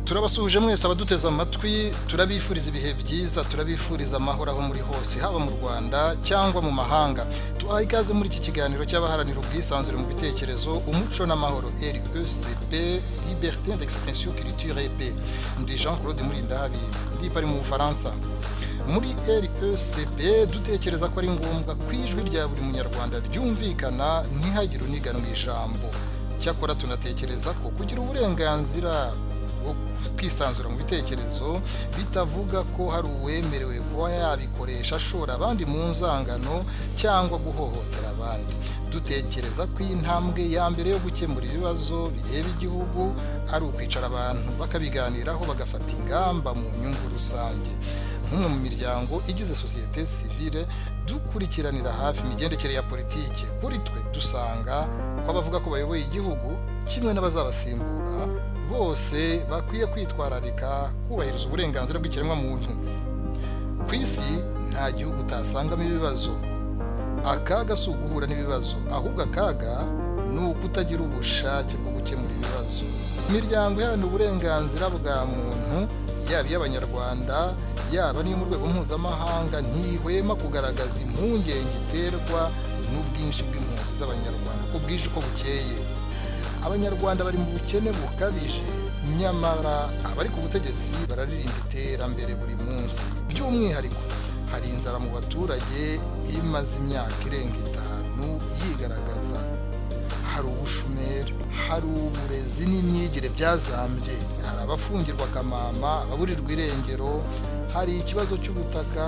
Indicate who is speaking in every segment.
Speaker 1: turabasuhuje mwese abaduteze amatwi turabifuriza ibihe byiza turabifuriza amahoro aho muri hose haba mu rwanda cyangwa mu mahanga tubaha ikaze muri iki kiganiro cy'abaharanira ubwisanzure mu bitekerezo umuco n'amahoro recp liberté d'expression culture ep ndi jean claude murindahabi ndipa ari mu bufaransa muri recp dutekereza ko ari ngombwa ko ijwi rya buri munyarwanda ryumvikana ntihagire uniganwa ijambo cyakora tunatekereza ko kugira uburenganzira bwo kwisanzura mu bitekerezo bitavuga ko hari uwemerewe kuba yabikoresha ashora abandi mu nzangano cyangwa guhohotera abandi dutekereza ko intambwe ya mbere yo gukemura ibibazo bireba igihugu ari ukwicara abantu bakabiganiraho bagafata ingamba mu nyungu rusange nk'umwe mu miryango igize sosiyete sivile dukurikiranira hafi imigendekere ya politiki kuri twe dusanga ko abavuga ko bayoboye igihugu kimwe n'abazabasimbura bose bakwiye kwitwararika kubahiriza uburenganzira bw'ikiremwamuntu ku isi nta gihugu utasangamo ibibazo akaga si uguhura n'ibibazo ahubwo akaga ni ukutagira ubushake bwo gukemura ibibazo imiryango iharanira uburenganzira bwa muntu yaba iy'abanyarwanda yaba n'iyo mu rwego mpuzamahanga ntihwema kugaragaza impungenge iterwa n'ubwinshi bw'impunzi z'abanyarwanda ko bwije uko bukeye abanyarwanda bari mu bukene bukabije nyamara abari ku butegetsi bararirimba iterambere buri munsi by'umwihariko hari inzara mu baturage imaze imyaka irenga itanu yigaragaza hari ubushomeri hari uburezi n'imyigire byazambye hari abafungirwa akamama ababurirwa irengero hari ikibazo cy'ubutaka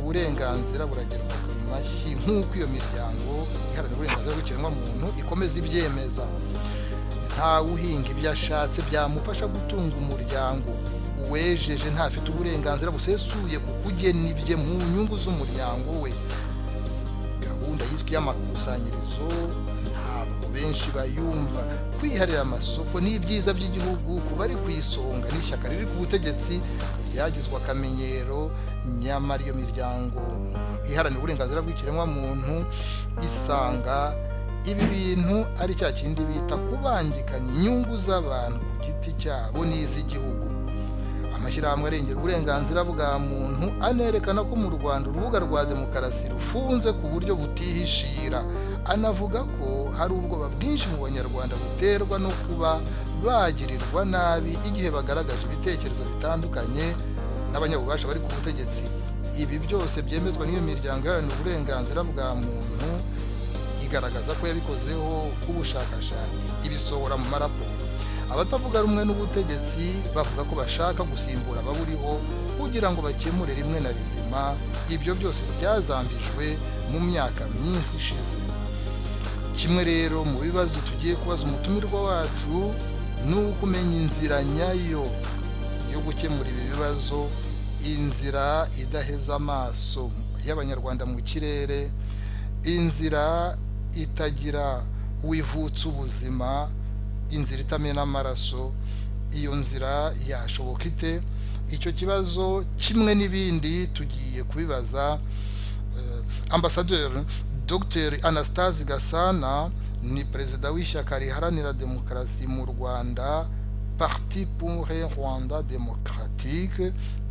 Speaker 1: uburenganzira buragerwa ku mashyi nk'uko iyo miryango iharanira uburenganzira bw'ikiremwamuntu ikomeza ibyemeza ntawe uhinga ibyo ashatse byamufasha gutunga umuryango uwejeje ntafite uburenganzira busesuye ku kugena ibye mu nyungu z'umuryango we gahunda yiswe y'amakusanyirizo ntabwo benshi bayumva kwiharira amasoko n'ibyiza by'igihugu ku bari ku isonga n'ishyaka riri ku butegetsi byagizwe akamenyero nyamara iyo miryango iharanira uburenganzira bw'ikiremwamuntu isanga ibi bintu ari cya kindi bita kubangikanya inyungu z'abantu ku giti cyabo n'iz'igihugu amashyirahamwe arengera uburenganzira bwa muntu anerekana ko mu rwanda urubuga rwa demokarasi rufunze ku buryo butihishira anavuga ko hari ubwoba bwinshi mu banyarwanda buterwa no kuba bagirirwa nabi igihe bagaragaje ibitekerezo bitandukanye n'abanyabubasha bari ku butegetsi ibi byose byemezwa n'iyo miryango iharanira uburenganzira bwa muntu igaragaza ko yabikozeho ubushakashatsi ibisohora mu maraporo abatavuga rumwe n'ubutegetsi bavuga ko bashaka gusimbura ababuriho kugira ngo bakemure rimwe na rizima ibyo byose byazambijwe mu myaka myinshi ishize kimwe rero mu bibazo tugiye kubaza umutumirwa wacu ni uko umenya inzira nyayo yo gukemura ibi bibazo inzira idaheza amaso y'abanyarwanda mu kirere inzira itagira uwivutsa ubuzima inzira itamena amaraso iyo nzira yashoboka ite icyo kibazo kimwe n'ibindi tugiye kubibaza ambasaderi dogiteri anastase gasana ni perezida w'ishyaka riharanira demokarasi mu rwanda parti pour rwanda demokaratike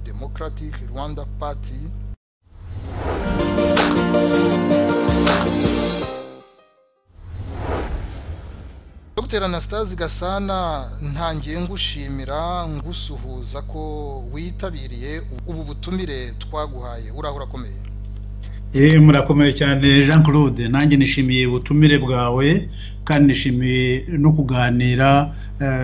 Speaker 1: demokaratike rwanda pati dr anastase gasana ntangiye ngushimira ngusuhuza ko witabiriye ubu butumire twaguhaye uraho urakomeye
Speaker 2: murakomeye cyane jean claude nanjye nishimiye ubutumire bwawe kandi nishimiye no kuganira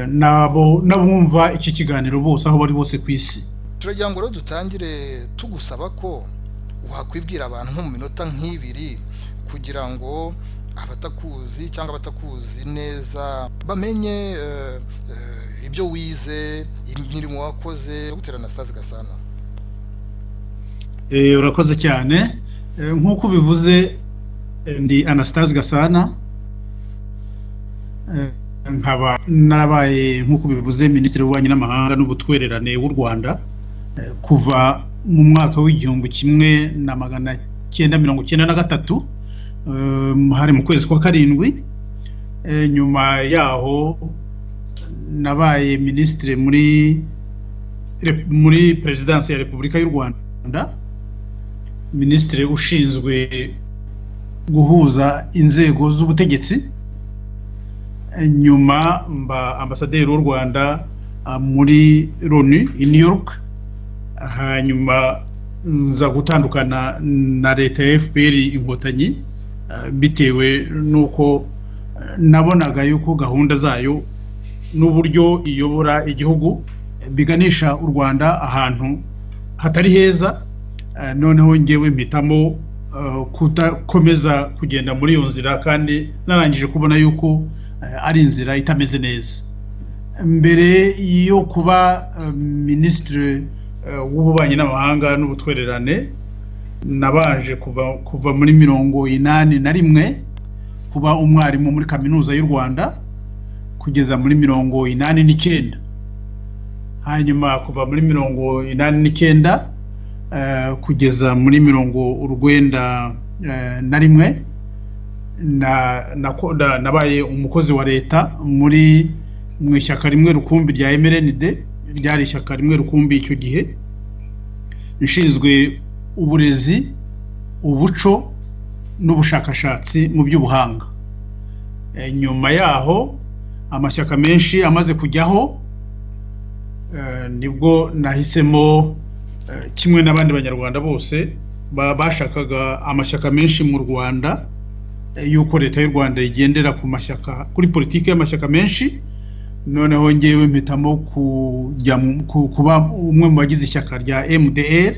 Speaker 2: n'abumva iki kiganiro bose aho bari bose ku isi
Speaker 1: turagira ngo rero dutangire tugusaba ko wakwibwira abantu nko mu minota nk'ibiri kugira ngo abatakuzi cyangwa abatakuzi neza bamenye ibyo wize imirimo wakoze yo guterana sitazi gasana
Speaker 2: urakoze cyane nk'uko ubivuze ndi anasitazi gasana nkaba narabaye nk'uko ubivuze minisitiri w'ububanyi n'amahanga n'ubutwererane w'u rwanda kuva mu mwaka w'igihumbi kimwe na magana cyenda mirongo cyenda na gatatu hari mu kwezi kwa karindwi nyuma yaho nabaye minisitiri muri muri perezidansi ya repubulika y'u rwanda minisitiri ushinzwe guhuza inzego z'ubutegetsi nyuma mba ambasaderi w'u rwanda muri loni i new york hanyuma nza gutandukana na leta ya fpr inkotanyi bitewe n'uko nabonaga yuko gahunda zayo n'uburyo iyobora igihugu biganisha u rwanda ahantu hatari heza noneho ngewe mpitamo kudakomeza kugenda muri iyo nzira kandi narangije kubona yuko ari inzira itameze neza mbere yo kuba minisitiri w'ububanyi n'amahanga n'ubutwererane nabaje kuva muri mirongo inani na rimwe kuba umwarimu muri kaminuza y'u rwanda kugeza muri mirongo inani n'icyenda hanyuma kuva muri mirongo inani n'icyenda kugeza muri mirongo urwenda na rimwe nabaye umukozi wa leta muri mu ishyaka rimwe rukumbi rya mrnd ryari ishyaka rimwe rukumbi icyo gihe ishinzwe uburezi ubuco n'ubushakashatsi mu by'ubuhanga nyuma yaho amashyaka menshi amaze kujyaho nibwo nahisemo kimwe n'abandi banyarwanda bose bashakaga amashyaka menshi mu rwanda y'uko leta y'u rwanda igendera ku mashyaka kuri politiki y'amashyaka menshi noneho ngewe mpitamo kuba umwe mu bagize ishyaka rya mdr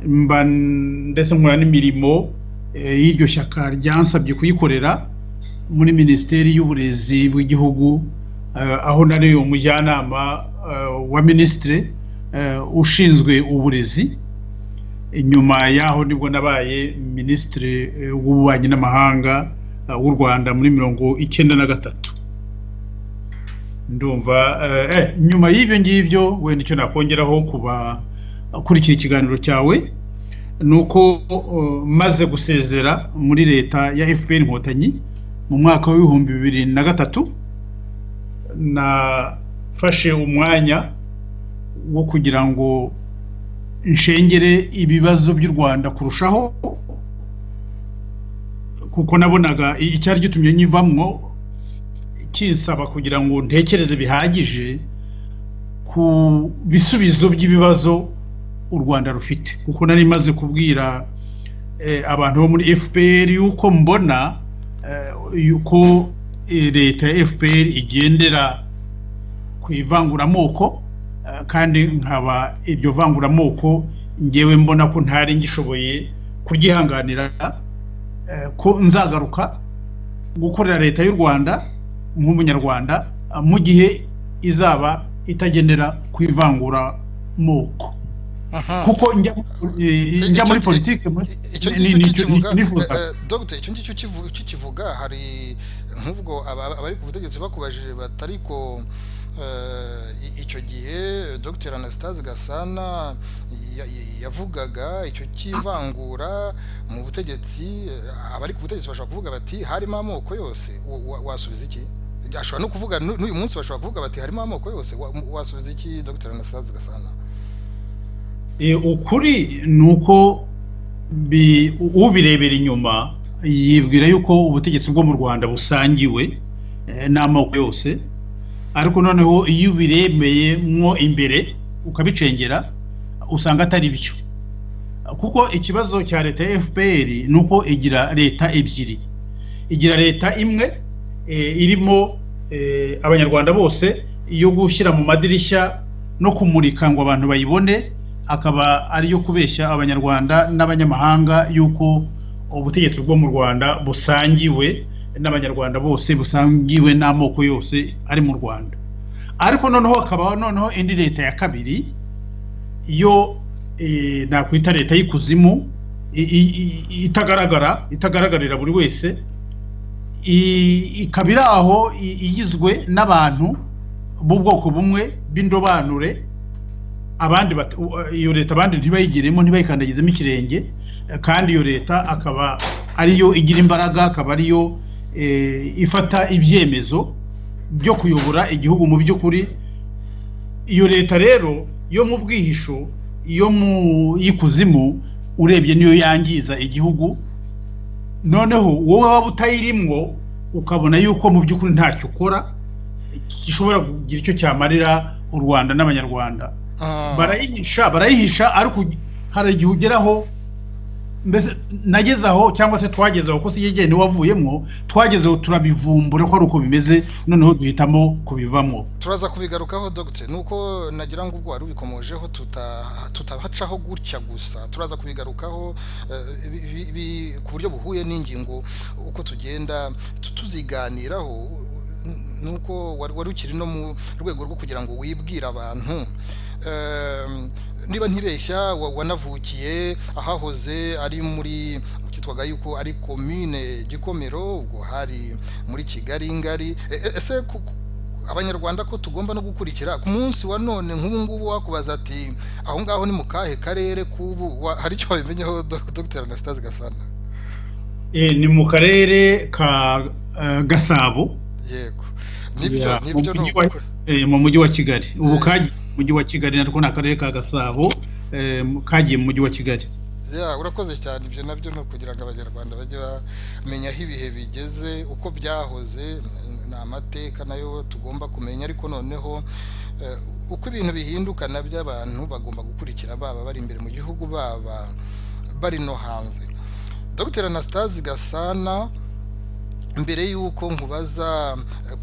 Speaker 2: mba ndetse nkora n'imirimo y'iryo shyaka ryansabye kuyikorera muri minisiteri y'uburezi bw'igihugu aho nari umujyanama wa minisitiri ushinzwe uburezi nyuma y'aho nibwo nabaye minisitiri w'ububanyi n'amahanga w'u rwanda muri mirongo icyenda na gatatu ndumva nyuma y'ibyo ngibyo wenda icyo nakongeraho kuba akurikira ikiganiro cyawe ni uko maze gusezera muri leta ya fpr inkotanyi mu mwaka w'ibihumbi bibiri na gatatu nafashe umwanya wo kugira ngo nshengere ibibazo by'u rwanda kurushaho kuko nabonaga icyari gitumye nyivamwo kinsaba kugira ngo ntekereze bihagije ku bisubizo by'ibibazo u rwanda rufite kuko nari maze kubwira abantu bo muri fpr yuko mbona yuko leta ya fpr igendera ku ivanguramoko kandi nkaba iryo vanguramoko ngewe mbona ko ntari ngishoboye kuryihanganira ko nzagaruka gukorera leta y'u rwanda nk'umunyarwanda mu gihe izaba itagendera ku ivanguramoko kuko njya muri politiki
Speaker 1: dogita icyo ngicyo ukikivuga hari nk'ubwo abari ku butegetsi bakubajije batari ko icyo gihe dogiteri anasitase gasana yavugaga icyo cy'ivangura mu butegetsi abari ku butegetsi bashobora kuvuga bati harimo amoko yose wasubiza iki ashobora no kuvuga n'uyu munsi bashobora kuvuga bati harimo amoko yose wasubiza iki dogiteri anasitase gasana
Speaker 2: ukuri ni uko ubirebera inyuma yibwira yuko ubutegetsi bwo mu rwanda busangiwe n'amoko yose ariko noneho iyo ubiremeye mwo imbere ukabicengera usanga atari byo kuko ikibazo cya leta ya fpr ni uko igira leta ebyiri igira leta imwe irimo abanyarwanda bose yo gushyira mu madirishya no kumurika ngo abantu bayibone akaba ariyo kubeshya abanyarwanda n'abanyamahanga yuko ubutegetsi bwo mu rwanda busangiwe n'abanyarwanda bose busangiwe n'amoko yose ari mu rwanda ariko noneho hakabaho noneho indi leta ya kabiri yo nakwita leta y'ikuzimu itagaragara itagaragarira buri wese ikaba iri aho igizwe n'abantu b'ubwoko bumwe b'indobanure abandi iyo leta abandi ntibayigiremo ntibayikandagizemo ikirenge kandi iyo leta akaba ariyo igira imbaraga akaba ariyo ifata ibyemezo byo kuyobora igihugu mu by'ukuri iyo leta rero yo mu bwihisho yo mu y'ikuzimu urebye niyo yangiza igihugu noneho wowe waba utayirimwo ukabona yuko mu by'ukuri ntacyo ukora gishobora kugira icyo cyamarira u rwanda n'abanyarwanda barayihisha barayihisha ariko hari igihe ugeraho mbese nageze aho cyangwa se twageze aho ko si igihe niwe wavuyemo twageze aho turabivumbura ko ari uko bimeze noneho duhitamo kubivamo
Speaker 1: turaza kubigarukaho dogite nuko nagira ngo ubwo wari ubikomojeho tutahacaho gutya gusa turaza kubigarukaho ku buryo buhuye n'ingingo uko tugenda tuziganiraho nuko wari ukiri no mu rwego rwo kugira ngo wibwire abantu niba ntibeshya wanavukiye ahahoze ari muri kitwaga yuko ari komine gikomero ubwo hari muri kigali ngari ese abanyarwanda ko tugomba no gukurikira ku munsi wa none nk'ubu ngubu wakubaza ati aho ngaho ni mu kahe karere k'ubu hari icyo wabimenyeho dr anastase gasana
Speaker 2: ni mu karere ka gasabo
Speaker 1: yego nibyo nibyo ni ukuri
Speaker 2: mu mujyi wa kigali ubu kagiye mu mujyi wa kigali natwo ni akarere ka gasabo kagiye mu mujyi wa kigali
Speaker 1: urakoze cyane ibyo nabyo ni ukugira ngo abanyarwanda bajye bamenya aho ibihe bigeze uko byahoze ni amateka nayo tugomba kumenya ariko noneho uko ibintu bihinduka nabyo abantu bagomba gukurikira baba bari imbere mu gihugu baba bari no hanze dr anastase gasana mbere y'uko nkubaza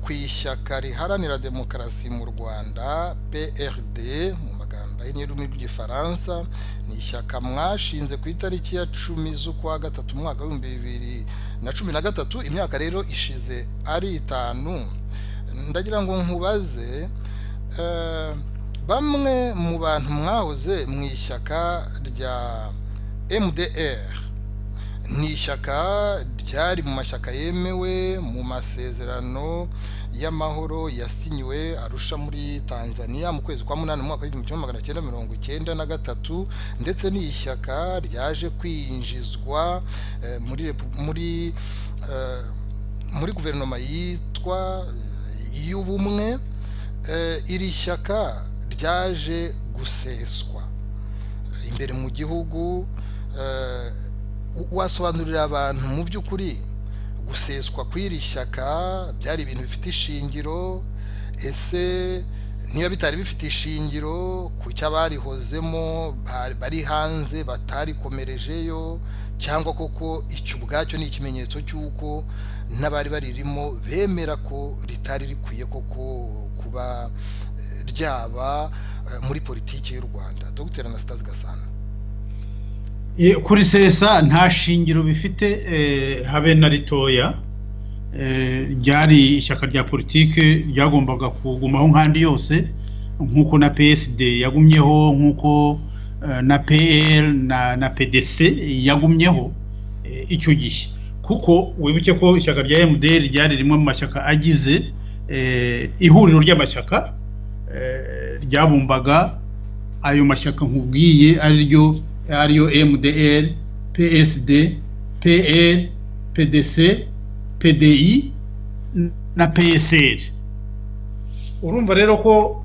Speaker 1: ku ishyaka riharanira demokarasi mu rwanda prd mu magambo y'ururimi rw'igifaransa ni ishyaka mwashinze ku itariki ya cumi z'ukwa gatatu umwaka w'ibihumbi bibiri na cumi na gatatu imyaka rero ishize ari itanu ndagira ngo nkubaze bamwe mu bantu mwahoze mu ishyaka rya mdr ni ishyaka ryari mu mashyaka yemewe mu masezerano y'amahoro yasinyiwe arusha muri tanzania mu kwezi kwa munani mu mwaka w'igihumbi kimwe magana cyenda mirongo icyenda na gatatu ndetse ni ishyaka ryaje kwinjizwa muri muri guverinoma yitwa y'ubumwe iri shyaka ryaje guseswa imbere mu gihugu wasobanurira abantu mu by'ukuri guseswa kw'iri shyaka byari ibintu bifite ishingiro ese niba bitari bifite ishingiro ku cyo abarihozemo bari hanze batarikomerejeyo cyangwa koko icyo ubwacyo ni ikimenyetso cy'uko n'abari baririmo bemera ko ritari rikwiye koko kuba ryaba muri politiki y'u rwanda dr anastase gasana
Speaker 2: kuri sesa nta shingiro bifite habe na ritoya ryari ishyaka rya politiki ryagombaga kugumaho nk'andi yose nk'uko na psd yagumyeho nk'uko na pl na pdc yagumyeho icyo gihe kuko wibuke ko ishyaka rya mdr ryari rimwe mu mashyaka agize ihuriro ry'amashyaka ryabumbaga ayo mashyaka nkubwiye ariryo ariyo mdr psd pl pdc pdi na psr urumva rero ko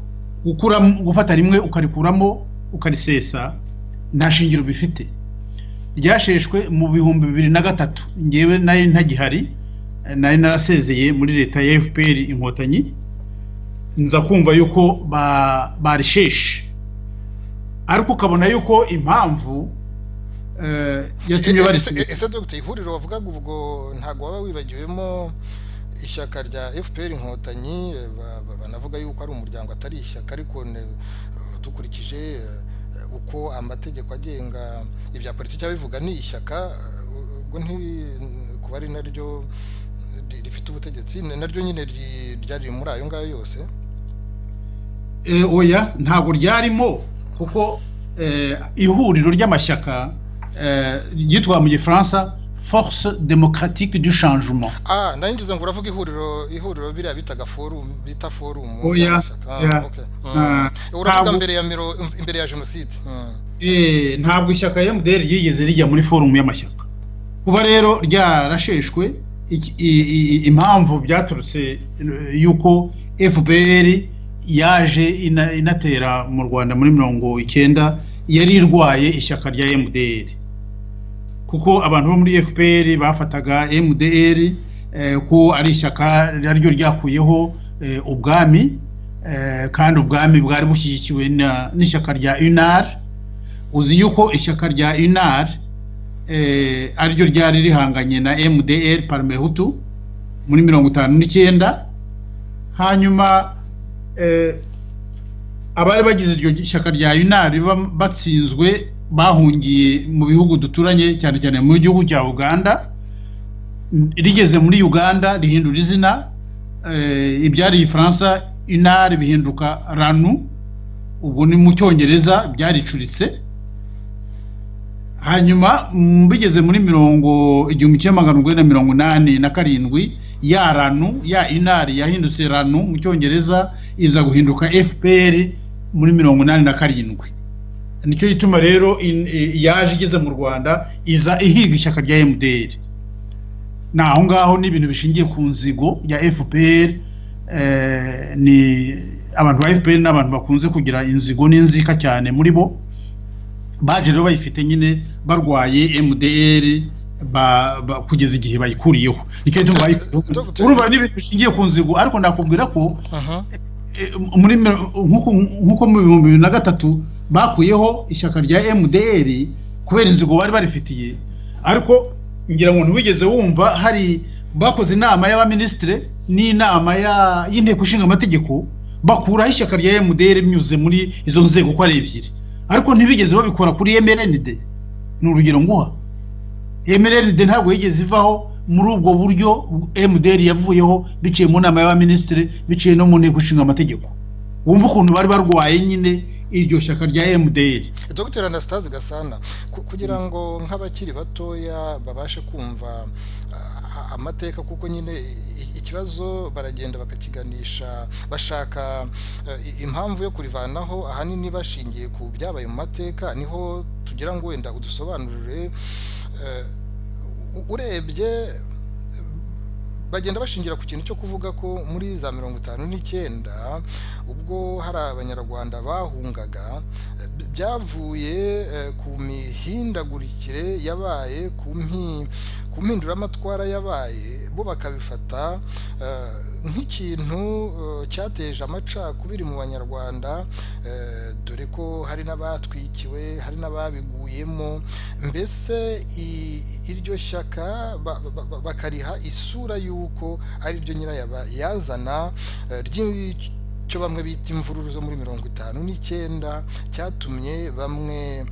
Speaker 2: gufata rimwe ukarikuramo ukarisesa nta shingiro bifite ryasheshwe mu bihumbi bibiri na gatatu ngewe nari ntagihari nari narasezeye muri leta ya fpr inkotanyi nza kumva yuko barisheshe ariko ukabona yuko impamvu yatumye
Speaker 1: barisigaye ese dogita ihuriro wavugaga ubwo ntabwo waba wibagiwemo ishyaka rya fpr inkotanyi banavuga yuko ari umuryango atari ishyaka ariko dukurikije uko amategeko agenga ibya politiki abivuga ni ishyaka ubwo kuba ari naryo rifite ubutegetsi naryo nyine ryari muri ayo ngayo yose
Speaker 2: oya ntabwo ryarimo kuko ihuriro ry'amashyaka ryitwa mu gifaransa force democratique du changement
Speaker 1: ah ndangiriza ngo uravuga ihuriro ihuriro biriya bitaga forum bita forum
Speaker 2: oya
Speaker 1: uravuga mbere ya miro imbere ya jenoside
Speaker 2: ntabwo ishyaka mdr ryigeze rijya muri forum y'amashyaka kuba rero ryarasheshwe impamvu byaturutse y'uko fpr yaje inatera mu rwanda muri mirongo icyenda yari irwaye ishyaka rya mdr kuko abantu bo muri fpr bafataga mdr ko ari ishyaka naryo ryakuyeho ubwami kandi ubwami bwari bushyigikiwe n'ishyaka rya unar uzi yuko ishyaka rya unar ariryo ryari rihanganye na mdr parmehutu muri mirongo itanu n'icyenda hanyuma abari bagize iryo shyaka rya unari batsinzwe bahungiye mu bihugu duturanye cyane cyane mu gihugu cya uganda rigeze muri uganda rihindura izina ibyari ifaransa inari bihinduka ranu ubu ni mu cyongereza byaricuritse hanyuma bigeze muri mirongo igihumbi kimwe magana urwenda mirongo inani na karindwi ya ranu ya inari yahindutse ranu mu cyongereza iza guhinduka fpr muri mirongo inani na karindwi nicyo gituma rero yaje igeze mu rwanda iza ihiga ishyaka rya mdr ni aho ngaho ni ibintu bishingiye ku nzigo ya fpr ni abantu ba fpr ni abantu bakunze kugira inzigo n'inzika cyane muri bo baje rero bayifite nyine barwaye mdr kugeza igihe bayikuriyeho nicyo gituma urumva n'ibintu bishingiye ku nzigo ariko nakubwira ko nk'uko mu bihumbi bibiri na gatatu bakuyeho ishyaka rya mdr kubera inzigo bari barifitiye ariko ngira ngo ntiwigeze wumva hari bakoze inama y'abaminisitire n'inama y'inteko ishinga amategeko bakuraho ishyaka rya mdr binyuze muri izo nzego uko ari ebyiri ariko ntibigeze babikora kuri mrnd ni urugero nguha mrnd ntabwo yigeze ivaho muri ubwo buryo mdr yavuyeho biciye mu nama y'abaminisitiri biciye no mu nteko ishinga amategeko wumva ukuntu bari barwaye nyine iryo shyaka rya mdr
Speaker 1: dr anastase gasana kugira ngo nk'abakiri batoya babashe kumva amateka kuko nyine ikibazo baragenda bakakiganisha bashaka impamvu yo kurivanaho ahanini bashingiye ku byabaye mu mateka niho tugira ngo wenda udusobanurire urebye bagenda bashingira ku kintu cyo kuvuga ko muri za mirongo itanu n'icyenda ubwo hari abanyarwanda bahungaga byavuye ku mihindagurikire yabaye ku mpinduramatwara yabaye bo bakabifata nk'ikintu cyateje amacakubiri mu banyarwanda dore ko hari n'abatwikiwe hari n'ababiguyemo mbese iryo shyaka bakariha isura y'uko ari ryo nyirayaba yazana ry'icyo bamwe bita imvururu zo muri mirongo itanu n'icyenda cyatumye bamwe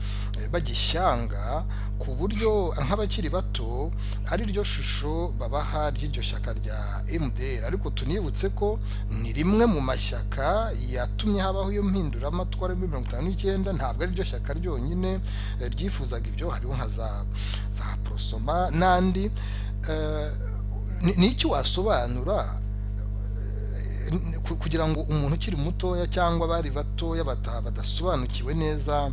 Speaker 1: bagishyanga ku buryo nk'abakiri bato ari ryo shusho babaha ry'iryo shyaka rya MDR ariko tunibutse ko ni rimwe mu mashyaka yatumye habaho iyo mpinduramatwara muri mirongo itanu n'icyenda ntabwo ari ryo shyaka ryonyine ryifuzaga ibyo hariho nka za porosoma n'andi n'icyo wasobanura kugira ngo umuntu ukiri mutoya cyangwa abari batoya badasobanukiwe neza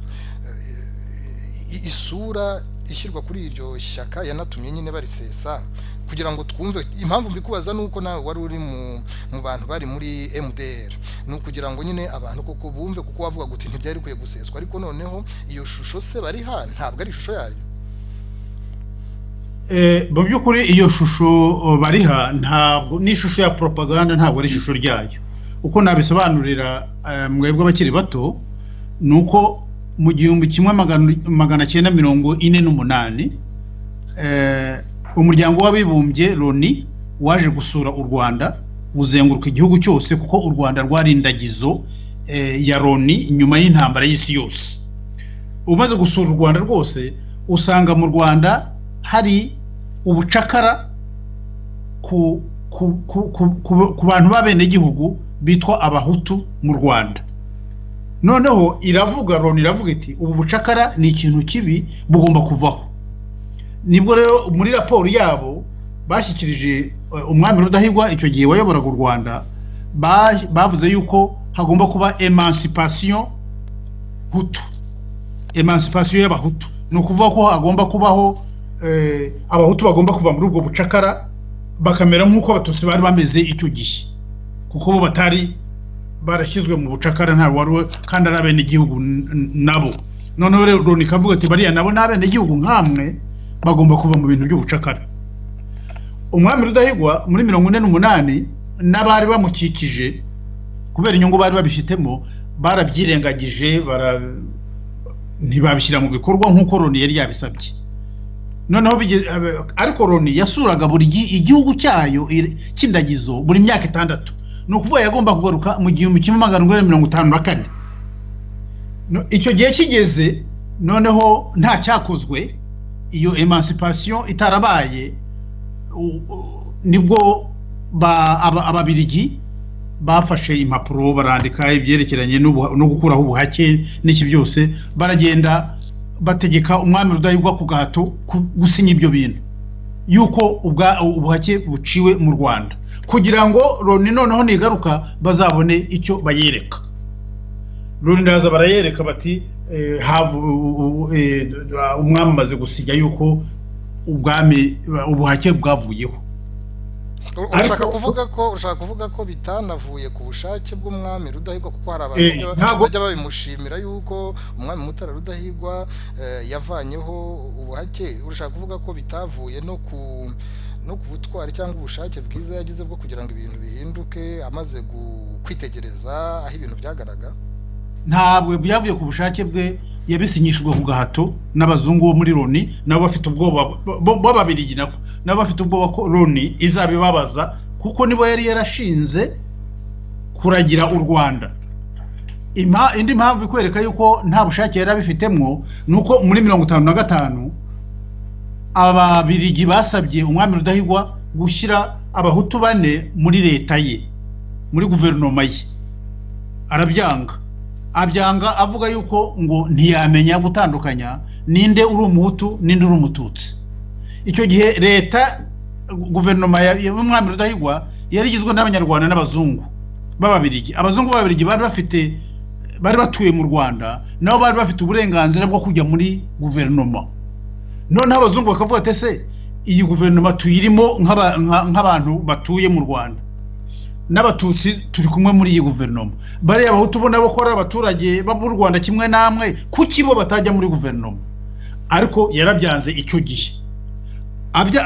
Speaker 1: isura ishyirwa kuri iryo shyaka yanatumye nyine barisesa kugira ngo twumve impamvu mbikubaza ni uko nawe wari uri mu bantu bari muri mdr ni ukugira ngo nyine abantu koko bumve kuko wavuga ngo ntibyari bikwiye guseswa ariko noneho iyo shusho se bariha ntabwo ari ishusho yayo
Speaker 2: mu by'ukuri iyo shusho bariha ntabwo n'ishusho ya poropaganda ntabwo ari ishusho ryayo uko nabisobanurira mwebwe abakiri bato ni uko mu gihumbi kimwe magana cyenda mirongo ine n'umunani umuryango w'abibumbye loni waje gusura u rwanda uzenguruka igihugu cyose kuko u rwanda rwari indagizo ya loni nyuma y'intambara y'isi yose umaze gusura u rwanda rwose usanga mu rwanda hari ubucakara ku bantu b'abenegihugu bitwa abahutu mu rwanda noneho iravuga loni iravuga iti ubu bucakara ni ikintu kibi bugomba kuvaho nibwo rero muri raporo yabo bashyikirije umwami rudahigwa icyo gihe wayoboraga u rwanda bavuze yuko hagomba kuba emancipation hutu emancipation y'abahutu ni ukuvuga ko hagomba kubaho abahutu bagomba kuva muri ubwo bucakara bakamera nk'uko abatutsi bari bameze icyo gihe kuko bo batari barashyizwe mu bucakara nta wari kandi ari abenegihugu nabo noneho rero Loni ikavuga ati bariya nabo ni abenegihugu nk'amwe bagomba kuva mu bintu by'ubucakara umwami rudahigwa muri mirongo ine n'umunani n'abari bamukikije kubera inyungu bari babifitemo barabyirengagije ntibabishyira mu bikorwa nk'uko Loni yari yabisabye noneho ariko Loni yasuraga buri igihugu cyayo cy'indagizo buri myaka itandatu ni ukuvuga yagomba kugaruka mu gihumbi kimwe magana inani mirongo itanu na kane icyo gihe kigeze noneho nta cyakozwe iyo emancipation itarabaye nibwo ababirigi bafashe impapuro barandika ibyerekeranye no gukuraho ubuhake n'iki byose baragenda bategeka umwami rudahigwa ku gahato gusinya ibyo bintu yuko ubuhake buciwe mu rwanda kugira ngo loni noneho nigaruka bazabone icyo bayereka loni ndaza barayereka bati umwami amaze gusinya yuko ubwami ubuhake bwavuyeho
Speaker 1: urashaka kuvuga ko urashaka kuvuga ko bitanavuye ku bushake bw'umwami rudahigwa kuko hari abantu bajya babimushimira yuko umwami mutara rudahigwa yavanyeho ubuhake urashaka kuvuga ko bitavuye no ku no ku butwari cyangwa ubushake bwiza yagize bwo kugira ngo ibintu bihinduke amaze kwitegereza aho ibintu byagaraga
Speaker 2: ntabwo byavuye ku bushake bwe yabisinyishijwe ku gahato n'abazungu bo muri loni nabo bafite ubwoba b'ababirigi nabo nabo bafite ubwoba ko loni izabibabaza kuko nibo yari yarashinze kuragira u rwanda indi mpamvu ikwereka yuko nta bushake yari abifitemo ni uko muri mirongo itanu na gatanu ababirigi basabye umwami rudahigwa gushyira abahutu bane muri leta ye muri guverinoma ye arabyanga abyanga avuga yuko ngo ntiyamenya gutandukanya ninde uri umuhutu ninde uri umututsi icyo gihe leta guverinoma y'umwami rudahigwa yari igizwe n'abanyarwanda n'abazungu b'ababirigi abazungu b'ababirigi bari bafite bari batuye mu rwanda nabo bari bafite uburenganzira bwo kujya muri guverinoma noneho abazungu bakavuga ati ese iyi guverinoma tuyirimo nk'abantu batuye mu rwanda n'abatutsi turi kumwe muri iyi guverinoma bariya abahutu ubona bakora abaturage b'u rwanda kimwe namwe kuki bo batajya muri guverinoma ariko yarabyanze icyo gihe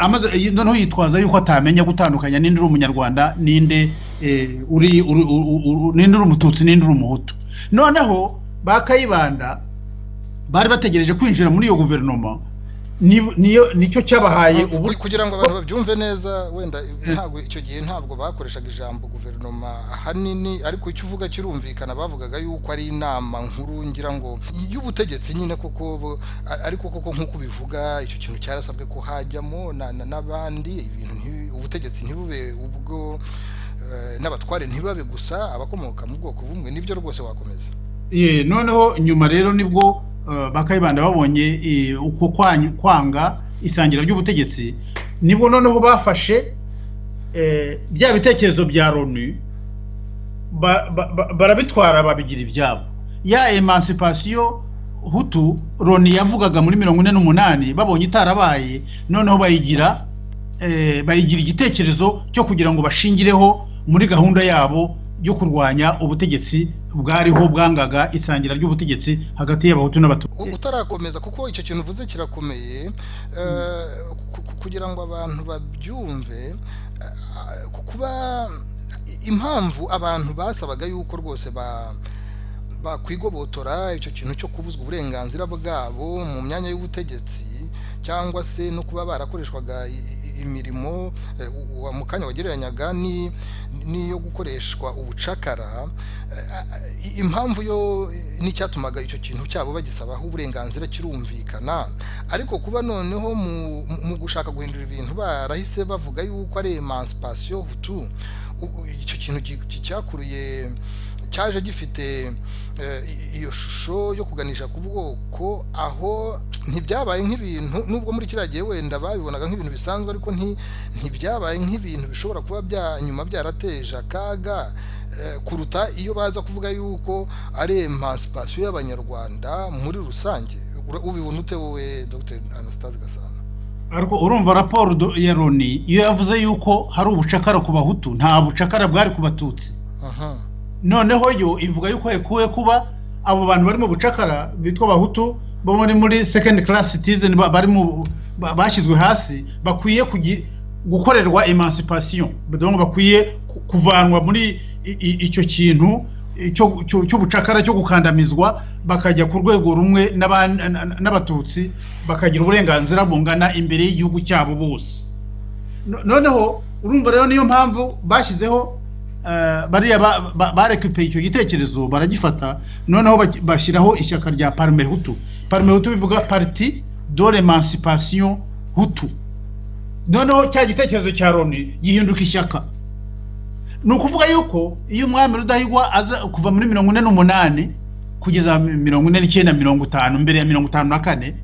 Speaker 2: amaze noneho yitwaza yuko atamenya gutandukanya ninde uri umunyarwanda ninde uri ninde uri umututsi ninde uri umuhutu noneho ba kayibanda bari bategereje kwinjira muri iyo guverinoma nicyo cyabahaye
Speaker 1: ubu kugira ngo abantu babyumve neza wenda ntabwo icyo gihe ntabwo bakoreshaga ijambo guverinoma ahanini ariko icyo uvuga kirumvikana bavugaga yuko ari inama nkuru ngira ngo y'ubutegetsi nyine kuko ariko koko nk'uko bivuga icyo kintu cyarasabwe ko hajyamo n'abandi ibintu ubutegetsi ntibube ubwo n'abatware ntibabe gusa abakomoka mu bwoko bumwe nibyo rwose wakomeza
Speaker 2: noneho nyuma rero nibwo bakayibanda babonye uko kwanga isangira ry'ubutegetsi nibwo noneho bafashe bya bitekerezo bya loni barabitwara babigira ibyabo ya emancipation hutu loni yavugaga muri mirongo ine n'umunani babonye itarabaye noneho bayigira bayigira igitekerezo cyo kugira ngo bashingireho muri gahunda yabo yo kurwanya ubutegetsi bwariho bwangaga isangira ry'ubutegetsi hagati y'abahutu n'abatutsi
Speaker 1: utarakomeza kuko icyo kintu uvuze kirakomeye kugira ngo abantu babyumve kuba impamvu abantu basabaga yuko rwose ba bakwigobotora icyo kintu cyo kubuzwa uburenganzira bwabo mu myanya y'ubutegetsi cyangwa se no kuba barakoreshwaga imirimo mu kanya wagereranyaga n'iyo gukoreshwa ubucakara impamvu yo n'icyatumaga icyo kintu cyabo bagisabaho uburenganzira kirumvikana ariko kuba noneho mu gushaka guhindura ibintu barahise bavuga yuko ari emancipation hutu icyo kintu cyakuruye cyaje gifite iyo shusho yo kuganisha ku bwoko aho ntibyabaye nk'ibintu nubwo muri kiriya gihe wenda babibonaga nk'ibintu bisanzwe ariko ntibyabaye nk'ibintu bishobora kuba nyuma byarateje akaga kuruta iyo baza kuvuga yuko ari emancipation y'abanyarwanda muri rusange ubibona ute wowe dr anastase gasana
Speaker 2: ariko urumva raporo ya loni iyo yavuze yuko hari ubucakara ku bahutu nta bucakara bwari ku batutsi
Speaker 1: aha
Speaker 2: noneho yo ivuga yuko yakuwe kuba abo bantu bari mu bucakara bitwa abahutu bo muri muri second class citizen ba- bari mu ba- bashyizwe hasi bakwiye kugi- gukorerwa emancipation donc bakwiye ku- kuvanwa muri i- i- icyo kintu icyo- cyo- cy'ubucakara cyo gukandamizwa bakajya ku rwego rumwe n'aban- n- n'abatutsi bakagira uburenganzira bungana imbere y'igihugu cyabo bose No- noneho urumva rero niyo mpamvu bashyizeho eh, bariya ba- ba- barekupeye icyo gitekerezo baragifata noneho baki- bashyiraho ishyaka rya parme hutu parme hutu bivuga parti de l'emancipation hutu noneho cya gitekerezo cya loni gihinduka ishyaka ni ukuvuga yuko iyo umwami rudahigwa aza kuva muri mirongo ine n'umunani kugeza mirongo ine n'icyenda mirongo itanu mbere ya mirongo itanu na kane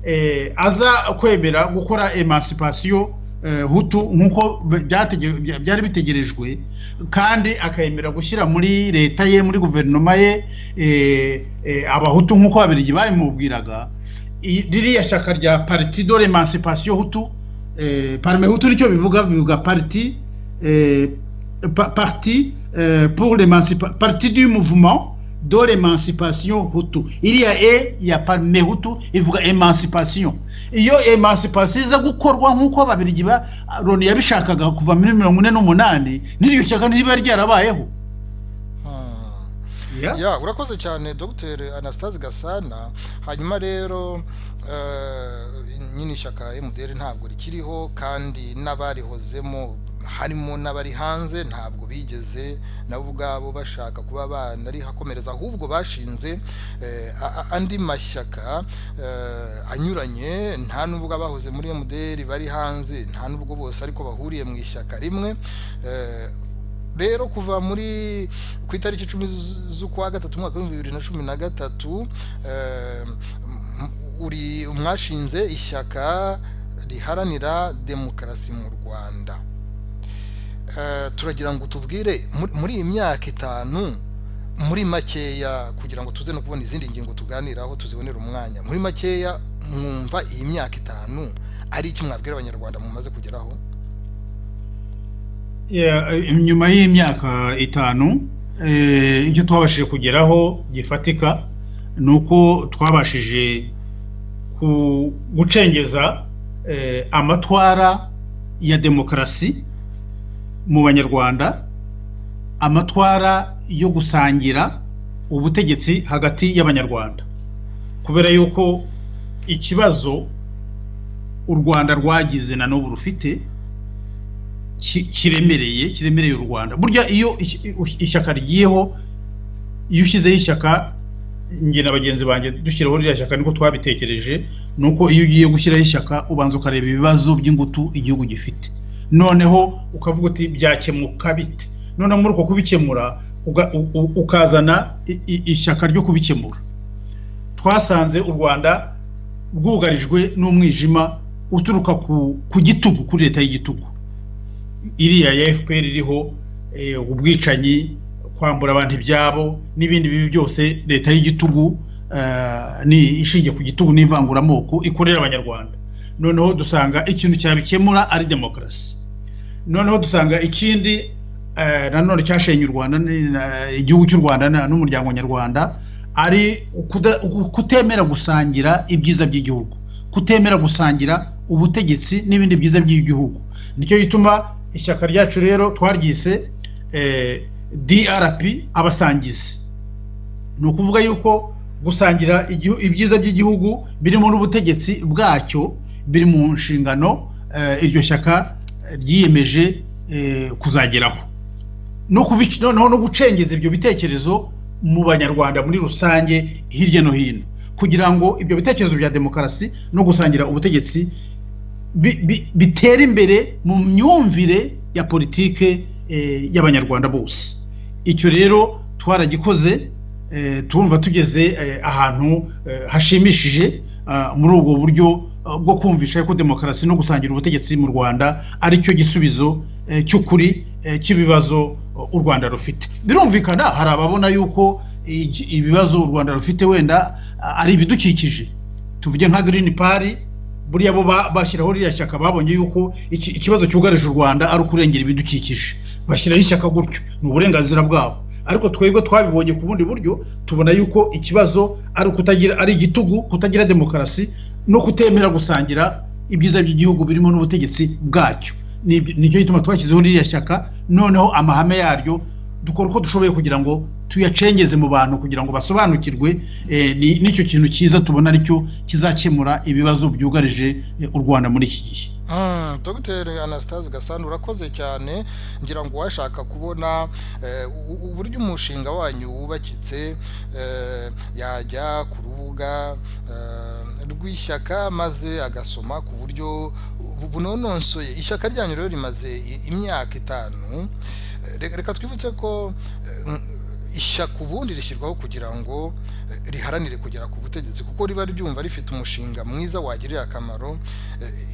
Speaker 2: eh, aza kwemera gukora emancipation eh, hutu nk'uko byatege- bya- byari bitegerejwe kandi akayemera gushyira muri leta ye muri guverinoma ye eh, eh, abahutu nk'uko ababiligi babimubwiraga i- ririya shyaka rya parti de l'emancipation hutu eh, parme hutu nicyo bivuga bivuga parti eh, pa- parti eh, pour l'emancipa- parti du mouvement de l'emancipation hutu iriya e ya parme hutu ivuga emancipation iyo emancipation iza gukorwa nk'uko ababiligi ba loni yabishakaga kuva muri mirongo ine n'umunani n'iryo shyaka ntiba ryarabayeho
Speaker 1: Hmm.
Speaker 2: Yeah.
Speaker 1: ya urakoze cyane dr anastase gasana hanyuma rero eh, nyine ishyaka mdr ntabwo rikiriho kandi n'abarihozemo harimo n'abari hanze ntabwo bigeze nabo ubwabo bashaka kuba banarihakomereza ahubwo bashinze eh, a- a- andi mashyaka eh, anyuranye nta nubwo abahoze muri mdr bari hanze nta nubwo bose ariko bahuriye mu ishyaka rimwe eh, rero kuva muri ku itariki icumi z- z'ukwa gatatu umwaka w'ibihumbi bibiri na cumi na gatatu eh, m- uri mwashinze ishyaka riharanira demokarasi mu rwanda Eh, turagira ngo tubwire muri- muri iyi myaka itanu muri makeya kugira ngo tuze no kubona izindi ngingo tuganiraho tuzibonera umwanya muri makeya mwumva iyi myaka itanu ari iki mwabwira abanyarwanda mumaze kugeraho
Speaker 2: Yeah, eh, nyuma y'imyaka itanu eh, icyo twabashije kugeraho gifatika ni uko twabashije ku- gucengeza eh, amatwara ya demokarasi mu banyarwanda amatwara yo gusangira ubutegetsi hagati y'abanyarwanda kubera yuko ikibazo u rwanda rwagize na n'ubu rufite ki- kiremereye kiremereye u rwanda burya iyo ish- ish- ishyaka rigiyeho iyo ushyizeho ishyaka njye na bagenzi banjye dushyiraho ririya shyaka niko twabitekereje ni uko iyo ugiye gushyiraho ishyaka ubanza ukareba ibibazo by'ingutu igihugu gifite noneho ukavuga uti byakemuka bite noneho muri uko kubikemura uga- u- u- ukazana i- i- ishyaka ryo kubikemura twasanze u rwanda rwugarijwe n'umwijima uturuka ku- ku gitugu kuri leta y'igitugu iriya ya fpr iriho eh, ubwicanyi kwambura abantu ibyabo n'ibindi bibi byose leta y'igitugu eh, ni ishingiye ku gitugu n'ivanguramoko ikorera abanyarwanda noneho dusanga ikintu cyabikemura ari demokarasi noneho dusanga ikindi eh, nanone cyashenye u rwanda ni- na- igihugu cy'u rwanda na- n'umuryango nyarwanda ari ukuda- uku- kutemera gusangira ibyiza by'igihugu kutemera gusangira ubutegetsi n'ibindi byiza by'igihugu nicyo gituma ishyaka ryacu rero twaryise eh, drp abasangizi ni ukuvuga yuko gusangira igihu- ibyiza by'igihugu birimo n'ubutegetsi bwacyo biri mu nshingano eh, iryo shyaka ryiyemeje eh, kuzageraho no kubic- noneho no gucengeza ibyo bitekerezo mu banyarwanda muri rusange hirya no hino kugira ngo ibyo bitekerezo bya demokarasi no gusangira ubutegetsi bi- bi- bitera imbere mu myumvire ya politike eh, y'abanyarwanda bose icyo rero twaragikoze eh, turumva tugeze eh, ahantu eh, hashimishije ah, muri ubwo buryo ah, bwo kumvisha ko demokarasi no gusangira ubutegetsi mu rwanda ari cyo gisubizo eh, cy'ukuri eh, cy'ibibazo eh, u rwanda rufite birumvikana hari ababona yuko igi- ibibazo u rwanda rufite wenda ah, ari ibidukikije tuvuge nka girini pari buriya bo bashyiraho ririya shyaka babonye yuko ikibazo cyugarije u rwanda ari ukurengera ibidukikije bashyiraho ishyaka gutyo ni uburenganzira bwabo ariko twebwe twabibonye ku bundi buryo tubona yuko ikibazo ari ukutagira ari igitugu kutagira demokarasi no kutemera gusangira ibyiza by'igihugu birimo n'ubutegetsi bwacyo nicyo gituma twashyizeho ririya shyaka noneho amahame yaryo dukora uko dushoboye kugira ngo tuyacengeze mu bantu kugira ngo basobanukirwe n'icyo kintu cyiza tubona aricyo kizakemura ibibazo byugarije u rwanda muri iki gihe
Speaker 1: dogiteri anastase gasana urakoze cyane ngira ngo washaka kubona uburyo umushinga wanyu wubakitse yajya ku rubuga rw'ishyaka maze agasoma ku buryo bunononsoye ishyaka ryanyu rero rimaze imyaka itanu reka twibutse ko ishyaka ubundi rishyirwaho kugira ngo riharanire kugera ku butegetsi kuko riba ryumva rifite umushinga mwiza wagirira akamaro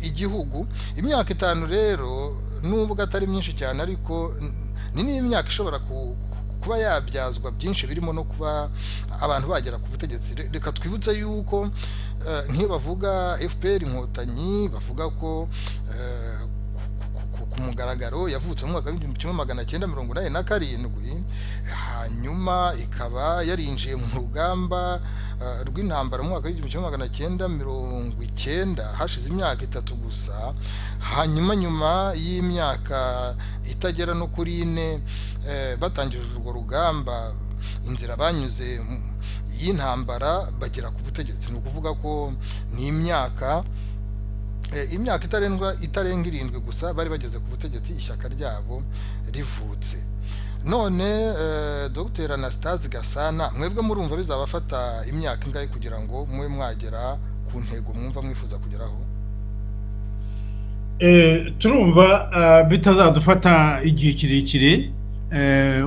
Speaker 1: igihugu imyaka itanu rero nubwo atari myinshi cyane ariko ni n'imyaka ishobora kuba yabyazwa byinshi birimo no kuba abantu bagera ku butegetsi reka twibutse yuko nk'iyo bavuga fpr inkotanyi bavuga ko ku mugaragaro yavutse mu mwaka w'igihumbi kimwe magana cyenda mirongo inani na karindwi hanyuma ikaba yarinjiye mu rugamba rw'intambara mu mwaka w'igihumbi kimwe magana cyenda mirongo icyenda hashize imyaka itatu gusa hanyuma nyuma y'imyaka itagera no kuri ine batangije urwo rugamba inzira banyuze y'intambara bagera ku butegetsi ni ukuvuga ko ni imyaka imyaka itarengwa itarenga irindwi gusa bari bageze ku butegetsi ishyaka ryabo rivutse none dogiteri anastase gasana mwebwe murumva bizabafata imyaka ingahe kugira ngo mube mwagera ku ntego mwumva mwifuza kugeraho
Speaker 2: turumva bitazadufata igihe kirekire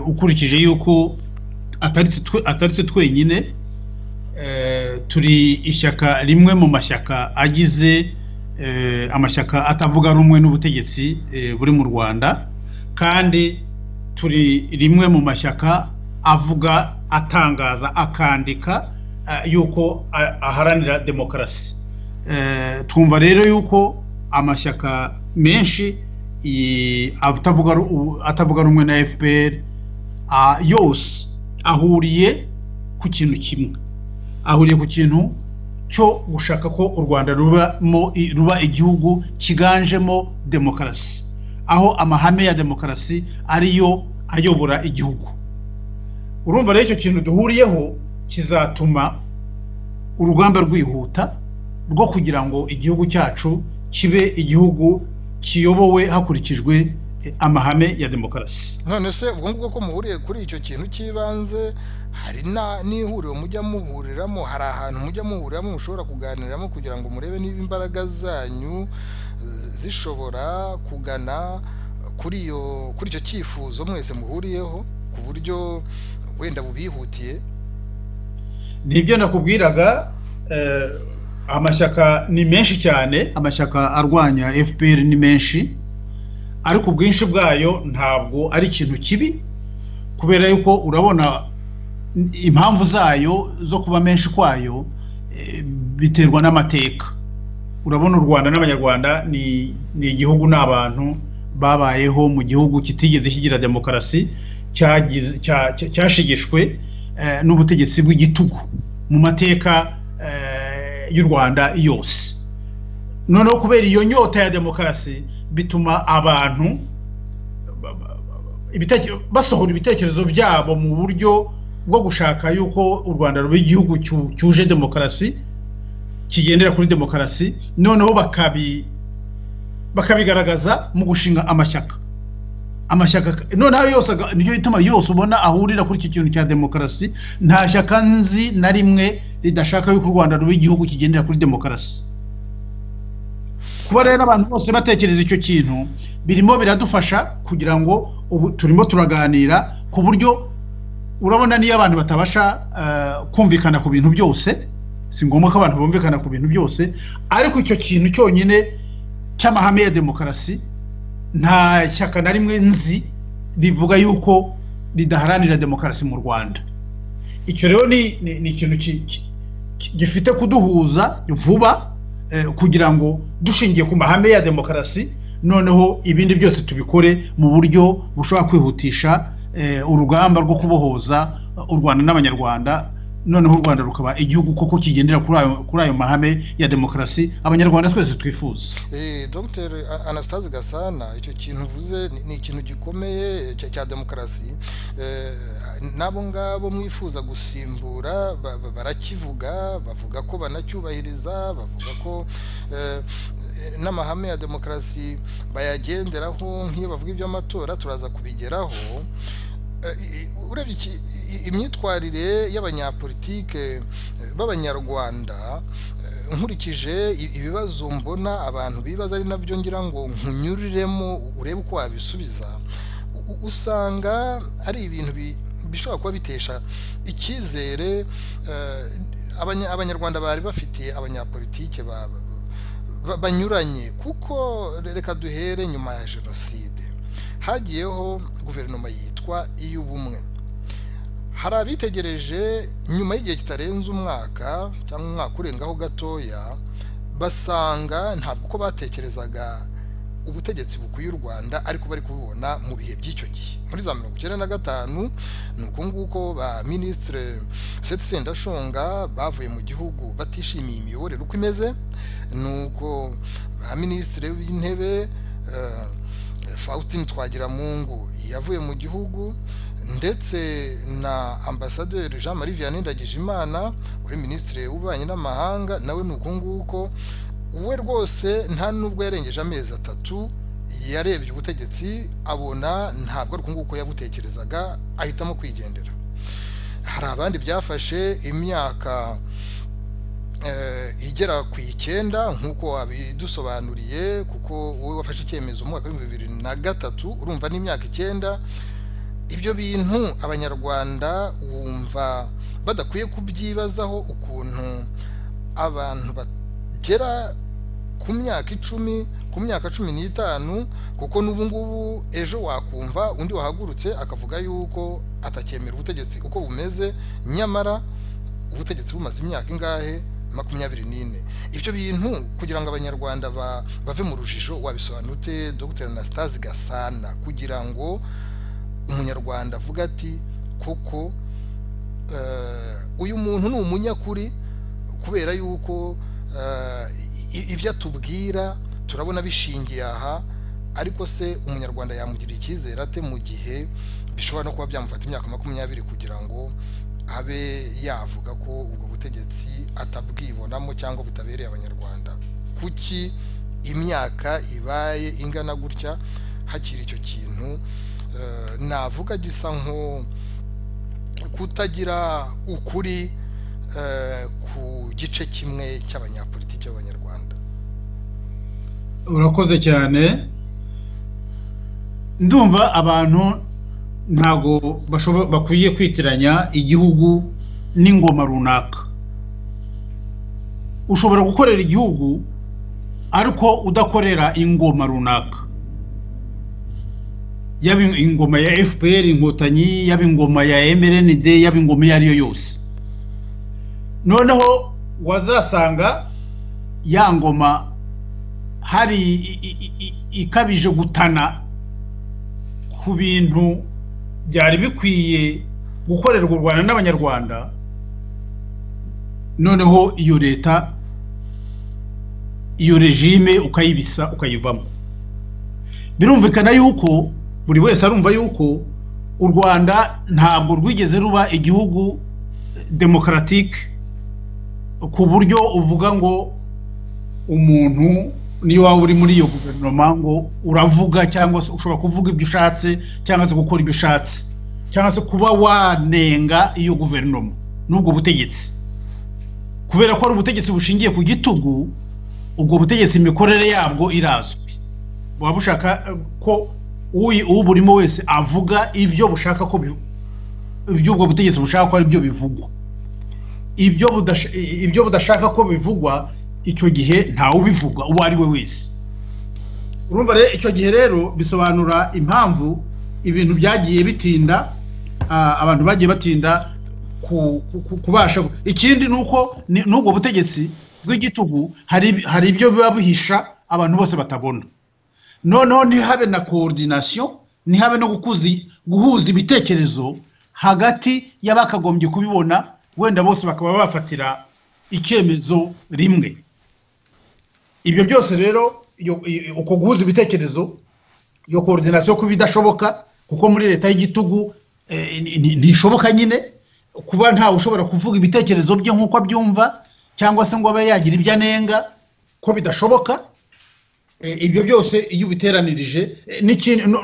Speaker 2: ukurikije yuko atari twe twenyine turi ishyaka rimwe mu mashyaka agize amashyaka atavuga rumwe n'ubutegetsi buri mu rwanda kandi turi rimwe mu mashyaka avuga atangaza akandika yuko aharanira demokarasi twumva rero yuko amashyaka menshi atavuga rumwe na fpr yose ahuriye ku kintu kimwe ahuriye ku kintu cyo gushaka ko u rwanda ruba igihugu cyiganjemo demokarasi aho amahame ya demokarasi ariyo ayobora igihugu urumva rero icyo kintu duhuriyeho kizatuma urugamba rwihuta rwo kugira ngo igihugu cyacu kibe igihugu kiyobowe hakurikijwe amahame ya demokarasi
Speaker 1: none se ubwo ngubwo ko muhuriye kuri icyo kintu cy'ibanze hari n'ihuriro mujya muhuriramo hari ahantu mujya muhuriramo mushobora kuganiriramo kugira ngo murebe niba imbaraga zanyu zishobora kugana kuri iyo kuri icyo cyifuzo mwese muhuriyeho ku buryo wenda bubihutiye
Speaker 2: nibyo nakubwiraga amashyaka ni menshi cyane amashyaka arwanya fpr ni menshi ariko ubwinshi bwayo ntabwo ari ikintu kibi kubera yuko urabona impamvu zayo zo kuba menshi kwayo biterwa n'amateka urabona u rwanda n'abanyarwanda ni igihugu n'abantu babayeho mu gihugu kitigeze kigira demokarasi cyashigishwe n'ubutegetsi bw'igitugu mu mateka y'u rwanda yose noneho kubera iyo nyota ya demokarasi bituma abantu basohora ibitekerezo byabo mu buryo bwo gushaka yuko u rwanda ruba igihugu cyuje demokarasi kigendera kuri demokarasi noneho bakabigaragaza mu gushinga amashyaka amashyaka noneho yose nicyo gituma yose ubona ahurira kuri iki kintu cya demokarasi nta shyaka nzi na rimwe ridashaka yuko u rwanda ruba igihugu kigendera kuri demokarasi kuba rero abantu bose batekereza icyo kintu birimo biradufasha kugira ngo ubu turimo turaganira ku buryo urabona niyo abantu batabasha kumvikana ku bintu byose si ngombwa ko abantu bumvikana ku bintu byose ariko icyo kintu cyonyine cy'amahame ya demokarasi nta shyaka na rimwe nzi rivuga yuko ridaharanira demokarasi mu rwanda icyo rero ni ikintu gifite kuduhuza vuba kugira ngo dushingiye ku mahame ya demokarasi noneho ibindi byose tubikore mu buryo bushobora kwihutisha urugamba rwo kubohoza u rwanda n'abanyarwanda noneho u rwanda rukaba igihugu koko kigendera kuri ayo mahame ya demokarasi abanyarwanda twese twifuza
Speaker 1: dr anastase gasana icyo kintu uvuze ni ikintu gikomeye cya demokarasi n'abo ngabo mwifuza gusimbura barakivuga bavuga ko banacyubahiriza bavuga ko n'amahame ya demokarasi bayagenderaho nk'iyo bavuga iby'amatora turaza kubigeraho urebye imyitwarire y'abanyapolitike b'abanyarwanda nkurikije ibibazo mbona abantu bibaza ari nabyo ngira ngo nkunyuriremo urebe uko wabisubiza usanga ari ibintu bishobora kuba bitesha icyizere abanyarwanda bari bafitiye abanyapolitike banyuranye kuko reka duhere nyuma ya jenoside hagiyeho guverinoma yitwa iy'ubumwe hari abitegereje nyuma y'igihe kitarenze umwaka cyangwa umwaka urengaho gatoya basanga ntabwo uko batekerezaga ubutegetsi bukwiye u rwanda ariko bari kubibona mu bihe by'icyo gihe muri za mirongo icyenda na gatanu ni uko nguko ba minisitire seti sendashonga bavuye mu gihugu batishimiye imiyoborere uko imeze ni uko ba minisitire w'intebe faustin twagiramungu yavuye mu gihugu ndetse na ambasaderi jean marie vianney ndagijimana wari minisitiri w'ububanyi n'amahanga nawe ni uko nguko we rwose nta nubwo yarengeje amezi atatu yarebye ubutegetsi abona ntabwo ari uko nguko yabutekerezaga ahitamo kwigendera hari abandi byafashe imyaka igera ku icyenda nk'uko wabidusobanuriye kuko wowe wafashe icyemezo mu mwaka w'ibihumbi bibiri na gatatu urumva n'imyaka icyenda ibyo bintu abanyarwanda wumva badakwiye kubyibazaho ukuntu abantu bagera ku myaka icumi ku myaka cumi n'itanu kuko n'ubu ngubu ejo wakumva undi wahagurutse akavuga yuko atacyemera ubutegetsi uko bumeze nyamara ubutegetsi bumaze imyaka ingahe makumyabiri n'ine ibyo bintu kugira ngo abanyarwanda bave mu rujijo wabisobanute dr anastase gasana kugira ngo umunyarwanda avuga ati kuko uyu muntu ni umunyakuri kubera yuko ibyo atubwira turabona bishingiye aha ariko se umunyarwanda yamugirira icyizere ate mu gihe bishobora no kuba byamufata imyaka makumyabiri kugira ngo abe yavuga ko ubwo butegetsi atabwibonamo cyangwa butabereye abanyarwanda kuki imyaka ibaye ingana gutya hakiri icyo kintu navuga gisa nko kutagira ukuri ku gice kimwe cy'abanyapolitiki b'abanyarwanda
Speaker 2: urakoze cyane ndumva abantu ntabwo bakwiye kwitiranya igihugu n'ingoma runaka ushobora gukorera igihugu ariko udakorera ingoma runaka yaba ingoma ya fpr inkotanyi yaba ingoma ya mrnd yaba ingoma iyo ariyo yose noneho wazasanga ya ngoma hari ikabije gutana ku bintu byari bikwiye gukorerwa u rwanda n'abanyarwanda noneho iyo leta iyo regime ukayibisa ukayivamo birumvikana yuko buri wese arumva yuko u rwanda ntabwo rwigeze ruba igihugu demokaratike ku buryo uvuga ngo umuntu niyo waba uri muri iyo guverinoma ngo uravuga cyangwa se ushobora kuvuga ibyo ushatse cyangwa se gukora ibyo ushatse cyangwa se kuba wanenga iyo guverinoma n'ubwo butegetsi kubera ko ari ubutegetsi bushingiye ku gitugu ubwo butegetsi imikorere yabwo irazwi buba bushaka ko uburimo wese avuga ibyo bushaka ko iby'ubwo butegetsi bushaka ko ari byo bivugwa ibyo budashaka ko bivugwa icyo gihe ntawe ubivuga uwo ari we wese urumva rero icyo gihe rero bisobanura impamvu ibintu byagiye bitinda abantu bagiye batinda kubasha ikindi ni uko n'ubwo butegetsi bw'igitugu hari ibyo biba bihisha abantu bose batabona noneho ntihabe na koordinasiyo ntihabe no guhuza ibitekerezo hagati y'abakagombye kubibona wenda bose bakaba bafatira icyemezo rimwe ibyo byose rero uko guhuza ibitekerezo iyo koordinasiyo kuba idashoboka kuko muri leta y'igitugu ntishoboka nyine kuba ntawe ushobora kuvuga ibitekerezo bye nk'uko abyumva cyangwa se ngo abe yagira ibyo anenga ko bidashoboka ibyo byose iyo ubiteranirije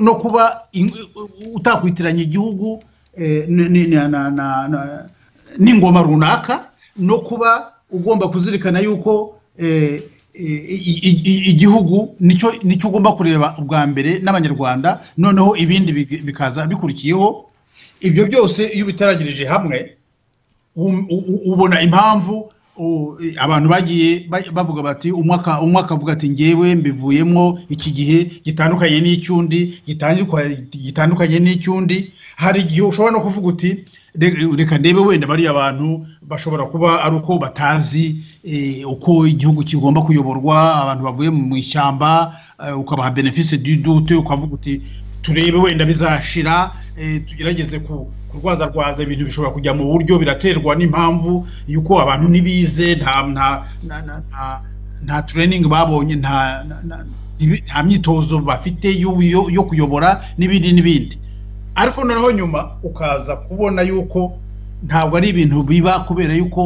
Speaker 2: no kuba utakwitiranya igihugu n'ingoma runaka no kuba ugomba kuzirikana yuko igihugu nicyo ugomba kureba ubwa mbere n'abanyarwanda noneho ibindi bikaza bikurikiyeho ibyo byose iyo ubiteranyirije hamwe ubona impamvu abantu bagiye bavuga bati umwaka umwaka avuga ati ngewe mbivuyemo iki gihe gitandukanye n'icy'undi gitandukanye n'icy'undi hari igihe ushobora no kuvuga uti reka ndebe wenda bariya abantu bashobora kuba ari uko batazi uko igihugu kigomba kuyoborwa abantu bavuye mu ishyamba ukabaha benefisi dute ukavuga uti turebe wenda bizashira tugerageze ku kurwazarwaza ibintu bishobora kujya mu buryo biraterwa n'impamvu y'uko abantu ntibize nta tureyiningi babonye nta myitozo bafite yo kuyobora n'ibindi n'ibindi ariko noneho nyuma ukaza kubona yuko ntabwo ari ibintu biba kubera yuko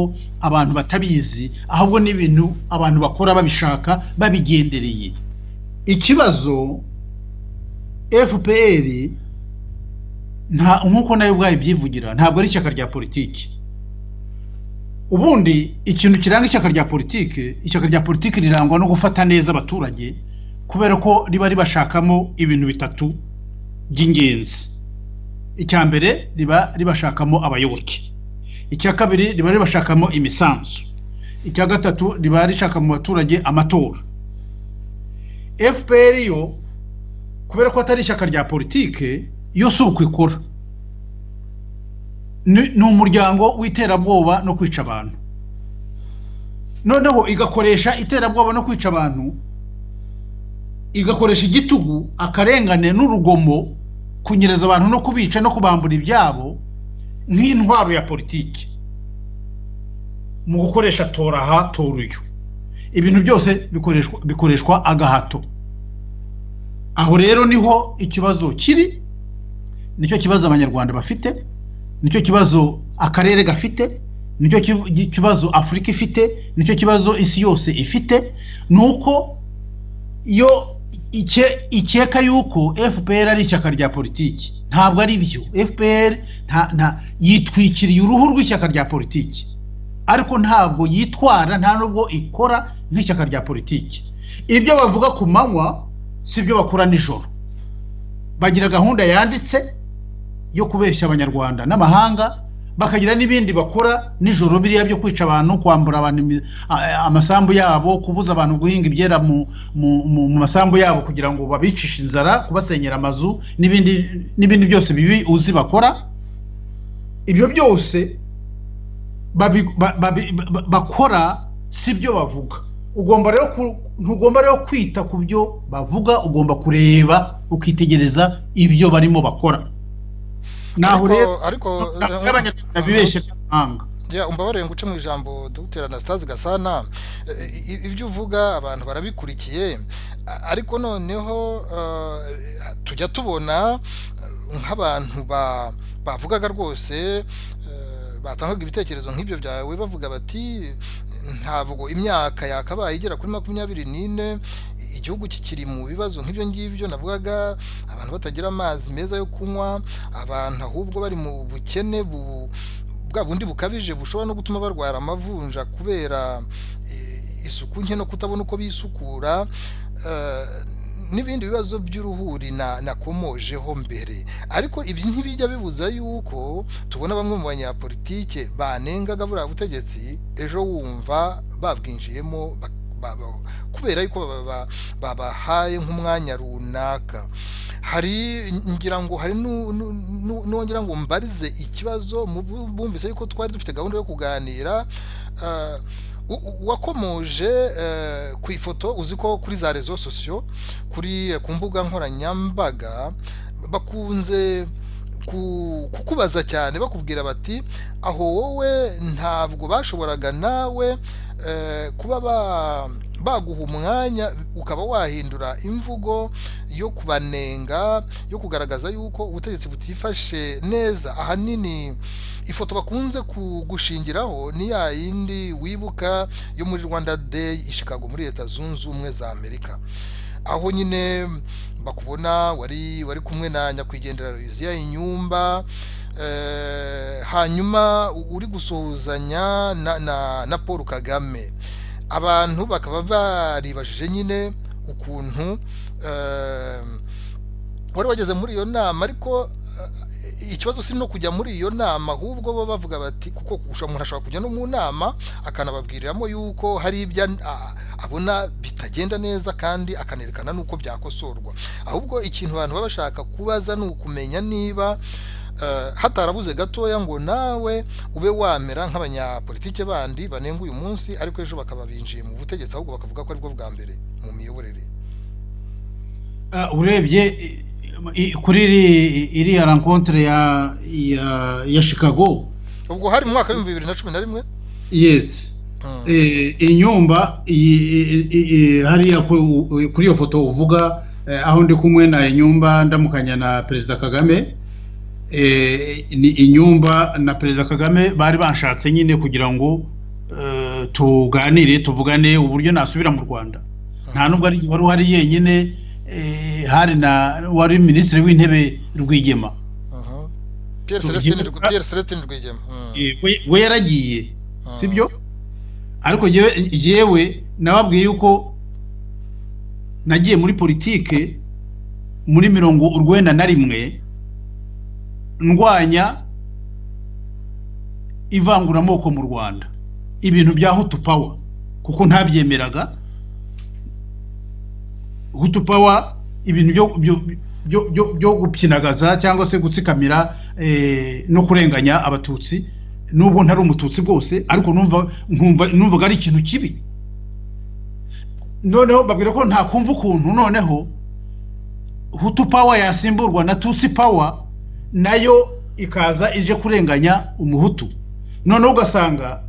Speaker 2: abantu batabizi ahubwo ni ibintu abantu bakora babishaka babigendereye ikibazo fpr nta nk'uko nawe ubwayo byivugira ntabwo ari ishyaka rya politiki ubundi ikintu kiranga ishyaka rya politiki ishyaka rya politiki rirangwa no gufata neza abaturage kubera ko riba ribashakamo ibintu bitatu by'ingenzi icya mbere riba ribashakamo abayoboke icya kabiri riba ribashakamo imisanzu icya gatatu riba rishaka mu baturage amatora fpr yo kubera ko atari ishyaka rya politiki iyo si uko ikora ni umuryango w'iterabwoba no kwica abantu noneho igakoresha iterabwoba no kwica abantu igakoresha igitugu akarengane n'urugomo kunyereza abantu no kubica no kubambura ibyabo nk'intwaro ya politiki mu gukoresha toraha toruyo ibintu byose bikoreshwa agahato aho rero niho ikibazo kiri nicyo kibazo abanyarwanda bafite nicyo kibazo akarere gafite nicyo kibazo afurika ifite nicyo kibazo isi yose ifite ni uko iyo ikeka yuko fpr ari ishyaka rya politiki ntabwo ari byo fpr yitwikiriye uruhu rw'ishyaka rya politiki ariko ntabwo yitwara nta nubwo ikora nk'ishyaka rya politiki ibyo bavuga ku manywa si ibyo bakora nijoro bagira gahunda yanditse yo kubeshya abanyarwanda n'amahanga bakagira n'ibindi bakora nijoro biriya byo kwica abantu kwambura abantu amasambu yabo kubuza abantu guhinga ibyera mu masambu yabo kugira ngo babicishe inzara kubasenyera amazu n'ibindi byose bibi uzi bakora ibyo byose bakora si byo bavuga ugomba rero ntugomba rero kwita ku byo bavuga ugomba kureba ukitegereza ibyo barimo bakora
Speaker 1: naho rero ariko n'abanyarwanda bibeshye amahanga umbabarire ngo uce mu ijambo dr anastase gasana ibyo uvuga abantu barabikurikiye ariko noneho tujya tubona nk'abantu bavugaga rwose batangaga ibitekerezo nk'ibyo byawe bavuga bati ntabwo imyaka yakabaye igera kuri makumyabiri n'ine igihugu kikiri mu bibazo nk'ibyo ngibyo navugaga abantu batagira amazi meza yo kunywa abantu ahubwo bari mu bukene bwa bundi bukabije bushobora no gutuma barwara amavunja kubera isuku nke no kutabona uko bisukura n'ibindi bibazo by'uruhuri nakomojeho mbere ariko ibi ntibijya bibuza yuko tubona bamwe mu banyapolitike banengaga buriya butegetsi ejo wumva babwinjiyemo kubera yuko babahaye nk'umwanya runaka hari ngira ngo hari n'uwongera ngo mbarize ikibazo bumvise yuko twari dufite gahunda yo kuganira wakomoje ku ifoto uzi ko kuri za rezo sosiyo kuri ku mbuga nkoranyambaga bakunze kukubaza cyane bakubwira bati aho wowe ntabwo bashoboraga nawe kuba baguha umwanya ukaba wahindura imvugo yo kubanenga yo kugaragaza yuko ubutegetsi butifashe neza ahanini ifoto bakunze kugushingiraho ni ya yindi wibuka yo muri rwanda day i Chicago muri leta zunze ubumwe za amerika aho nyine bakubona wari wari kumwe na nyakwigendera yuzuye inyumba hanyuma uri gusuhuzanya na paul kagame abantu bakaba baribajije nyine ukuntu wari wageze muri iyo nama ariko ikibazo si no kujya muri iyo nama ahubwo bo bavuga bati kuko umuntu ashobora kujya no mu nama akanababwiriramo yuko hari ibyo abona bitagenda neza kandi akanerekana n'uko byakosorwa ahubwo ikintu abantu baba bashaka kubaza ni ukumenya niba hatarabuze gatoya ngo nawe ube wamera nk'abanyapolitike bandi banenga uyu munsi ariko ejo bakaba binjiye mu butegetsi ahubwo bakavuga ko aribwo bwa mbere mu miyoborere
Speaker 2: urebye kuri iriya rankontere ya chicago
Speaker 1: ubwo hari mu mwaka w'ibihumbi bibiri na cumi na rimwe
Speaker 2: yesi inyumba hariya kuri iyo foto uvuga aho ndi kumwe na inyumba ndamukanya na perezida kagame ni inyumba na perezida kagame bari bashatse nyine kugira ngo tuganire tuvugane uburyo nasubira mu rwanda nta nubwo wari uhari yenyine hari na wari minisitiri w'intebe rwigema
Speaker 1: piyeri selesitini rwigema
Speaker 2: we yaragiye sibyo ariko yewe nababwiye yuko nagiye muri politike muri mirongo urwenda na rimwe ndwanya ivanguramoko mu rwanda ibintu bya hutu pawa kuko ntabyemeraga hutu pawa ibintu byo gupyinagaza cyangwa se gutsikamira no kurenganya abatutsi nubwo ntari umututsi bwose ariko numvaga ari ikintu kibi noneho babwira ko ntakumva ukuntu noneho hutu pawa yasimburwa na tutsi pawa nayo ikaza ije kurenganya umuhutu noneho ugasanga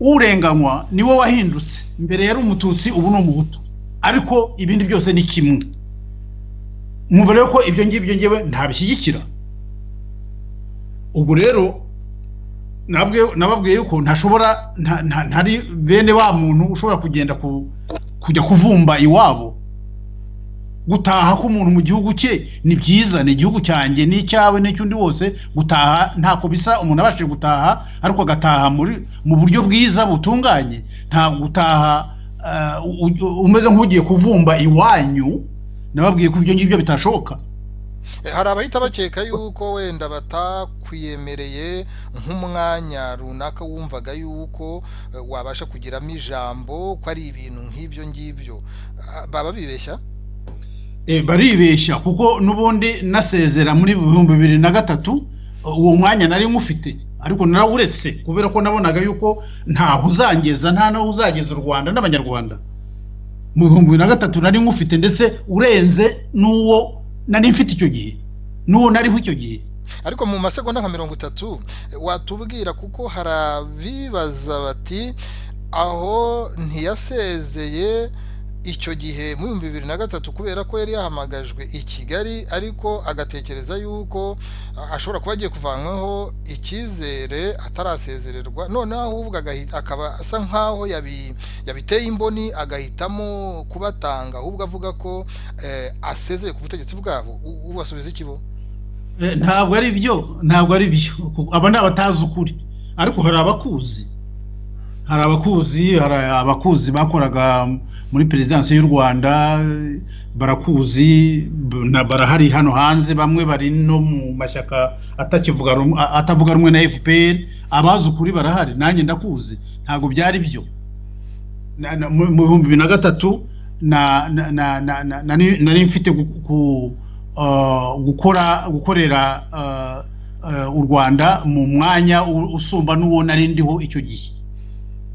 Speaker 2: urenganywa niwe wahindutse mbere yari umututsi ubu ni umuhutu ariko ibindi byose ni kimwe mubare ko ibyo ngibyo ngewe ntabishyigikira ubwo rero nababwiye yuko ntashobora ntari bene wa muntu ushobora kugenda kujya kuvumba iwabo gutaha k'umuntu mu gihugu cye ni byiza ni igihugu cyanjye n'icyawe n'icy'undi wose gutaha ntako bisa umuntu abashije gutaha ariko agataha mu buryo bwiza butunganye nta gutaha umeze nk'ugiye kuvumba iwanyu nababwiye ko ibyo ngibyo bitashoboka
Speaker 1: hari abahita bakeka yuko wenda batakwiyemereye nk'umwanya runaka wumvaga yuko wabasha kugiramo ijambo ko ari ibintu nk'ibyo ngibyo baba bibeshya
Speaker 2: baribeshya kuko n'ubundi nasezera muri bihumbi bibiri na gatatu uwo mwanya nari nk'ufite ariko narawuretse kubera ko nabonaga yuko ntaho uzangeza nta n'aho uzageza u rwanda n'abanyarwanda mu bihumbi bibiri na gatatu nari nk'ufite ndetse urenze n'uwo nari mfite icyo gihe n'uwo nariho icyo gihe
Speaker 1: ariko mu masegonda nka mirongo itatu watubwira kuko harabibaza bati aho ntiyasezeye icyo gihe mu bihumbi bibiri na gatatu kubera ko yari yahamagajwe i kigali ariko agatekereza yuko ashobora kuba agiye kuvanwaho icyizere atarasezererwa noneho ahubwo akaba asa nk'aho yabiteye imboni agahitamo kubatanga ahubwo avuga ko asezeye ku butegetsi bwabo ubasubiza ikibo
Speaker 2: ntabwo ari byo ntabwo ari byo aba ni abatazi ukuri ariko hari abakuzi hari abakuzi hari abakuzi bakoraga muri perezidansi y'u rwanda barakuzi barahari hano hanze bamwe bari no mu mashyaka atavuga rumwe na fpr abazi ukuri barahari nanjye ndakuzi ntabwo byari byo mu bihumbi bibiri na gatatu nari mfite gukora gukorera u rwanda mu mwanya usumba n'uwo nari ndiho icyo gihe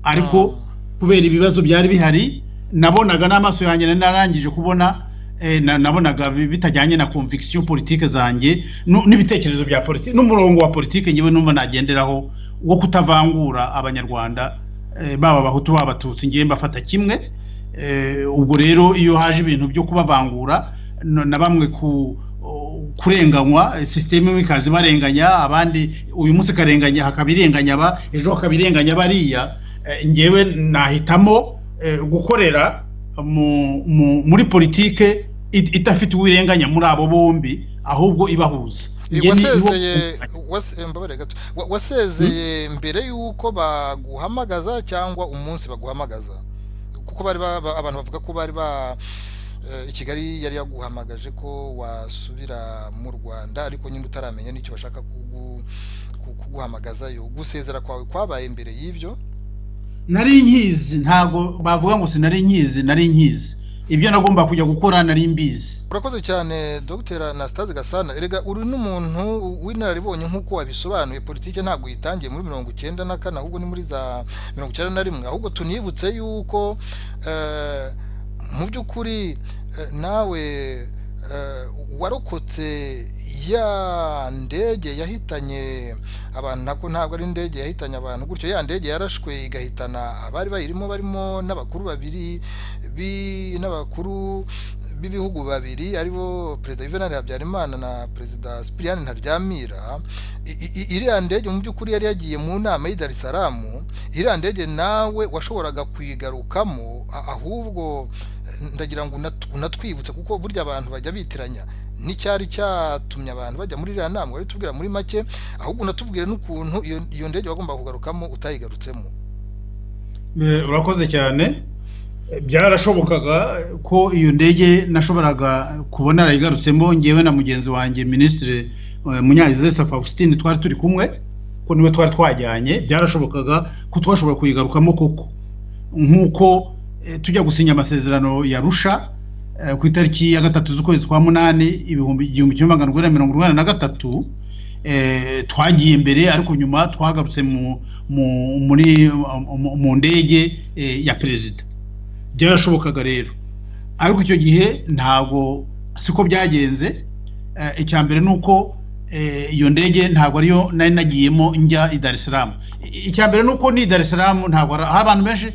Speaker 2: ariko kubera ibibazo byari bihari nabonaga n'amaso yanjye nari narangije kubona nabonaga bitajyanye na conviction politike zanjye n'ibitekerezo bya politike n'umurongo wa politike ngewe numva nagenderaho wo kutavangura abanyarwanda baba abahutu baba abatutsi ngewe mbafata kimwe ubwo rero iyo haje ibintu byo kubavangura na bamwe kurenganywa sisiteme imwe ikaza ibarenganya abandi uyu munsi ikarenganya hakaba irenganya aba ejo hakaba irenganya bariya ngewe nahitamo gukorera muri politike idafite uwirenganya muri abo bombi ahubwo ibahuza
Speaker 1: wasezeye mbere y'uko baguhamagaza cyangwa umunsi baguhamagaza kuko bari abantu bavuga ko bari ba i kigali yari yaguhamagaje ko wasubira mu rwanda ariko nyine utaramenya n'icyo bashaka kuguhamagazayo gusezera kwawe kwabaye mbere y'ibyo
Speaker 2: nari nkizi ntabwo bavuga ngo sinari nkizi nari nkizi ibyo nagomba kujya gukora nari mbizi
Speaker 1: urakoze cyane dogiteri anasitaze gasana erega uri n'umuntu w'inararibonye nk'uko wabisobanuye politiki ntabwo uyitangiye muri mirongo icyenda na kane ahubwo ni muri za mirongo icyenda na rimwe ahubwo tunibutse yuko mu by'ukuri nawe warokotse ya ndege yahitanye abantu nako ntabwo ari indege yahitanye abantu gutyo ya ndege yarashwe igahitana abari bayirimo barimo n'abakuru babiri n'abakuru b'ibihugu babiri aribo perezida yuvenali habyarimana na perezida sipiriyani ntaryamira iriya ndege mu by'ukuri yari yagiye mu nama y'i darisaramu iriya ndege nawe washoboraga kuyigarukamo ahubwo ndagira ngo unatwibutse kuko burya abantu bajya bitiranya n'icyari cyatumye abantu bajya muri iriya nama wari tubwira muri make ahubwo unatubwire n'ukuntu iyo ndege wagomba kugarukamo utayigarutsemo
Speaker 2: urakoze cyane byarashobokaga ko iyo ndege nashoboraga kubona narayigarutsemo ngewe na mugenzi wanjye minisitiri munyazesa faustin twari turi kumwe ko niwe twari twajyanye byarashobokaga ko twashobora kuyigarukamo koko nk'uko tujya gusinya amasezerano yarusha ku itariki ya gatatu z'ukwezi kwa munani ibihumbi igihumbi kimwe magana urwenda mirongo urwenda na gatatu twagiye imbere ariko nyuma twagarutse mu ndege ya perezida byarashobokaga rero ariko icyo gihe ntabwo siko byagenze icya mbere ni uko iyo ndege ntabwo ariyo nari nagiyemo njya i darisiramu icya mbere ni uko ni i darisiramu ntabwo hari abantu benshi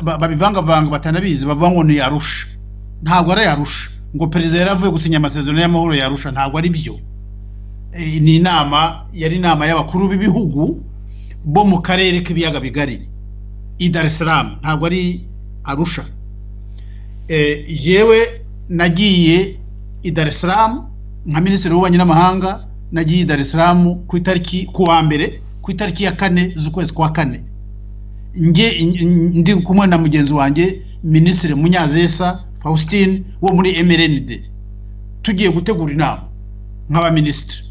Speaker 2: babivangavanga batanabizi bavuga ngo ni yarusha ntabwo ari yarusha ngo perezida yari avuye gusinya amasezerano y'amahoro yarusha ntabwo ari byo ni inama yari inama y'abakuru b'ibihugu bo mu karere k'ibiyaga bigari i darisiramu ntabwo ari arusha yewe nagiye i darisiramu nka minisitiri w'ububanyi n'amahanga nagiye i darisiramu ku itariki ku wa mbere ku itariki ya kane z'ukwezi kwa kane ndi kumwe na mugenzi wanjye minisitiri munyazesa faustin wo muri mrnd tugiye gutegura inama nk'abaminisitiri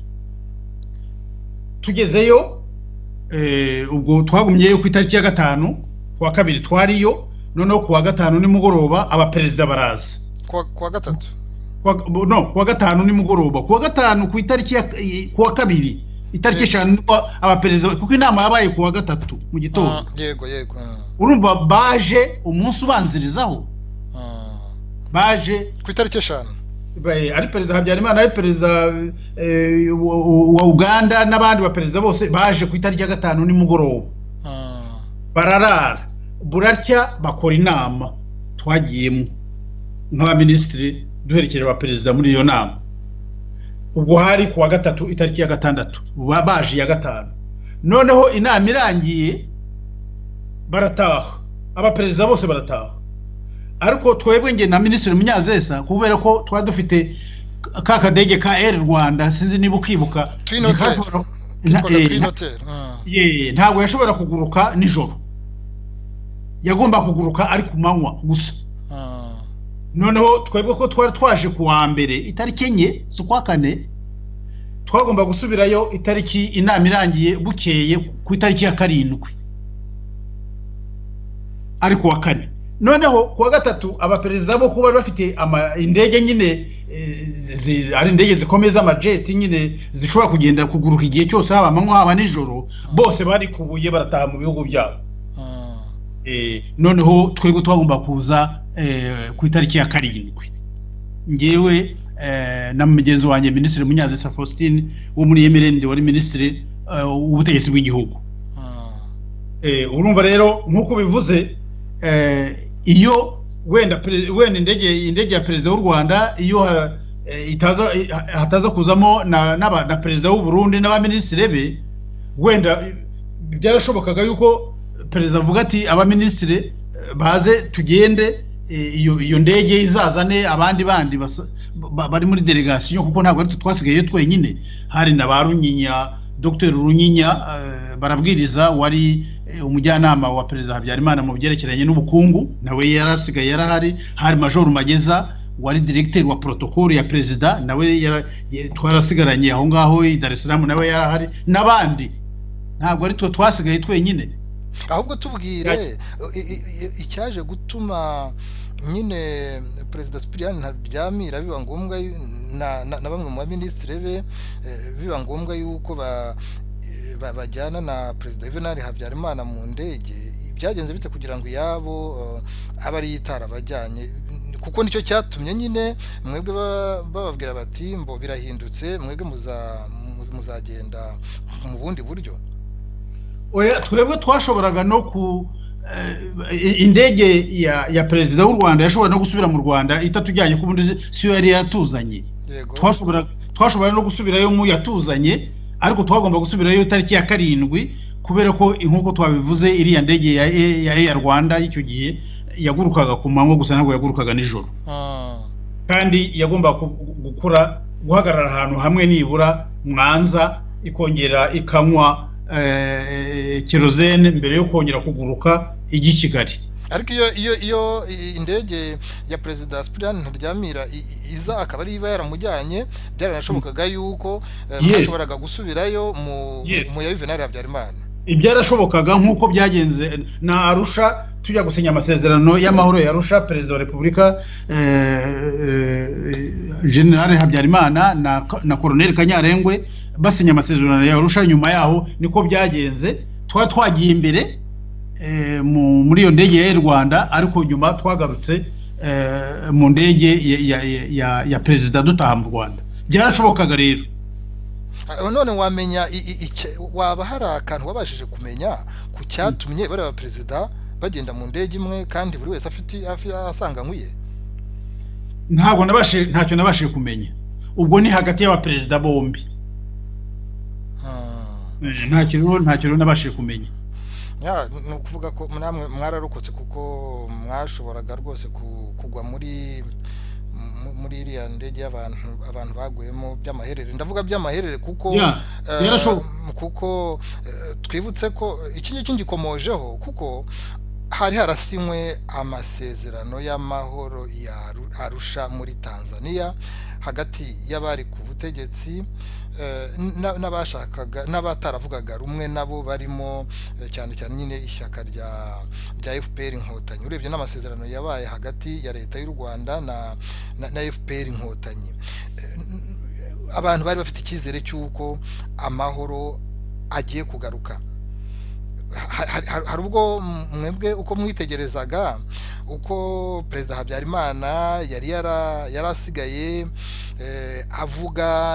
Speaker 2: tugezeyo ubwo twagumyeyo ku itariki ya gatanu ku wa kabiri twariyo noneho ku wa gatanu nimugoroba abaperezida baraza
Speaker 1: ku wa gatatu
Speaker 2: no ku wa gatanu nimugoroba ku wa gatanu ku itariki ya ku wa kabiri itariki eshanu abaperezida kuko inama yabaye ku wa gatatu mu gitondo
Speaker 1: yego yego
Speaker 2: urumva baje umunsi ubanzirizaho baje
Speaker 1: ku itariki eshanu
Speaker 2: ari perezida habyarimana ari perezida wa uganda n'abandi baperezida bose baje ku itariki ya gatanu nimugoroba bararara burarya bakora inama twagiyemo nk'abaminisitiri duherekeje abaperezida muri iyo nama ubwo hari ku wa gatatu itariki ya gatandatu baje iya gatanu noneho inama irangiye barataha abaperezida bose barataha ariko twebwe nge na minisitiri munyazesa kubera ko twari dufite ka kadege ka eri rwanda sinzi niba ukibuka ntabwo yashobora kuguruka nijoro yagomba kuguruka ari ku manywa gusa noneho twebwe ko twari twaje ku wa mbere itariki enye z'ukwa kane twagomba gusubirayo itariki inama irangiye bukeye ku itariki ya karindwi ari ku wa kane noneho kuwa gatatu abaperezida bo kuba bafite indege nyine ari indege zikomeza amajeti nyine zishobora kugenda kuguruka igihe cyose haba amanywa haba nijoro bose bari kubuye barataha mu bihugu byabo noneho twebwe twagomba kuza ku itariki ya karindwi ngewe na mugenzi wanjye minisitiri munyazisa faustin wo muri emirende wari minisitiri w'ubutegetsi bw'igihugu urumva rero nk'uko bivuze iyo wenda wenda indege indege ya perezida w'u rwanda iyo hataza kuzamo na perezida w'uburundi n'abaminisitiri be wenda byarashobokaga yuko perezida avuga ati abaminisitiri baze tugende iyo ndege izazane abandi bandi bari muri delegasiyo kuko ntabwo twasigaye twenyine hari na ba runyinya dr runyinya barabwiriza wari umujyanama wa perezida habyarimana mu byerekeranye n'ubukungu nawe yari asigaye yarahari hari majoro mageza wari diregiteri wa porotokoro ya perezida nawe twarasigaranye aho ngaho i dar es salaam nawe yarahari n'abandi ntabwo ari twe twasigaye twenyine
Speaker 1: ahubwo tubwire icyaje gutuma nyine perezida sipiriyani ntaryamira biba ngombwa na bamwe mu baminisitiri be biba ngombwa yuko bajyana na perezida yuvenali habyarimana mu ndege byagenze bite kugira ngo iyabo abe ari itarabajyanye kuko nicyo cyatumye nyine mwebwe bababwira bati mbo birahindutse mwebwe muzagenda mu bundi buryo
Speaker 2: twebwe twashoboraga no ku indege ya perezida w'u rwanda yashobora no gusubira mu rwanda itatujyanye ku bundi si yo yari yatuzanye twashobora no gusubirayo mu yatuzanye ariko twagomba gusubirayo itariki ya karindwi kubera ko nk'uko twabivuze iriya ndege ya eya rwanda y'icyo gihe yagurukaga ku manywa gusa ntabwo yagurukaga nijoro kandi yagomba gukora guhagarara ahantu hamwe nibura mwanza ikongera ikanywa kerozene mbere yo kongera kuguruka ijya i kigali
Speaker 1: ariko iyo iyo iyo indege ya perezida sipiriyani ntaryamira iza akaba ariyo iba yaramujyanye byaranashobokaga yuko bashoboraga gusubirayo mu ya yuvenali habyarimana
Speaker 2: ibyarashobokaga nk'uko byagenze na arusha tujya gusinya amasezerano y'amahoro ya arusha perezida wa repubulika generale habyarimana na koroneli kanyarengwe basinya amasezerano ya arusha nyuma yaho niko byagenze twaba twagiye imbere muri iyo ndege ya air rwanda ariko nyuma twagarutse mu ndege ya perezida dutaha mu rwanda byarashobokaga rero
Speaker 1: none wamenya waba hari akantu wabashije kumenya ku cyatumye bariya perezida bagenda mu ndege imwe kandi buri wese afite asanganywe
Speaker 2: ntabwo ntacyo nabashije kumenya ubwo ni hagati y'abaperezida bombi nta kintu nta kintu nabashije kumenya
Speaker 1: ni ukuvuga ko namwe mwararokotse kuko mwashoboraga rwose kugwa muri muri iriya ndege y'abantu abantu baguyemo by'amaherere ndavuga by'amaherere kuko kuko twibutse ko iki ngiki ngikomojeho kuko hari harasinywe amasezerano y'amahoro ya arusha muri tanzania hagati y'abari ku butegetsi n'abashakaga n'abataravugaga rumwe nabo barimo cyane cyane nyine ishyaka rya rya fpr inkotanyi urebye n'amasezerano yabaye hagati ya leta y'u rwanda na na fpr inkotanyi abantu bari bafite icyizere cy'uko amahoro agiye kugaruka hari ubwo mwebwe uko mwitegerezaga uko perezida habyarimana yari yarasigaye avuga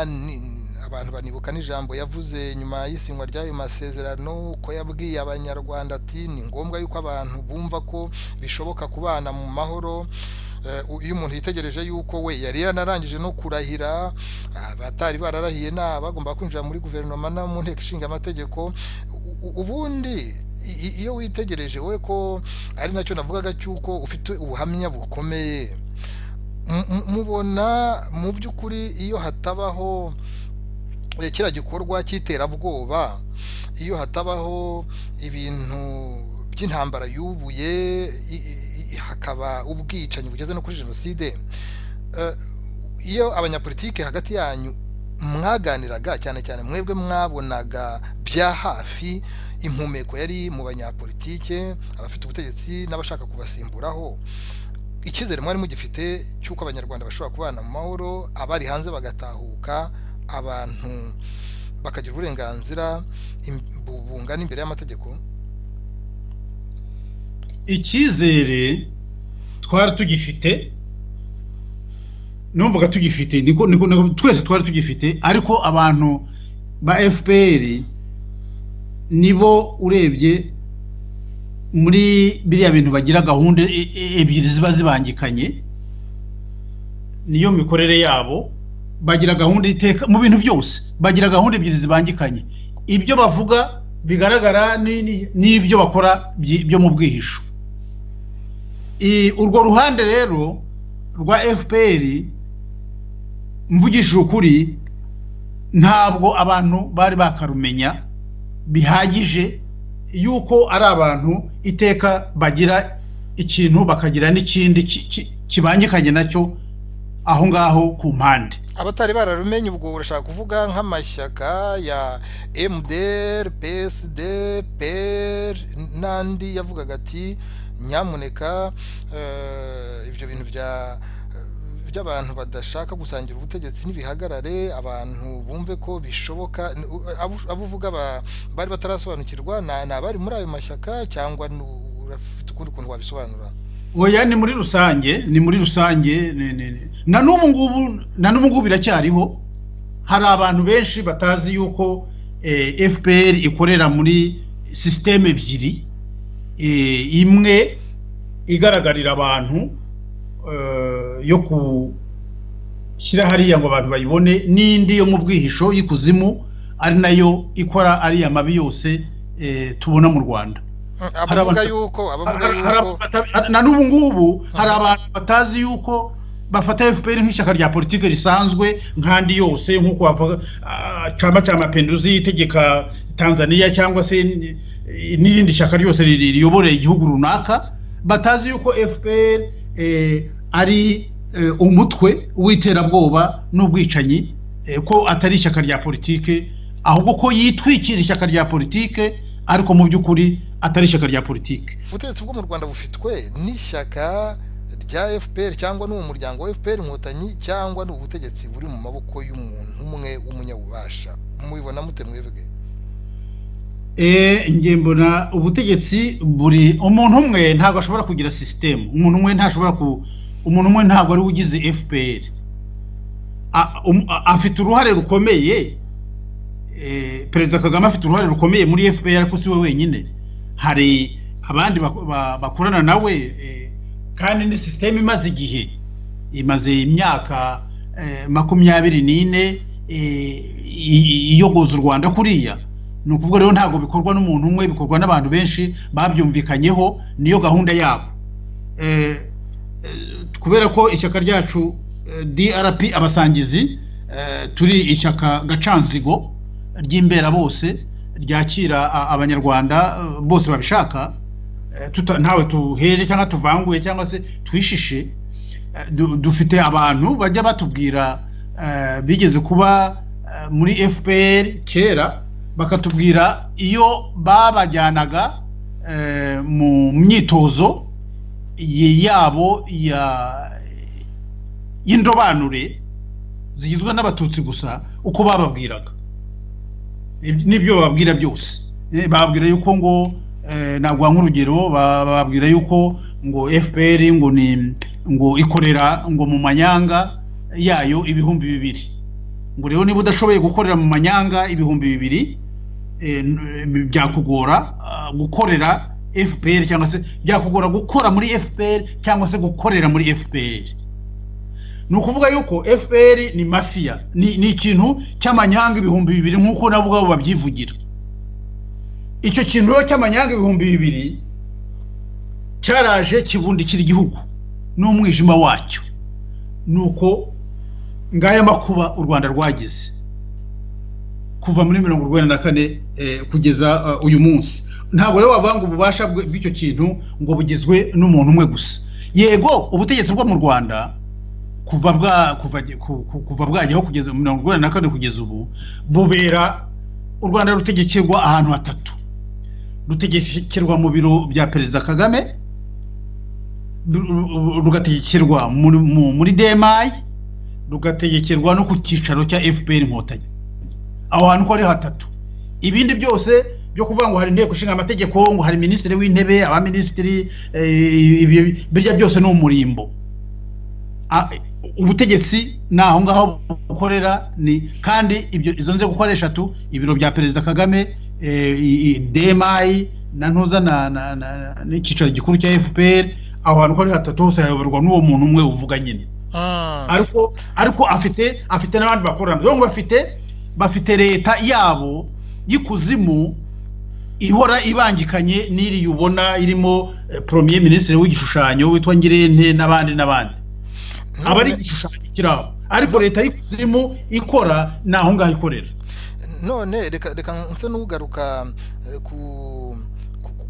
Speaker 1: abantu banibuka n'ijambo yavuze nyuma y'isinywa ry'ayo masezerano ko yabwiye abanyarwanda ati ni ngombwa yuko abantu bumva ko bishoboka kubana mu mahoro iyo umuntu yitegereje yuko we yari yanarangije no kurahira abatari bararahiye nta bagomba kwinjira muri guverinoma no mu nteko ishinga amategeko ubundi iyo witegereje we ko ari nacyo navugaga cy'uko ufite ubuhamya bukomeye mubona mu by'ukuri iyo hatabaho kiriya gikorwa cy'iterabwoba iyo hatabaho ibintu by'intambara yubuye hakaba ubwicanyi bugeze no kuri jenoside iyo abanyapolitike hagati yanyu mwaganiraga cyane cyane mwebwe mwabonaga bya hafi impumeko yari mu banyapolitike abafite ubutegetsi n'abashaka kubasimburaho icyizere mwari mugifite cy'uko abanyarwanda bashobora kubana mu mahoro abari hanze bagatahuka abantu bakagira uburenganzira bungana imbere y'amategeko
Speaker 2: icyizere twari tugifite numvaga tugifite niko niko niko twese twari tugifite ariko abantu ba fpr nibo urebye muri biriya bintu bagira gahunda e- e- ebyiri ziba zibangikanye niyo mikorere yabo bagira gahunda iteka mu bintu byose bagira gahunda ebyiri zibangikanye ibyo bavuga bigaragara ni- ni- n'ibyo bakora byi- byo mu bwihisho I- urwo ruhande rero rwa fpr mvugishije ukuri ntabwo abantu bari bakarumenya bihagije yuko ari abantu iteka bagira ikintu bakagira n'ikindi ki- ki- kibangikanye nacyo aho ngaho ku mpande
Speaker 1: abatari bararumenye ubwo urashaka kuvuga nk'amashyaka ya MDR, PSD, PER n'andi yavugaga ati nyamuneka eh, ibyo bintu bya by'abantu badashaka gusangira ubutegetsi n'ibihagarare abantu bumve ko bishoboka N- u- abo- abo uvuga ba- bari batarasobanukirwa na- ni abari muri ayo mashyaka cyangwa ni u- urafite ukundi kuntu wabisobanura
Speaker 2: oya ni muri rusange ni muri rusange ni- ni- ni- na n'ubu ngubu na n'ubu ngubu biracyariho hari abantu benshi batazi yuko eh, fpr ikorera muri sisiteme ebyiri eh, imwe igaragarira abantu eh, yo gushyira hariya ngo abantu bayibone n'indi yo mu bwihisho y'ikuzimu ari nayo ikora ariya mabi yose eh, tubona mu rwanda
Speaker 1: abavuga
Speaker 2: abantu-
Speaker 1: yuko abavuga
Speaker 2: Hari- hari
Speaker 1: yuko
Speaker 2: abata- na n'ubu ngubu hari abantu batazi yuko bafata fpr nk'ishyaka rya politiki risanzwe nk'andi yose nk'uko bavuga ah, chama cha mapinduzi itegeka tanzania cyangwa se n- n'irindi shyaka ryose riri- riyoboreye igihugu runaka batazi yuko fpr eh, ari eh, umutwe w'iterabwoba n'ubwicanyi eh, ko atari ishyaka rya politiki ahubwo ko yitwikira ishyaka rya politiki ariko mu by'ukuri atari ishyaka rya politiki
Speaker 1: ubutegetsi bwo mu rwanda bufitwe n'ishyaka rya fpr cyangwa n'uwo muryango wa fpr inkotanyi cyangwa ni ubutegetsi buri mu maboko y'umuntu umwe w'umunyabubasha mubibona mute mwebwe
Speaker 2: Eh, njye mbona ubutegetsi buri umuntu umwe ntabwo ashobora kugira sisitemu umuntu umwe ntashobora ku umuntu umwe ntabwo ari we ugize fpr A- um- a- afite uruhare rukomeye eh, perezida kagame afite uruhare rukomeye muri fpr ariko si we wenyine hari abandi bak- ba- bakorana nawe eh, kandi ni sisiteme imaze igihe imaze imyaka eh, makumyabiri n'ine eh, i- i- iyogoza u rwanda kuriya ni ukuvuga rero ntabwo bikorwa n'umuntu umwe bikorwa n'abantu benshi babyumvikanyeho niyo gahunda yabo Eh, eh, kubera ko ishyaka ryacu eh, drp abasangizi eh, turi ishyaka gacanzigo ry'imbera bose ryakira a- abanyarwanda eh, bose babishaka eh, tuta- ntawe tuheje cyangwa tuvanguye cyangwa se twishishe Eh, du- dufite abantu bajya batubwira eh, bigeze kuba eh, muri fpr kera bakatubwira iyo babajyanaga eh, mu myitozo ye- yabo ya y'indobanure zigizwe n'abatutsi gusa uko bababwiraga Ib- n'ibyo bababwira byose Eh, bababwira yuko ngo eh, naguha nk'urugero ba- bababwira yuko ngo fpr ngo ni ngo ikorera ngo mu manyanga yayo ibihumbi bibiri ngo rero niba udashoboye gukorera mu manyanga ibihumbi bibiri eh, n- byakugora ah, gukorera fpr cyangwa se byakugora gukora muri fpr cyangwa se gukorera muri fpr ni ukuvuga yuko fpr ni mafiya ni, ni ikintu cy'amanyanga ibihumbi bibiri nk'uko nabo ubwabo babyivugira icyo kintu rero cy'amanyanga ibihumbi bibiri cyaraje kibundikira igihugu n'umwijima wacyo ni uko ngaya makuba u rwanda rwagize kuva muri mirongo urwenda na kane eh, kugeza eh, uyu munsi ntabwo rero wavuga ngo ububasha bwe- bw'icyo kintu ngo bugizwe n'umuntu umwe gusa yego ubutegetsi bwo mu rwanda kuva bwa kuva ku- ku- kuva bwajyaho kugeza mirongo urwenda na kane kugeza ubu bubera u rwanda rutegekerwa ahantu hatatu rutegekerwa mu biro bya perezida kagame ru- ru- rugategekerwa muri- mu- muri demayi rugategekerwa no ku cyicaro cya fpr inkotanyi aho hantu uko ari hatatu ibindi byose byo kuvuga ngo hari inteko ishinga amategeko ngo hari minisitiri w'intebe abaminisitiri birya byose ni umurimbo ubutegetsi ni aho ngaho bukorera ni kandi ibyo izo nzego uko ari eshatu ibiro bya perezida kagame demayi na ntuza n'icyicaro gikuru cya fpr aho hantu uko ari hatatu hose hayoborwa n'uwo muntu umwe uvuga nyine ariko ariko afite afite n'abandi bakorana rero bafite bafite leta yabo y'ikuzimu ihora ibangikanye n'iriya ubona irimo premier minisitiri w'igishushanyo witwa ngirente n'abandi n'abandi aba ari igishushanyo kirabo ariko leta y'ikuzimu ikora ni aho ngaho ikorera
Speaker 1: none reka reka nsa n'ugaruka ku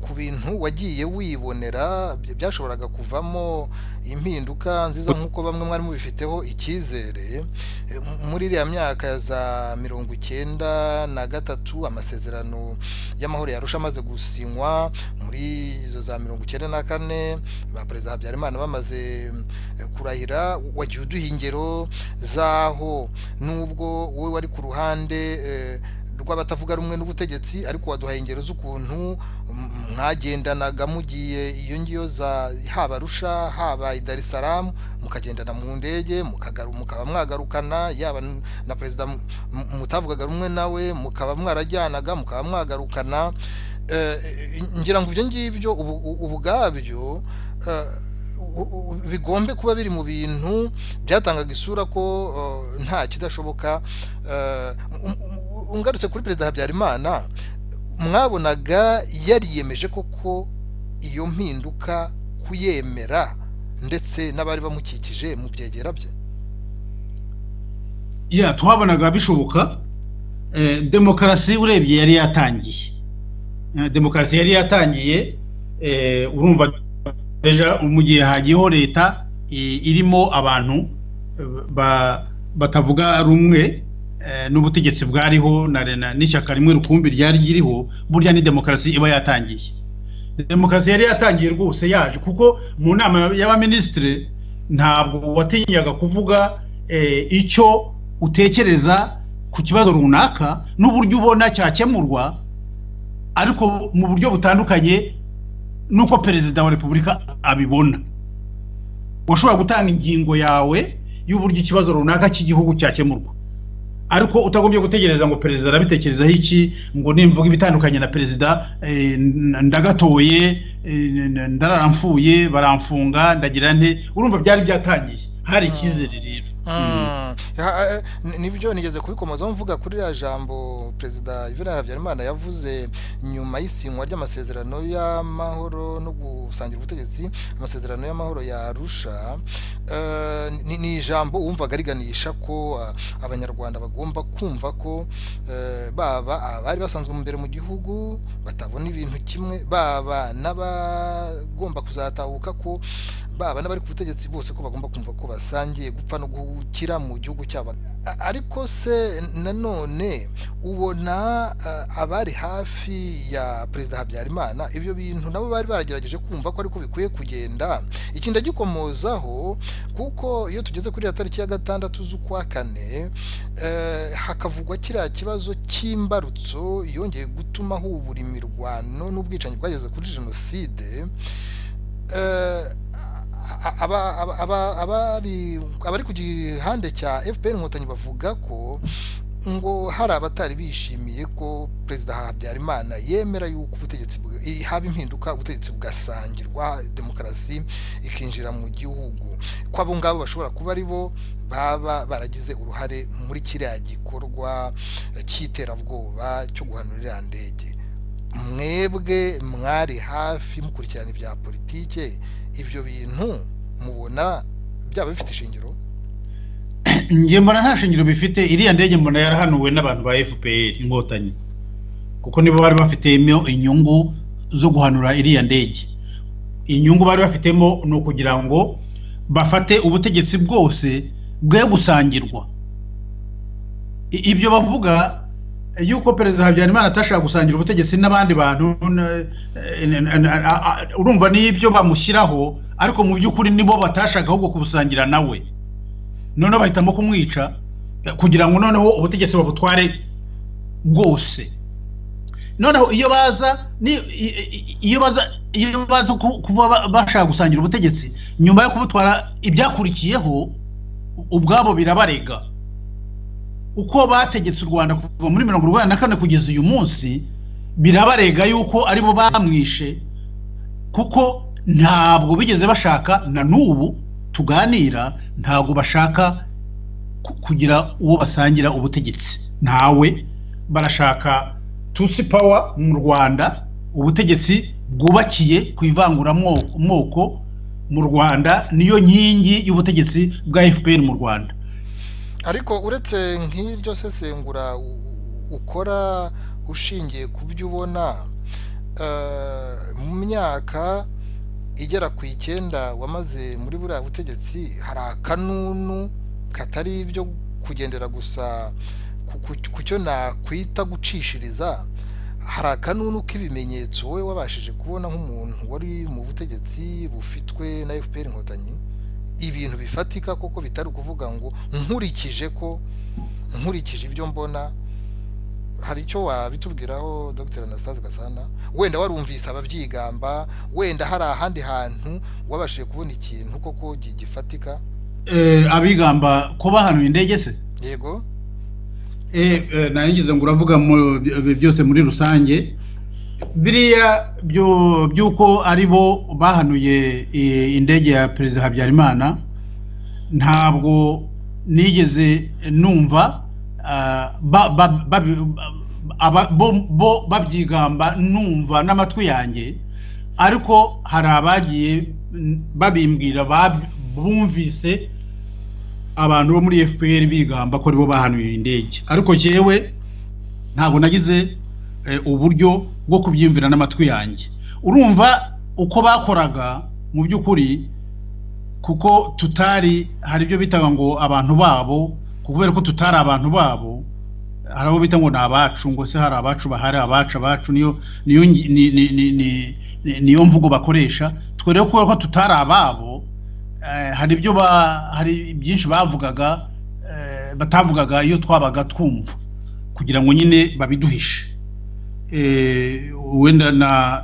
Speaker 1: ku bintu wagiye wibonera byashoboraga kuvamo impinduka nziza nk'uko bamwe mwari mubifiteho icyizere muri iriya myaka za mirongo icyenda na gatatu amasezerano y'amahoro yarusha amaze gusinywa muri izo za mirongo icyenda na kane ba perezida habyarimana bamaze kurahira wagiye uduha ingero z'aho n'ubwo wowe wari ku ruhande rw'abatavuga rumwe n'ubutegetsi ariko waduhaye ingero z'ukuntu mwagendanaga mugiye iyo ngiyo za haba rusha haba i dar es salaam mukagendana mu ndege mukaba mwagarukana yaba na perezida mutavugaga rumwe nawe mukaba mwarajyanaga mukaba mwagarukana ngira ngo ibyo ngibyo ubwabyo bigombe kuba biri mu bintu byatangaga isura ko nta kidashoboka ungarutse kuri perezida habyarimana mwabonaga yariyemeje koko iyo mpinduka kuyemera ndetse n'abari bamukikije mu byegera bye
Speaker 2: ya twabonaga bishoboka demokarasi urebye yari yatangiye demokarasi yari yatangiye urumva mu gihe hagiyeho leta irimo abantu batavuga rumwe n'ubutegetsi bwariho n'ishyaka rimwe rukumbi ryari ririho burya ni demokarasi iba yatangiye demokarasi yari yatangiye rwose yaje kuko mu nama y'abaminisitiri ntabwo watinyaga kuvuga icyo utekereza ku kibazo runaka n'uburyo ubona cyakemurwa ariko mu buryo butandukanye n'uko perezida wa repubulika abibona washobora gutanga ingingo yawe y'uburyo ikibazo runaka cy'igihugu cyakemurwa ariko utagombye gutegereza ngo perezida arabitekerezaho iki ngo nimvuga ibitandukanye na perezida ndagatoye ndararamfuye baramfunga ndagira nte urumva byari byatangiye hari icyizere rero
Speaker 1: nibyo nigeze kubikomazaho mvuga kuri iriya jambo perezida yuvenali habyarimana yavuze nyuma y'isinywa ry'amasezerano y'amahoro no gusangira ubutegetsi amasezerano y'amahoro yarusha ni ijambo wumvaga riganisha ko abanyarwanda bagomba kumva ko baba abari basanzwe imbere mu gihugu batabona ibintu kimwe baba n'abagomba kuzatahuka ko baba n'abari ku butegetsi bose ko bagomba kumva ko basangiye gupfa no guhukira mu gihugu cyabo ariko se nanone ubona abari hafi ya perezida habyarimana ibyo bintu nabo bari baragerageje kumva ko ariko bikwiye kugenda iki ndagikomozaho kuko iyo tugeze kuri iyo tariki ya gatandatu z'ukwa kane hakavugwa kiriya kibazo cy'imbarutso yongeye gutuma hubura imirwano n'ubwicanyi bwageze kuri jenoside abari ku gihande cya fpr inkotanyi bavuga ko ngo hari abatari bishimiye ko perezida habyarimana yemera yuko ubutegetsi haba impinduka ubutegetsi bugasangirwa demokarasi ikinjira mu gihugu ko abo ngabo bashobora kuba ari bo baba baragize uruhare muri kiriya gikorwa cy'iterabwoba cyo guhanura iriya ndege mwebwe mwari hafi mukurikirana ibya politike ibyo bintu mubona byaba bifite ishingiro
Speaker 2: njye mbona nta shingiro bifite iriya ndege mbona yarahanuwe n'abantu ba fpr inkotanyi kuko nibo bari bafitemo inyungu zo guhanura iriya ndege inyungu bari bafitemo ni ukugira ngo bafate ubutegetsi bwose bwe gusangirwa ibyo bavuga yuko perezida habyarimana atashaka gusangira ubutegetsi n'abandi bantu urumva n'ibyo bamushyiraho ariko mu by'ukuri nibo batashaka ahubwo kubusangira nawe noneho bahitamo kumwica kugira ngo noneho ubutegetsi babutware bwose noneho iyo baza ni- i- i- iyo baza iyo baza ku- kuba ba- bashaka gusangira ubutegetsi nyuma yo kubutwara ibyakurikiyeho ubwabo birabarega uko bategetse u rwanda kuva muri mirongo urwanda na kane kugeza uyu munsi birabarega yuko aribo bamwishe kuko ntabwo bigeze bashaka na n'ubu tuganira ntabwo bashaka ku- kugira uwo basangira ubutegetsi ntawe barashaka tusi pawa mu rwanda ubutegetsi bwubakiye ku ivanguramoko moko mu rwanda niyo nkingi y'ubutegetsi bwa fpr mu rwanda
Speaker 1: ariko uretse nk'iryo sesengura u- ukora ushingiye ku byo ubona eh, mu myaka igera ku icyenda wamaze muri buriya butegetsi hari akanunu katari ibyo kugendera gusa ku- ku- ku cyo nakwita gucishiriza hari akanunu k'ibimenyetso wowe wabashije kubona nk'umuntu wari mu butegetsi bufitwe na fpr inkotanyi ibintu bifatika koko bitari ukuvuga ngo nkurikije ko nkurikije ibyo mbona hari icyo wabitubwiraho dr anastase gasana wenda warumvise ababyigamba wenda hari ahandi hantu wabashije kubona ikintu koko gi- gifatika
Speaker 2: Eh, abigamba ko bahanuye indege se
Speaker 1: yego
Speaker 2: Eh, eh, naringize ngo uravuga mu- by- byose muri rusange biriya byo- by'uko ari bo bahanuye eh, indege ya perezida habyarimana ntabwo nigeze numva ah, ba- ba- babi- aba- bo- bo babyigamba numva n'amatwi yanjye ariko hari abagiye mm, babimbwira bab- bumvise abantu bo muri fpr bigamba ko aribo bahanuye indege ariko jyewe ntabwo nagize eh, uburyo bwo kubyiyumvira n'amatwi yanjye urumva uko bakoraga mu by'ukuri kuko tutari hari ibyo bitaga ngo abantu babo kubera ko tutari abantu babo hari abo bita ngo ni abacu ngo se hari abacu bahari abacu abacu niyo niyo ngi- ni- ni- ni- ni- ni- niyo mvugo bakoresha twe rero kubera ko tutari ababo eh, hari ibyo ba- hari byinshi bavugaga eh, batavugaga iyo twabaga twumva kugira ngo nyine babiduhishe Eh, wenda na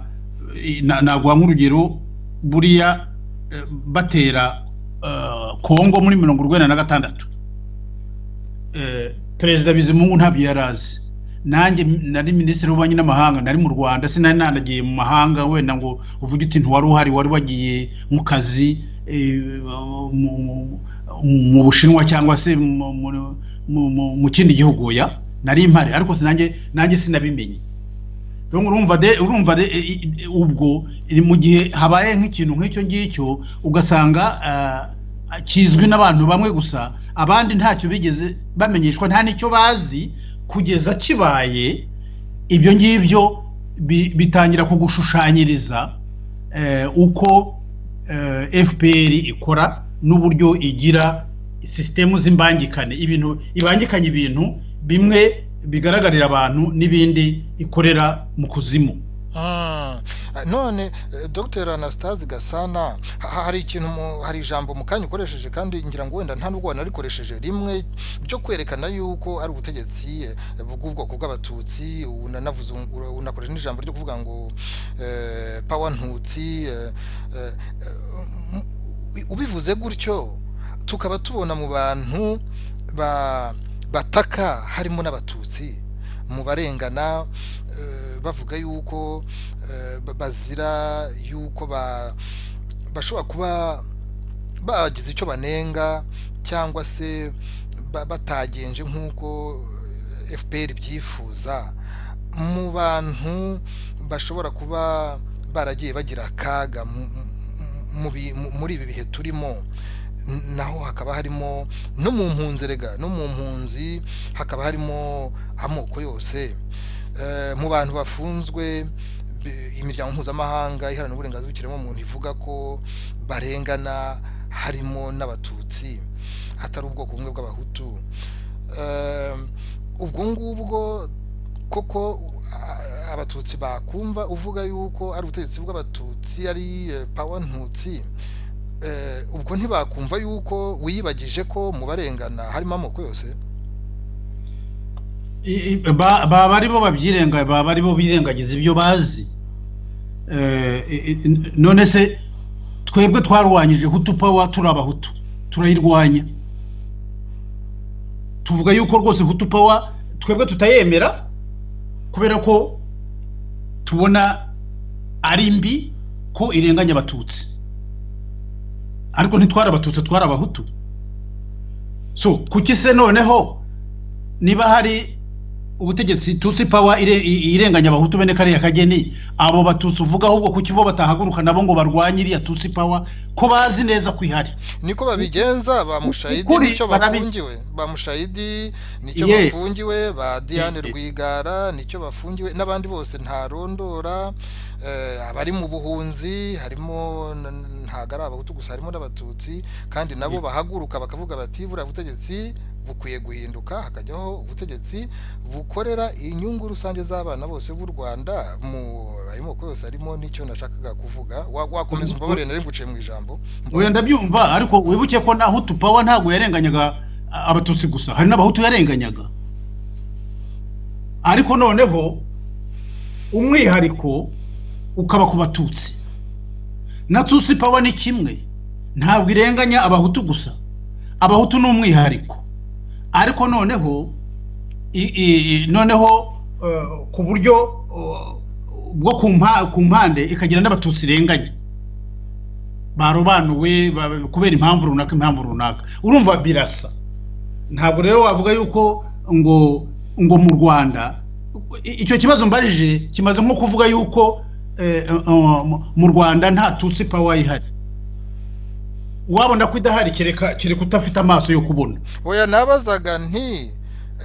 Speaker 2: na- naguha nk'urugero buriya eh, batera eh, kongo muri mirongo urwenda na gatandatu eh, perezida bizimungu ntabyo yari azi nanjye m- nari minisitiri w'ububanyi n'amahanga nari mu rwanda sinari nanagiye mu mahanga wenda ngo uvuge uti ntiwari uhari wari wagiye mu kazi eh, mu- mu- mu bushinwa cyangwa se mu- mu- mu- mu- mu kindi gihugu oya nari mpari ariko sinanjye nanjye sinabimenye rero urumva de urumva de i- i- i- ubwo iri mu gihe habaye nk'ikintu nk'icyo ngicyo ugasanga ah, kizwi n'abantu bamwe gusa abandi ntacyo bigeze bamenyeshwa nta n'icyo bazi kugeza kibaye ibyo ngibyo bi- bitangira kugushushanyiriza eh, uko eh, fpr ikora n'uburyo igira sisitemu z'imbangikane ibintu ibangikanye ibintu bimwe bigaragarira abantu n'ibindi ikorera mu kuzimu
Speaker 1: Mm. none eh, dr anastase gasana ha- hari ikintu mu- hari ijambo mu kanya ukoresheje kandi ngira ngo wenda nta nubwo wanarikoresheje rimwe byo kwerekana yuko ari ubutegetsi eh, bw'ubwoko bw'abatutsi unanavuze un- unakoresha n'ijambo ryo kuvuga ngo eh, pawa ntutsi eh, eh, eh, m- ubivuze gutyo tukaba tubona mu bantu ba- bataka harimo n'abatutsi mu barengana eh, bavuga yuko eh, ba- bazira yuko ba- bashobora kuba bagize icyo banenga cyangwa se ba- batagenje nk'uko eh, fpr byifuza mu bantu bashobora kuba baragiye bagira akaga mu- mu- mu bi- mu- muri ibi bihe turimo N- naho hakaba harimo no mu mpunzi rega no mu mpunzi hakaba harimo amoko yose Eh, mu bantu bafunzwe bi- imiryango mpuzamahanga iharanira uburenganzira bw'ikiremwamuntu ivuga ko barengana harimo n'abatutsi hatari ubwoko bumwe bw'abahutu Eh, ubwo ngubwo koko a- abatutsi bakumva uvuga yuko ari ubutegetsi bw'abatutsi ari eh, pawa ntutsi Eh, ubwo ntibakumva yuko wiyibagije ko mu barengana harimo amoko yose
Speaker 2: baba ari bo babyirenga baba ari bo birengagiza ibyo bazi none se twebwe twarwanyije hutu pawa turi abahutu turayirwanya tuvuga yuko rwose hutu pawa twebwe tutayemera kubera ko tubona ari mbi ko irenganya abatutsi ariko ntitwara abatutsi twari abahutu so kuki se noneho niba hari ubutegetsi tutsi pawa irenganya abahutu bene kariya kageni abo batutsi uvuga ahubwo kuki bo batahaguruka nabo ngo barwanye iriya tutsi pawa ko bazi neza ko ihari
Speaker 1: niko babigenza ba mushayidi
Speaker 2: Ukuri,
Speaker 1: nicyo
Speaker 2: barabi-
Speaker 1: bafungiwe ba mushayidi nicyo
Speaker 2: Ye.
Speaker 1: bafungiwe ba diane
Speaker 2: Ye, ye.
Speaker 1: rwigara nicyo bafungiwe n'abandi bose ntarondora eh, abari mu buhunzi harimo n- n- ntago ari abahutu gusa harimo n'abatutsi kandi nabo bahaguruka bakavuga bati buriya butegetsi bukwiye guhinduka hakajyaho ubutegetsi bukorera inyungu rusange z'abana bose b'u rwanda mu ayo moko yose harimo n'icyo nashakaga kuvuga Wa- wakomeza umbabarire nari nguciye mu ijambo
Speaker 2: oya ndabyumva ariko wibuke ko na hutu pawa ntabwo yarenganyaga a- abatutsi gusa hari n'abahutu yarenganyaga ariko noneho umwihariko ukaba ku batutsi na tutsi pawa ni kimwe ntabwo irenganya abahutu gusa abahutu ni umwihariko ariko noneho i- i- i- noneho eh, ku buryo eh, bwo ku mpa- ku mpande ikagira n'abatutsi irenganya barobanuwe ba- kubera impamvu runaka impamvu runaka urumva birasa ntabwo rero wavuga yuko ngo ngo mu rwanda i- icyo kibazo mbarije kimaze nko kuvuga yuko eh, eh, mu rwanda nta tutsi pawa ihari wabona ko idahari kereka kereka utafite amaso yo kubona
Speaker 1: oya nabazaga nti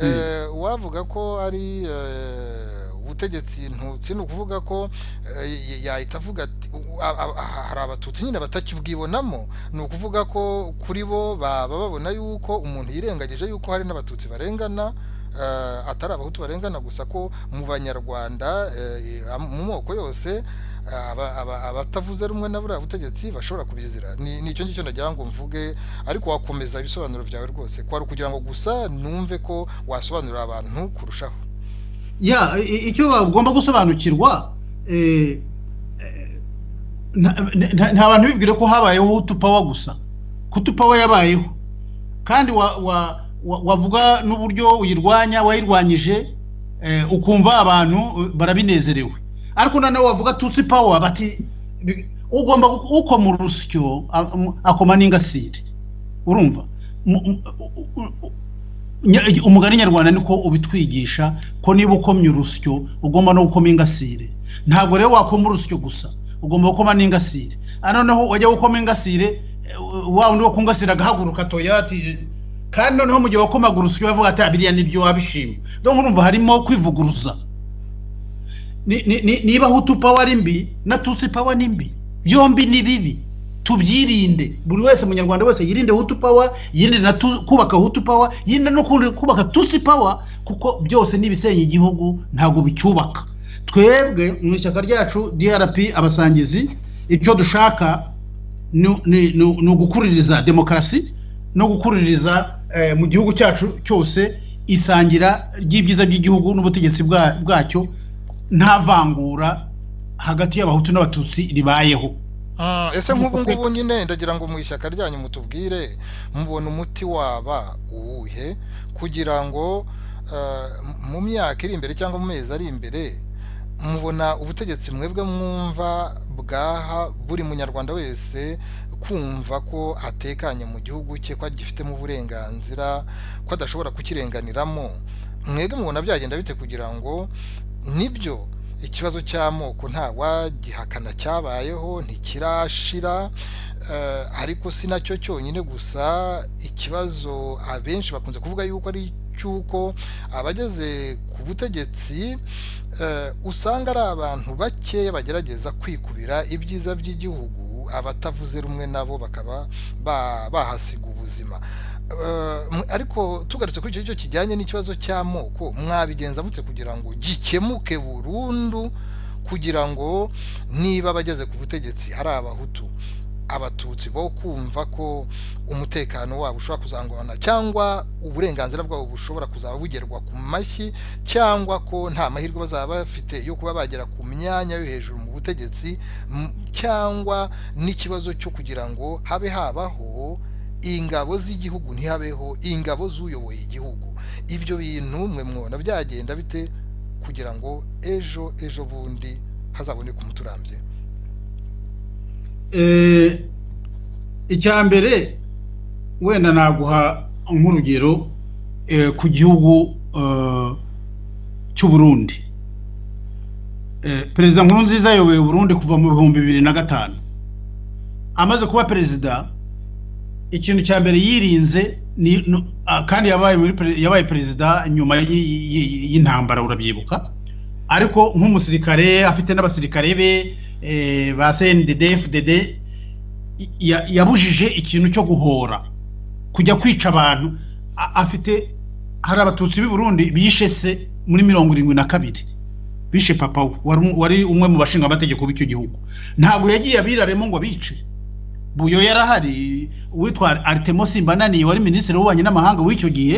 Speaker 1: eh, wavuga ko ari eh, ubutegetsi ntutsi ni ukuvuga ko eh, y- yahita avuga ati u- a- a- a- hari abatutsi nyine batakibwibonamo ni ukuvuga ko kuri bo baba babona yuko umuntu yirengagije yuko hari n'abatutsi barengana eh, atari abahutu barengana gusa ko mu banyarwanda eh, eh, mu moko yose aba- aba- abatavuze rumwe na buriya butegetsi bashobora kubizira Ni- ni icyo ngicyo nagira ngo mvuge ariko wakomeza ibisobanuro byawe rwose kwari ukugira ngo gusa numve ko wasobanurira abantu kurushaho
Speaker 2: ya i- i- icyo bagomba gusobanukirwa eh, eh, nta- nta nta bantu bibwira ko habayeho utupawa gusa ko utupawa yabayeho kandi wa- wa- wa- wavuga n'uburyo uyirwanya wayirwanyije eh, ukumva abantu eh, barabinezerewe ariko noneho wavuga tutsi pawa bati bi- ugomba gu- ukoma urusyo a- m- akoma n'ingasire urumva Mu- mu- u- u- u- Nya- umugani nyarwanda niko ubitwigisha ko niba ukomye urusyo ugomba no gukoma ingasire ntabwo rero wakoma urusyo gusa ugomba gukoma n'ingasire Ah, noneho wajya gukoma ingasire eh, wa wundi wo ku ngasire agahaguruka toya ati kandi noneho mu gihe wakomaga urusyo bavuga ati abiriya nibyo wabishima donc urumva harimo kwivuguruza Ni- ni- ni- niba hutu pawa ari mbi na tutsi pawa ni mbi byombi ni bibi tubyirinde buri wese munyarwanda wese yirinde hutu pawa yirinde na tu, kubaka hutu pawa yirinde no kundi- kubaka tutsi pawa kuko byose ni ibisenya igihugu ntabwo bicyubaka twebwe mu ishyaka ryacu drp abasangizi icyo dushaka ni- ni ni- ni ugukuririza demokarasi no gukuririza eh, mu gihugu cyacu cyose isangira ry'ibyiza by'igihugu n'ubutegetsi bwa- bwacyo nta vangura hagati y'abahutu n'abatutsi ribayeho
Speaker 1: Ah, ese nk'ubu
Speaker 2: Kuko-
Speaker 1: ngubu nyine ndagira ngo mu ishyaka ryanyu mutubwire mubona umuti waba uwuhe kugira ngo eh, mu myaka iri imbere cyangwa mu mezi ari imbere mubona ubutegetsi mwebwe mwumva bwaha buri munyarwanda wese kumva ko atekanye mu gihugu cye ko agifitemo uburenganzira ko adashobora kukirenganiramo mwebwe mubona byagenda bite kugira ngo nibyo ikibazo cy'amoko ntawagihakana cyabayeho ntikirashira eh, ariko si nacyo cyonyine gusa ikibazo abenshi bakunze kuvuga yuko ari cy'uko abageze ku butegetsi eh, usanga ari abantu bakeya bagerageza kwikubira ibyiza by'igihugu abatavuze rumwe nabo bakaba ba- bahasiga ubuzima Eh, mwe- ariko tugarutse kuri icyo ngicyo kijyanye n'ikibazo cy'amoko mwabigenza mute kugira ngo gikemuke burundu kugira ngo niba abageze ku butegetsi ari abahutu abatutsi bo kumva ko umutekano wabo ushobora kuzangurana cyangwa uburenganzira bwabo bushobora kuzaba bugerwa ku mashyi cyangwa ko nta mahirwe bazaba bafite yo kuba bagera ku myanya yo hejuru mu butegetsi m- cyangwa n'ikibazo cyo kugira ngo habe habaho ingabo z'igihugu ntihabeho ingabo z'uyoboye igihugu ibyo bintu mwe mwona byagenda bite kugira ngo ejo ejo bundi hazaboneke umuturambye
Speaker 2: icya mbere wenda naguha nk'urugero eh, ku gihugu eh, cy'u Burundi Eh, perezida nkurunziza ayoboye uburundi kuva mu bihumbi bibiri na gatanu amaze kuba perezida ikintu cya mbere yirinze ni- nu- ah, kandi yabaye muri pere- yabaye perezida nyuma y'i- y'i- y'intambara urabyibuka ariko nk'umusirikare afite n'abasirikare be eh, ba CNDD FDD i- ya- yabujije ikintu cyo guhora kujya kwica abantu A- afite hari abatutsi b'i Burundi bishe se muri mirongo irindwi na kabiri bishe papa we wari um- wari umwe mu bashinga amategeko b'icyo gihugu ntabwo yagiye abiraremo ngo abice buyo yarahari uwitwa Artemo Simbananiye wari minisitiri w'ububanyi n'amahanga w'icyo gihe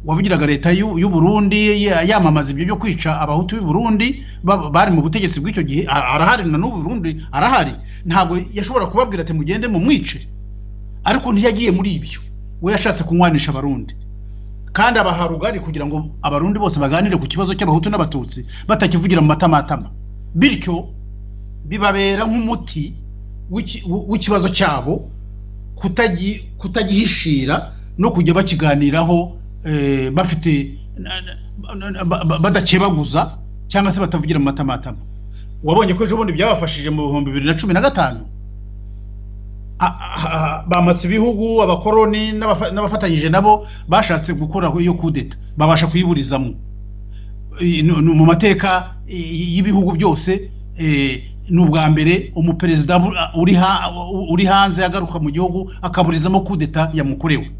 Speaker 2: wavugiraga leta y'u y'u Burundi ya- yamamaza ibyo byo kwica abahutu b'i Burundi ba- bari mu butegetsi bw'icyo gihe a- arahari na n'ubu Burundi arahari ntabwo yashobora kubabwira ati mugende mu mwice ariko ntiyagiye muri ibyo we yashatse kunywanisha abarundi kandi abaha rugari kugira ngo abarundi bose baganire ku kibazo cy'abahutu n'abatutsi batakivugira mu matamatama bityo bibabera nk'umuti w'iki- w- w'ikibazo cyabo kutagi- kitagihishira no kujya bakiganiraho eh, bafite na- na- na- ba- ba- badakebaguza cyangwa se batavugira mu matamatama wabonye ko ejo bundi byabafashije mu bihumbi bibiri na cumi na gatanu A- a- a- bamatse ibihugu abakoroni n'abafa- n'abafatanyije nabo bashatse gukora iyo kudeta babasha kuyiburizamo i- nu- nu- mu mateka i- y'ibihugu byose eh, ni ubwa mbere umuperezida bu- uri ha- uri hanze agaruka mu gihugu akaburizamo kudeta yamukorewe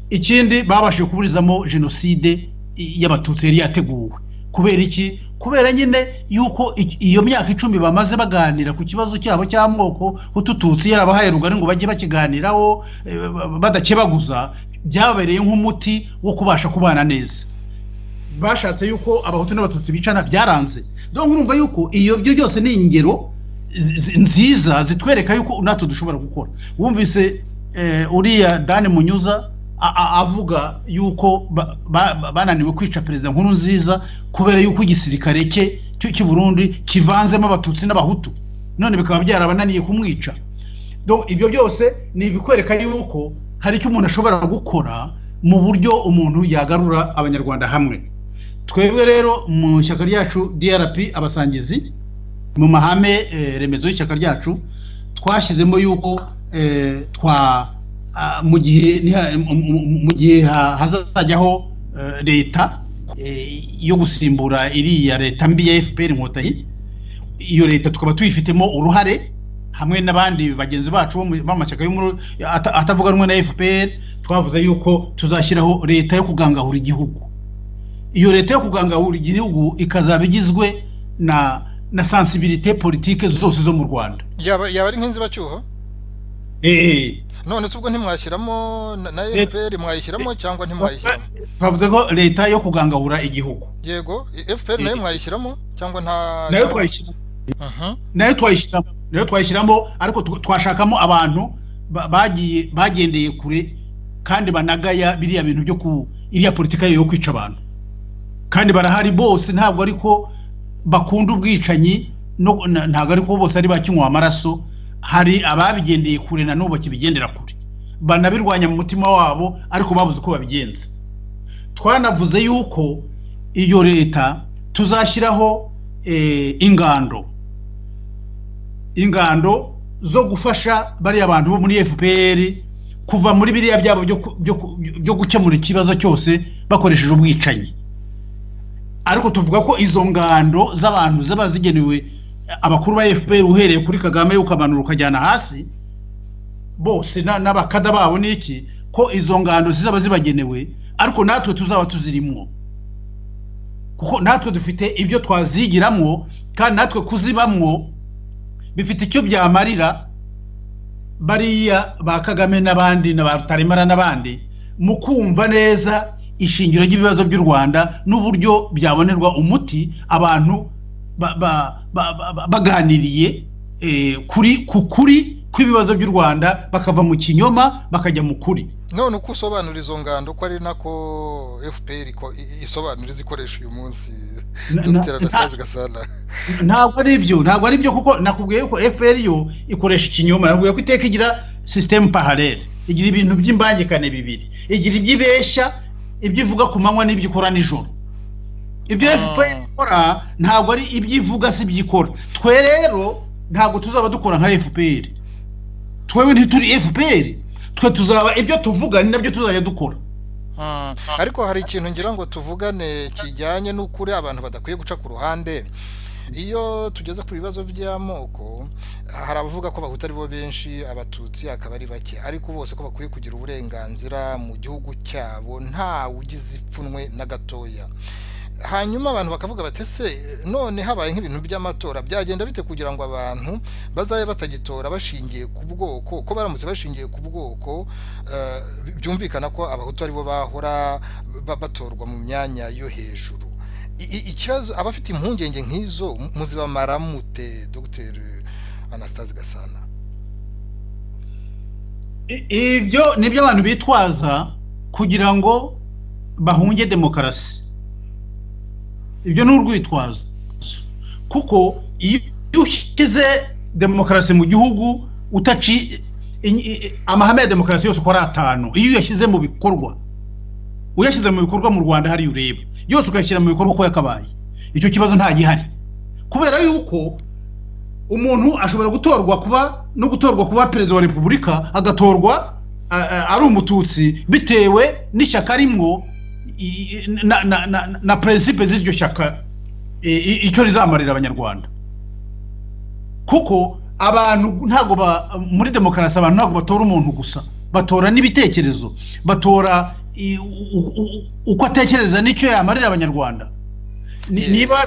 Speaker 2: ikindi babashije kuburizamo jenoside i- y'abatutsi yari yateguwe kubera iki kubera nyine yuko i- iyo myaka icumi bamaze baganira ku kibazo cyabo cy'amoko utututsi yarabahaye rugari ngo bajye bakiganiraho eh, ba- ba- badakebaguza byabereye nk'umuti wo kubasha kubana neza bashatse yuko abahutu n'abatutsi bicana byaranze donc urumva yuko iyo byo byose ni ingero zi- zi- nziza zitwereka yuko natwe dushobora gukora wumvise eh, uriya dani munyuza a- a- avuga yuko ba- ba- bananiwe kwica perezida nkuru nziza kubera yuko igisirikare cye cyo cy'i burundi kivanzemo abatutsi n'abahutu none bikaba byarabananiye kumwica donc ibyo byose ni ibikwereka yuko hari icyo umuntu ashobora gukora mu buryo umuntu yagarura abanyarwanda hamwe twebwe rero mu ishyaka ryacu drp abasangizi mu mahame eh, remezo y'ishyaka ryacu twashyizemo yuko eh, twa ah, mu gihe niha- mu- mu- mu gihe ha- hazajyaho eh, leta eh, yo gusimbura iriya leta mbi ya fpr inkotanyi iyo leta tukaba tuyifitemo uruhare hamwe n'abandi bagenzi bacu bo mu- b'amashyaka yo muri- ata- atavuga rumwe na fpr twavuze yuko tuzashyiraho leta yo kugangahura igihugu iyo leta yo kugangahura igihugu ikazaba igizwe na na sensibilité politike zose zo mu rwanda
Speaker 1: yaba yaba ari nk'inzibacyuho
Speaker 2: Eh,
Speaker 1: none se ubwo ntimwashyiramo na- na fpr mwayishyiramo cyangwa ntimwayishyiramo
Speaker 2: twavuze ko leta yo kugangahura igihugu
Speaker 1: yego fpr nayo mwayishyiramo cyangwa nta
Speaker 2: nayo twayishyira
Speaker 1: Mhm.
Speaker 2: nayo twayishyiramo nayo twayishyiramo ariko tw- twashakamo abantu ba- bagiye bagendeye kure kandi banagaya biriya bintu byo ku iriya politika yo kwica abantu kandi barahari bose ntabwo ariko bakunda ubwicanyi no- na- ntabwo ariko bose ari bakinywa amaraso hari ababigendeye kure na n'ubu bakibigendera kure banabirwanya mu mutima wabo ariko babuze uko babigenza twanavuze yuko iyo leta tuzashyiraho eh, ingando ingando zo gufasha bariya bantu bo muri FPR kuva muri biriya byabo byo ku- byo ku- byo gukemura ikibazo cyose bakoresheje ubwicanyi ariko tuvuga ko izo ngando z'abantu zaba zigenewe abakuru ba FPR uhereye kuri Kagame ukamanura ukajyana hasi bose na- n'abakada babo n'iki ko izo ngando zizaba zibagenewe ariko natwe tuzaba tuzirimwo kuko natwe dufite ibyo twazigiramwo kandi natwe kuzibamwo bifite icyo byamarira bariya ba kagame n'abandi na ba rutaremara n'abandi mu kumva neza ishingiro ry'ibibazo by'u rwanda n'uburyo byabonerwa umuti abantu baganiriye kuri ku kuri kw'ibibazo by'u rwanda bakava mu kinyoma bakajya mu kuri
Speaker 1: none uko usobanura izo ngando ko ari nako fpr isobanura izikoresha uyu munsi dr anastase gasana
Speaker 2: ntabwo ari ibyo ntabwo ari ibyo kuko nakubwiye ko fpr yo ikoresha ikinyoma nakubwiye ko iteka igira sisitemu paharere igira ibintu by'imbangikane bibiri igira iby'ibeshya ibyo ivuga ku manywa n'ibyo ikora nijoro ibyo fpr ikora ntabwo ari ibyo ivuga si ibyo ikora twe rero ntabwo tuzaba dukora nka fpr twewe ntituri fpr twe tuzaba ibyo tuvuga ni nabyo tuzajya dukora
Speaker 1: ariko hari ikintu ngira ngo tuvugane kijyanye n'ukuri abantu badakwiye guca ku ruhande iyo tugeze ku bibazo by'amoko hari abavuga ko bahuta ari bo benshi abatutsi akaba ari bake ariko bose ko bakwiye kugira uburenganzira mu gihugu cyabo nta ugize ipfunwe na gatoya hanyuma abantu bakavuga batese none habaye nk'ibintu by'amatora byagenda bite kugira ngo abantu bazabe batagitora bashingiye ku bwoko ko baramutse bashingiye ku bwoko byumvikana ko abahutu aribo bahora batorwa mu myanya yo hejuru ikibazo abafite impungenge nk'izo muzibamararmute dr anastase gasana
Speaker 2: ibyo ni ibyo abantu bitwaza kugira ngo bahunge demokarasi ibyo ni urwitwazo kuko iyo ushyize demokarasi mu gihugu utaci amahame ya demokarasi yose uko ari atanu iyo uyashyize mu bikorwa uyashyize mu bikorwa mu rwanda hariya ureba yose ukayashyira mu bikorwa uko yakabaye icyo kibazo nta gihari kubera yuko umuntu ashobora gutorwa kuba no gutorwa kuba perezida wa repubulika agatorwa ari umututsi bitewe n'ishyaka rimwo na na na na perezida z'iryo shyaka icyo rizamarira abanyarwanda kuko abantu ntabwo muri demokarasi abantu ntabwo batora umuntu gusa batora n'ibitekerezo batora uko atekereza n'icyo yamarira abanyarwanda niba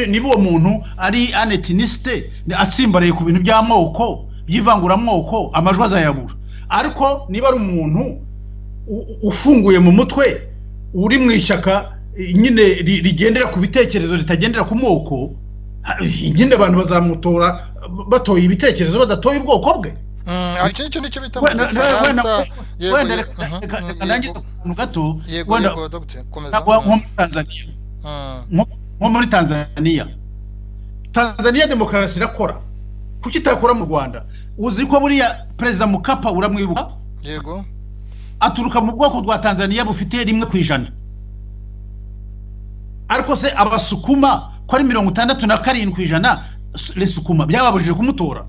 Speaker 2: niba uwo muntu ari anetinisite atsimbaraye ku bintu by'amoko by'ivanguramoko amajwi azayabura ariko niba ari umuntu ufunguye mu mutwe uri mu ishyaka nyine rigendera ku bitekerezo ritagendera ku moko nyine abantu bazamutora batoye ibitekerezo badatoye ubwoko bwe
Speaker 1: icyo nicyo bita mu gifaransa
Speaker 2: wenda reka nangize akantu gato wenda nko muri tanzaniya tanzaniya demokarasi irakora kuki itakora mu rwanda uzi ko buriya perezida mukapa uramwibuka
Speaker 1: yego
Speaker 2: aturuka mu bwoko bwa tanzaniya bufite rimwe ku ijana ariko se abasukuma ko ari mirongo itandatu na karindwi ku ijana resukuma byababujije kumutora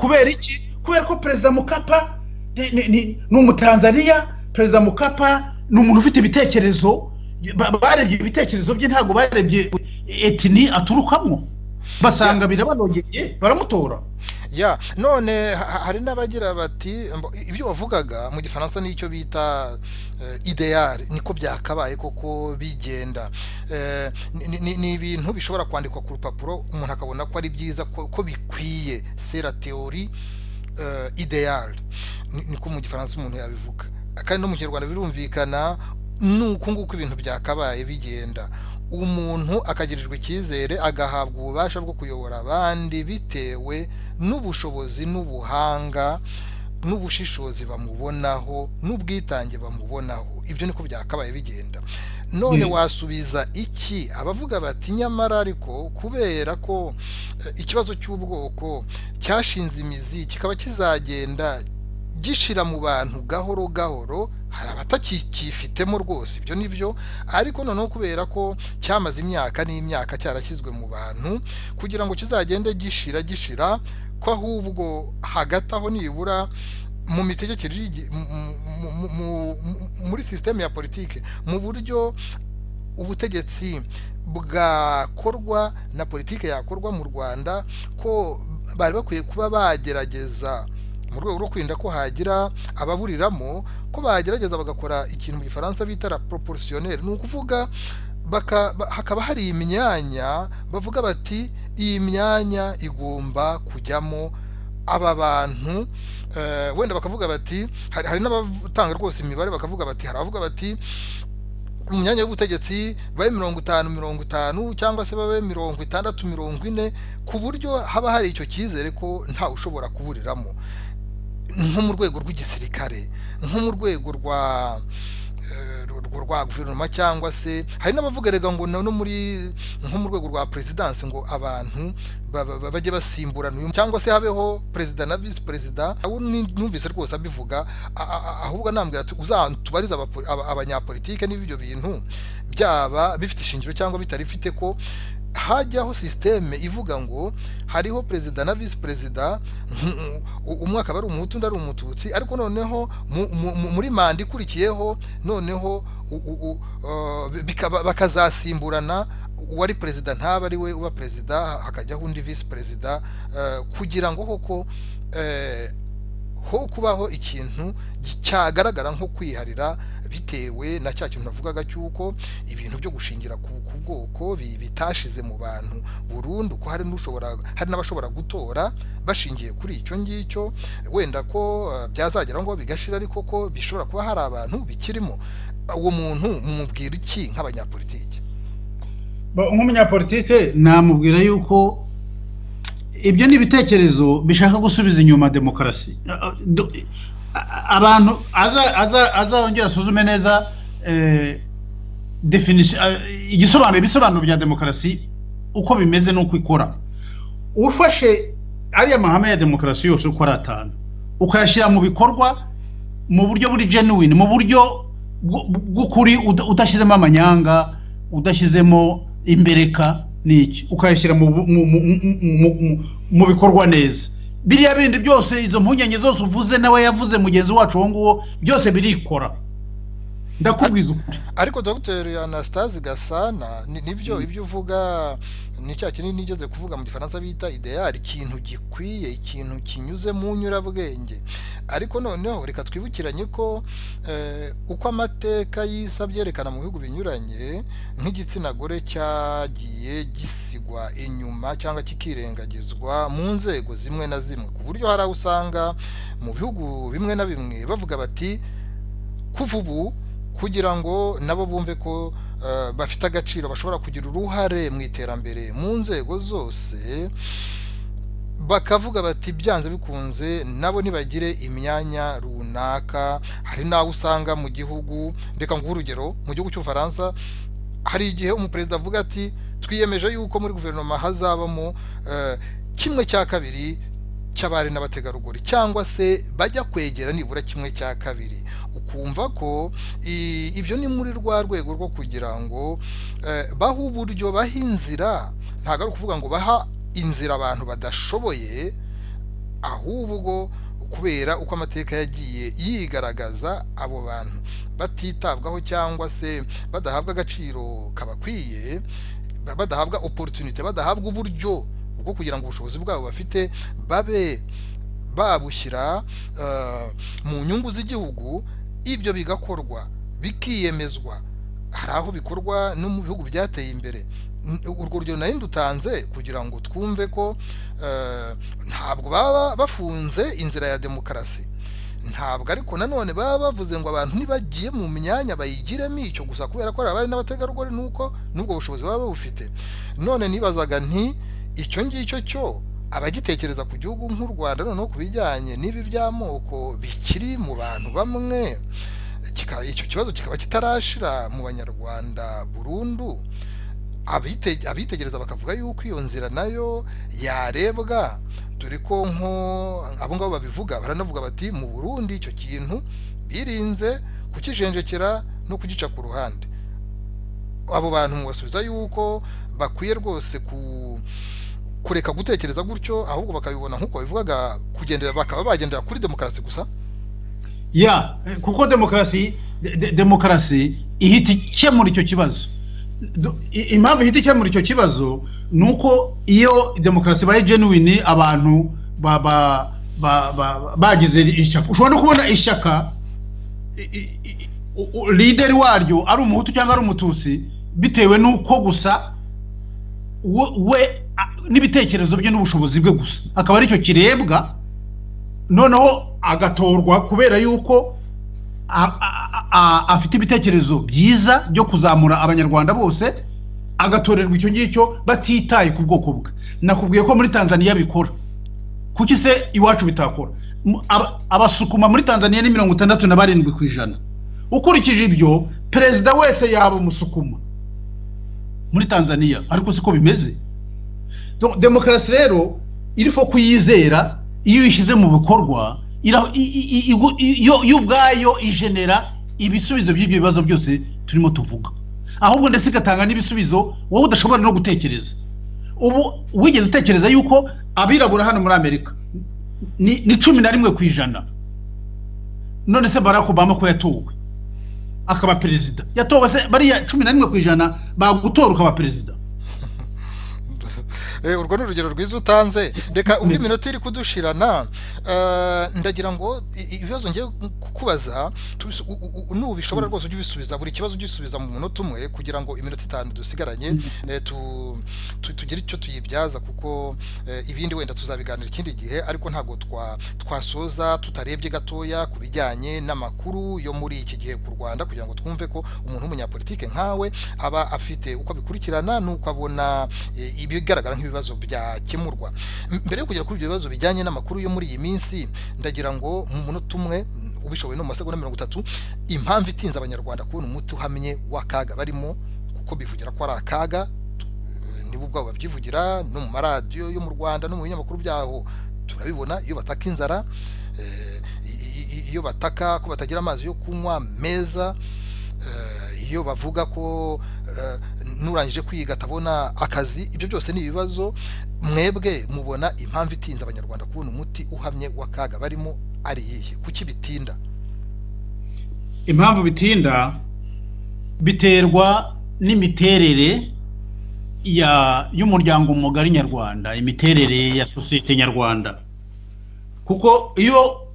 Speaker 2: kubera iki kubera ko perezida mukapa ni umutanzaniya perezida mukapa ni umuntu ufite ibitekerezo barebye ibitekerezo bye ntabwo barebye etini aturukamo basanga birabanogeye baramutora
Speaker 1: ya none hari n'abagira bati ibyo wavugaga mu gifaransa n'icyo bita ideyari niko byakabaye koko bigenda ni ibintu bishobora kwandikwa ku rupapuro umuntu akabona ko ari byiza ko bikwiye sera teori ideyari niko mu gifaransa umuntu yabivuga kandi no mu kinyarwanda birumvikana ni uku nguku ibintu byakabaye bigenda umuntu akagirirwa icyizere agahabwa ububasha bwo kuyobora abandi bitewe n'ubushobozi n'ubuhanga n'ubushishozi bamubonaho n'ubwitange bamubonaho ibyo niko byakabaye bigenda none wasubiza iki abavuga bati nyamara ariko kubera ko ikibazo cy'ubwoko cyashinze imizi kikaba kizagenda gishira mu bantu gahoro gahoro hari abatacyifitemo rwose ibyo ni byo ariko noneho kubera ko cyamaze imyaka n'imyaka cyarashyizwe mu bantu kugira ngo kizagende gishira gishira ko ahubwo hagati aho nibura mu mitegekere muri sisiteme ya politiki mu buryo ubutegetsi bwakorwa na politiki yakorwa mu rwanda ko bari bakwiye kuba bagerageza mu rwego rwo kwirinda ko hagira ababuriramo ko bagerageza bagakora ikintu mu gifaransa bita la proportionnaire ni ukuvuga hakaba hari imyanya bavuga bati iyi myanya igomba kujyamo aba bantu wenda bakavuga bati hari n'abatanga rwose imibare bakavuga bati hari abavuga bati mu myanya y'ubutegetsi babe mirongo itanu mirongo itanu cyangwa se babe mirongo itandatu mirongo ine ku buryo haba hari icyo cyizere ko ntawe ushobora kuburiramo nko mu rwego rw'igisirikare nko mu rwego rwa rwa guverinoma cyangwa se hari n'abavuga rega ngo no muri nko mu rwego rwa perezidansi ngo abantu bajye basimburana uyu cyangwa se habeho perezida na visi perezida numvise rwose abivuga ahubwo nambwira uzatubarize abanyapolitike niba ibyo bintu byaba bifite ishingiro cyangwa bitarifite ko hajyaho sisiteme ivuga ngo hariho perezida na visi perezida umwe akaba ari umuhutu undi ari umututsi ariko noneho muri manda ikurikiyeho noneho bakazasimburana uwari perezida ntaba ari we uba perezida hakajyaho undi visi perezida kugira ngo koko ho kubaho ikintu cyagaragara nko kwiharira bitewe na cya kintu navugaga cy'uko ibintu byo gushingira ku bwoko bitashize mu bantu burundu ko hari n'ushobora hari n'abashobora gutora bashingiye kuri icyo ngicyo wenda ko byazagera ngo bigashira ariko ko bishobora kuba hari abantu bikirimo uwo muntu mumubwira iki nk'abanyapolitike
Speaker 2: nk'umunyapolitike namubwira yuko ibyo ni ibitekerezo bishaka gusubiza inyuma demokarasi abantu azongera asuzume neza igisobanuro ibisobanuro bya demokarasi uko bimeze n'uko ikora ufashe ariya mahame ya demokarasi yose uko ari atanu ukayashyira mu bikorwa mu buryo buri genuine mu buryo bw'ukuri udashyizemo amanyanga udashyizemo imbereka niki ukayashyira mu bikorwa neza biriya bindi byose izo mpungenge zose uvuze nawe yavuze mugenzi wacu uwo nguwo byose birikora ndakubwiza ukuri
Speaker 1: ariko dr anastase gasana nibyo ibyo uvuga ni cya kintu nigeze kuvuga mu gifaransa bita ideyari ikintu gikwiye ikintu kinyuze mu nyurabwenge ariko noneho reka twibukiranye ko uko amateka y'isa byerekana mu bihugu binyuranye nk'igitsina gore cyagiye gisigwa inyuma cyangwa kikirengagizwa mu nzego zimwe na zimwe ku buryo hari aho usanga mu bihugu bimwe na bimwe bavuga bati kuva ubu kugira ngo nabo bumve ko bafite agaciro bashobora kugira uruhare mu iterambere mu nzego zose bakavuga bati byanze bikunze nabo ntibagire imyanya runaka hari n'aho usanga mu gihugu reka nguhe urugero mu gihugu cy'ubufaransa hari igihe umuperezida avuga ati twiyemeje yuko muri guverinoma hazabamo kimwe cya kabiri cy'abari n'abategarugori cyangwa se bajya kwegera nibura kimwe cya kabiri ukumva ko ibyo ni muri rwa rwego rwo kugira ngo baha uburyo baha inzira ntabwo ari ukuvuga ngo baha inzira abantu badashoboye ahubwo kubera uko amateka yagiye yigaragaza abo bantu batitabwaho cyangwa se badahabwa agaciro kabakwiye badahabwa oporutunite badahabwa uburyo bwo kugira ngo ubushobozi bwabo bafite babe babushyira mu nyungu z'igihugu ibyo bigakorwa bikiyemezwa hari aho bikorwa no mu bihugu byateye imbere urwo rugero nari ndutanze kugira ngo twumve ko ntabwo baba bafunze inzira ya demokarasi ntabwo ariko nanone baba bavuze ngo abantu ntibagiye mu myanya bayigiremo icyo gusa kubera ko hari abari n'abategarugori nuko n'ubwo bushobozi baba babufite none nibazaga nti icyo ngicyo cyo abagitekereza ku gihugu nk'u rwanda noneho ku bijyanye n'ibi by'amoko bikiri mu bantu bamwe icyo kibazo kikaba kitarashira mu banyarwanda burundu abitegereza bakavuga yuko iyo nzira nayo yarebwa dore ko nko abo ngabo babivuga baranavuga bati mu burundi icyo kintu birinze kukijenjekera no kugica ku ruhande abo bantu mubasubiza yuko bakwiye rwose ku kureka gutekereza gutyo ahubwo bakabibona nk'uko babivugaga kugendera bakaba bagendera kuri demokarasi gusa
Speaker 2: ya kuko demokarasi demokarasi ihita ikemura icyo kibazo impamvu ihita ikemura icyo kibazo ni uko iyo demokarasi ibaye genuine abantu bagize ishyaka ushobora no kubona ishyaka lideri waryo ari umuhutu cyangwa ari umututsi bitewe n'uko gusa we n'ibitekerezo bye n'ubushobozi bwe gusa akaba aricyo kirebwa noneho agatorwa kubera yuko afite ibitekerezo byiza byo kuzamura abanyarwanda bose agatorerwa icyo ngicyo batitaye ku bwoko bwe nakubwiye ko muri tanzania bikora kuki se iwacu bitakora abasukuma muri tanzania ni mirongo itandatu na barindwi ku ijana ukurikije ibyo perezida wese yaba umusukuma muri tanzania ariko siko bimeze demokarasi rero iriho kuyizera iyo uyishyize mu bikorwa yo ubwayo ijenera ibisubizo by'ibyo bibazo byose turimo tuvuga ahubwo ndetse igatanga n'ibisubizo wowe udashobora no gutekereza ubu wigeze utekereza yuko abirabura hano muri amerika ni cumi na rimwe ku ijana none se barack obama ko yatowe akaba perezida yatowe se bariya cumi na rimwe ku ijana bagutora ukaba perezida
Speaker 1: urwo ni urugero rwiza utanze reka undi minota iri kudushirana ndagira ngo ibibazo ngiye kukubaza n'ubu bishobora rwose ujye ubisubiza buri kibazo ujye ubisubiza mu munota umwe kugira ngo iminota itanu dusigaranye tugire icyo tuyibyaza kuko ibindi wenda tuzabiganira ikindi gihe ariko ntabwo twasoza tutarebye gatoya ku bijyanye n'amakuru yo muri iki gihe ku rwanda kugira ngo twumve ko umuntu w'umunyapolitike nkawe aba afite uko abikurikirana n'uko abona ibigaragara nk'ibibazo byakemurwa mbere yo kugera kuri ibyo bibazo bijyanye n'amakuru yo muri iyi minsi ndagira ngo mu munota umwe ubishoboye no mu masegonda mirongo itatu impamvu itinze abanyarwanda kubona umuti uhamye w'akaga barimo kuko bivugira ko ari akaga nibo ubwabo babyivugira no mu maradiyo yo mu rwanda no mu binyamakuru byaho turabibona iyo bataka inzara iyo bataka ko batagira amazi yo kunywa meza iyo bavuga ko nurangije kwiga atabona akazi ibyo byose ni ibibazo mwebwe mubona impamvu itinze abanyarwanda kubona umuti uhamye w'akaga barimo ari iyihe kuki bitinda
Speaker 2: impamvu bitinda biterwa n'imiterere y'umuryango mugari nyarwanda imiterere ya sosiyete nyarwanda kuko iyo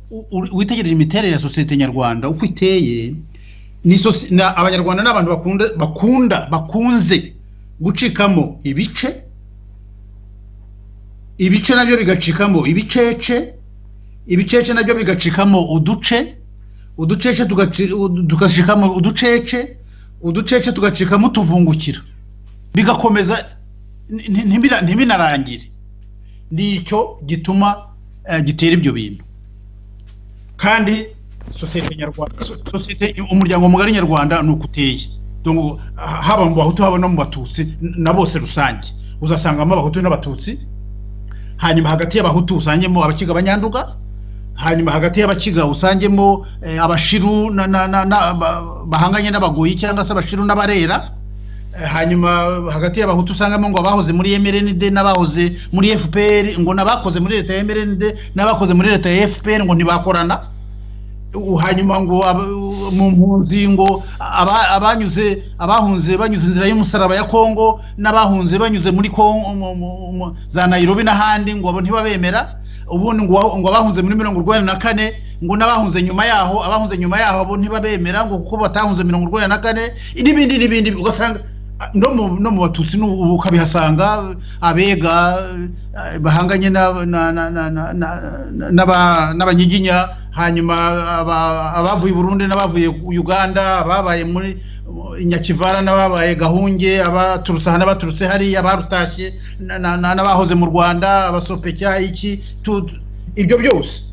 Speaker 2: witegereje imiterere ya sosiyete nyarwanda uko iteye abanyarwanda ni abantu bakunda bakunze gucikamo ibice ibice nabyo bigacikamo ibicece ibicece nabyo bigacikamo uduce uducece tugacikamo uducece uducece tugacikamo utuvungukira bigakomeza ntibinarangire ni icyo gituma gitera ibyo bintu kandi sosiyete nyarwanda sosiyete umuryango mugari nyarwanda ni uko uteye haba mu bahutu haba no mu batutsi na bose rusange uzasangamo abahutu n'abatutsi hanyuma hagati y'abahutu usangemo abakiga abanyanduga hanyuma hagati y'abakiga usangemo abashiru bahanganye n'abagoyi cyangwa se abashiru n'abarera hanyuma hagati y'abahutu usangamo ngo abahoze muri emerenide n'abahoze muri fpr ngo n'abakoze muri leta ya emerenide n'abakoze muri leta ya fpr ngo ntibakorana hanyuma ngo mu mpunzi ngo abanyuze abahunze banyuze inzira y'umusaraba ya kongo n'abahunze banyuze muri kongo za nayirobi n'ahandi ngo ntibabemera ubundi ngo abahunze muri mirongo urwanda na kane ngo n'abahunze nyuma yaho abahunze nyuma yaho abo ntibabemera ngo kuko batahunze mirongo urwanda na kane n'ibindi n'ibindi ugasanga no mu batutsi ukabihasanga abega bahanganye n'abanyiginya hanyuma abavuye i burundi n'abavuye uganda ababaye muri nyakivara n'ababaye gahunge abaturutse aha n'abaturutse hariya abarutashye n'abahoze mu rwanda abasopeka iki ibyo byose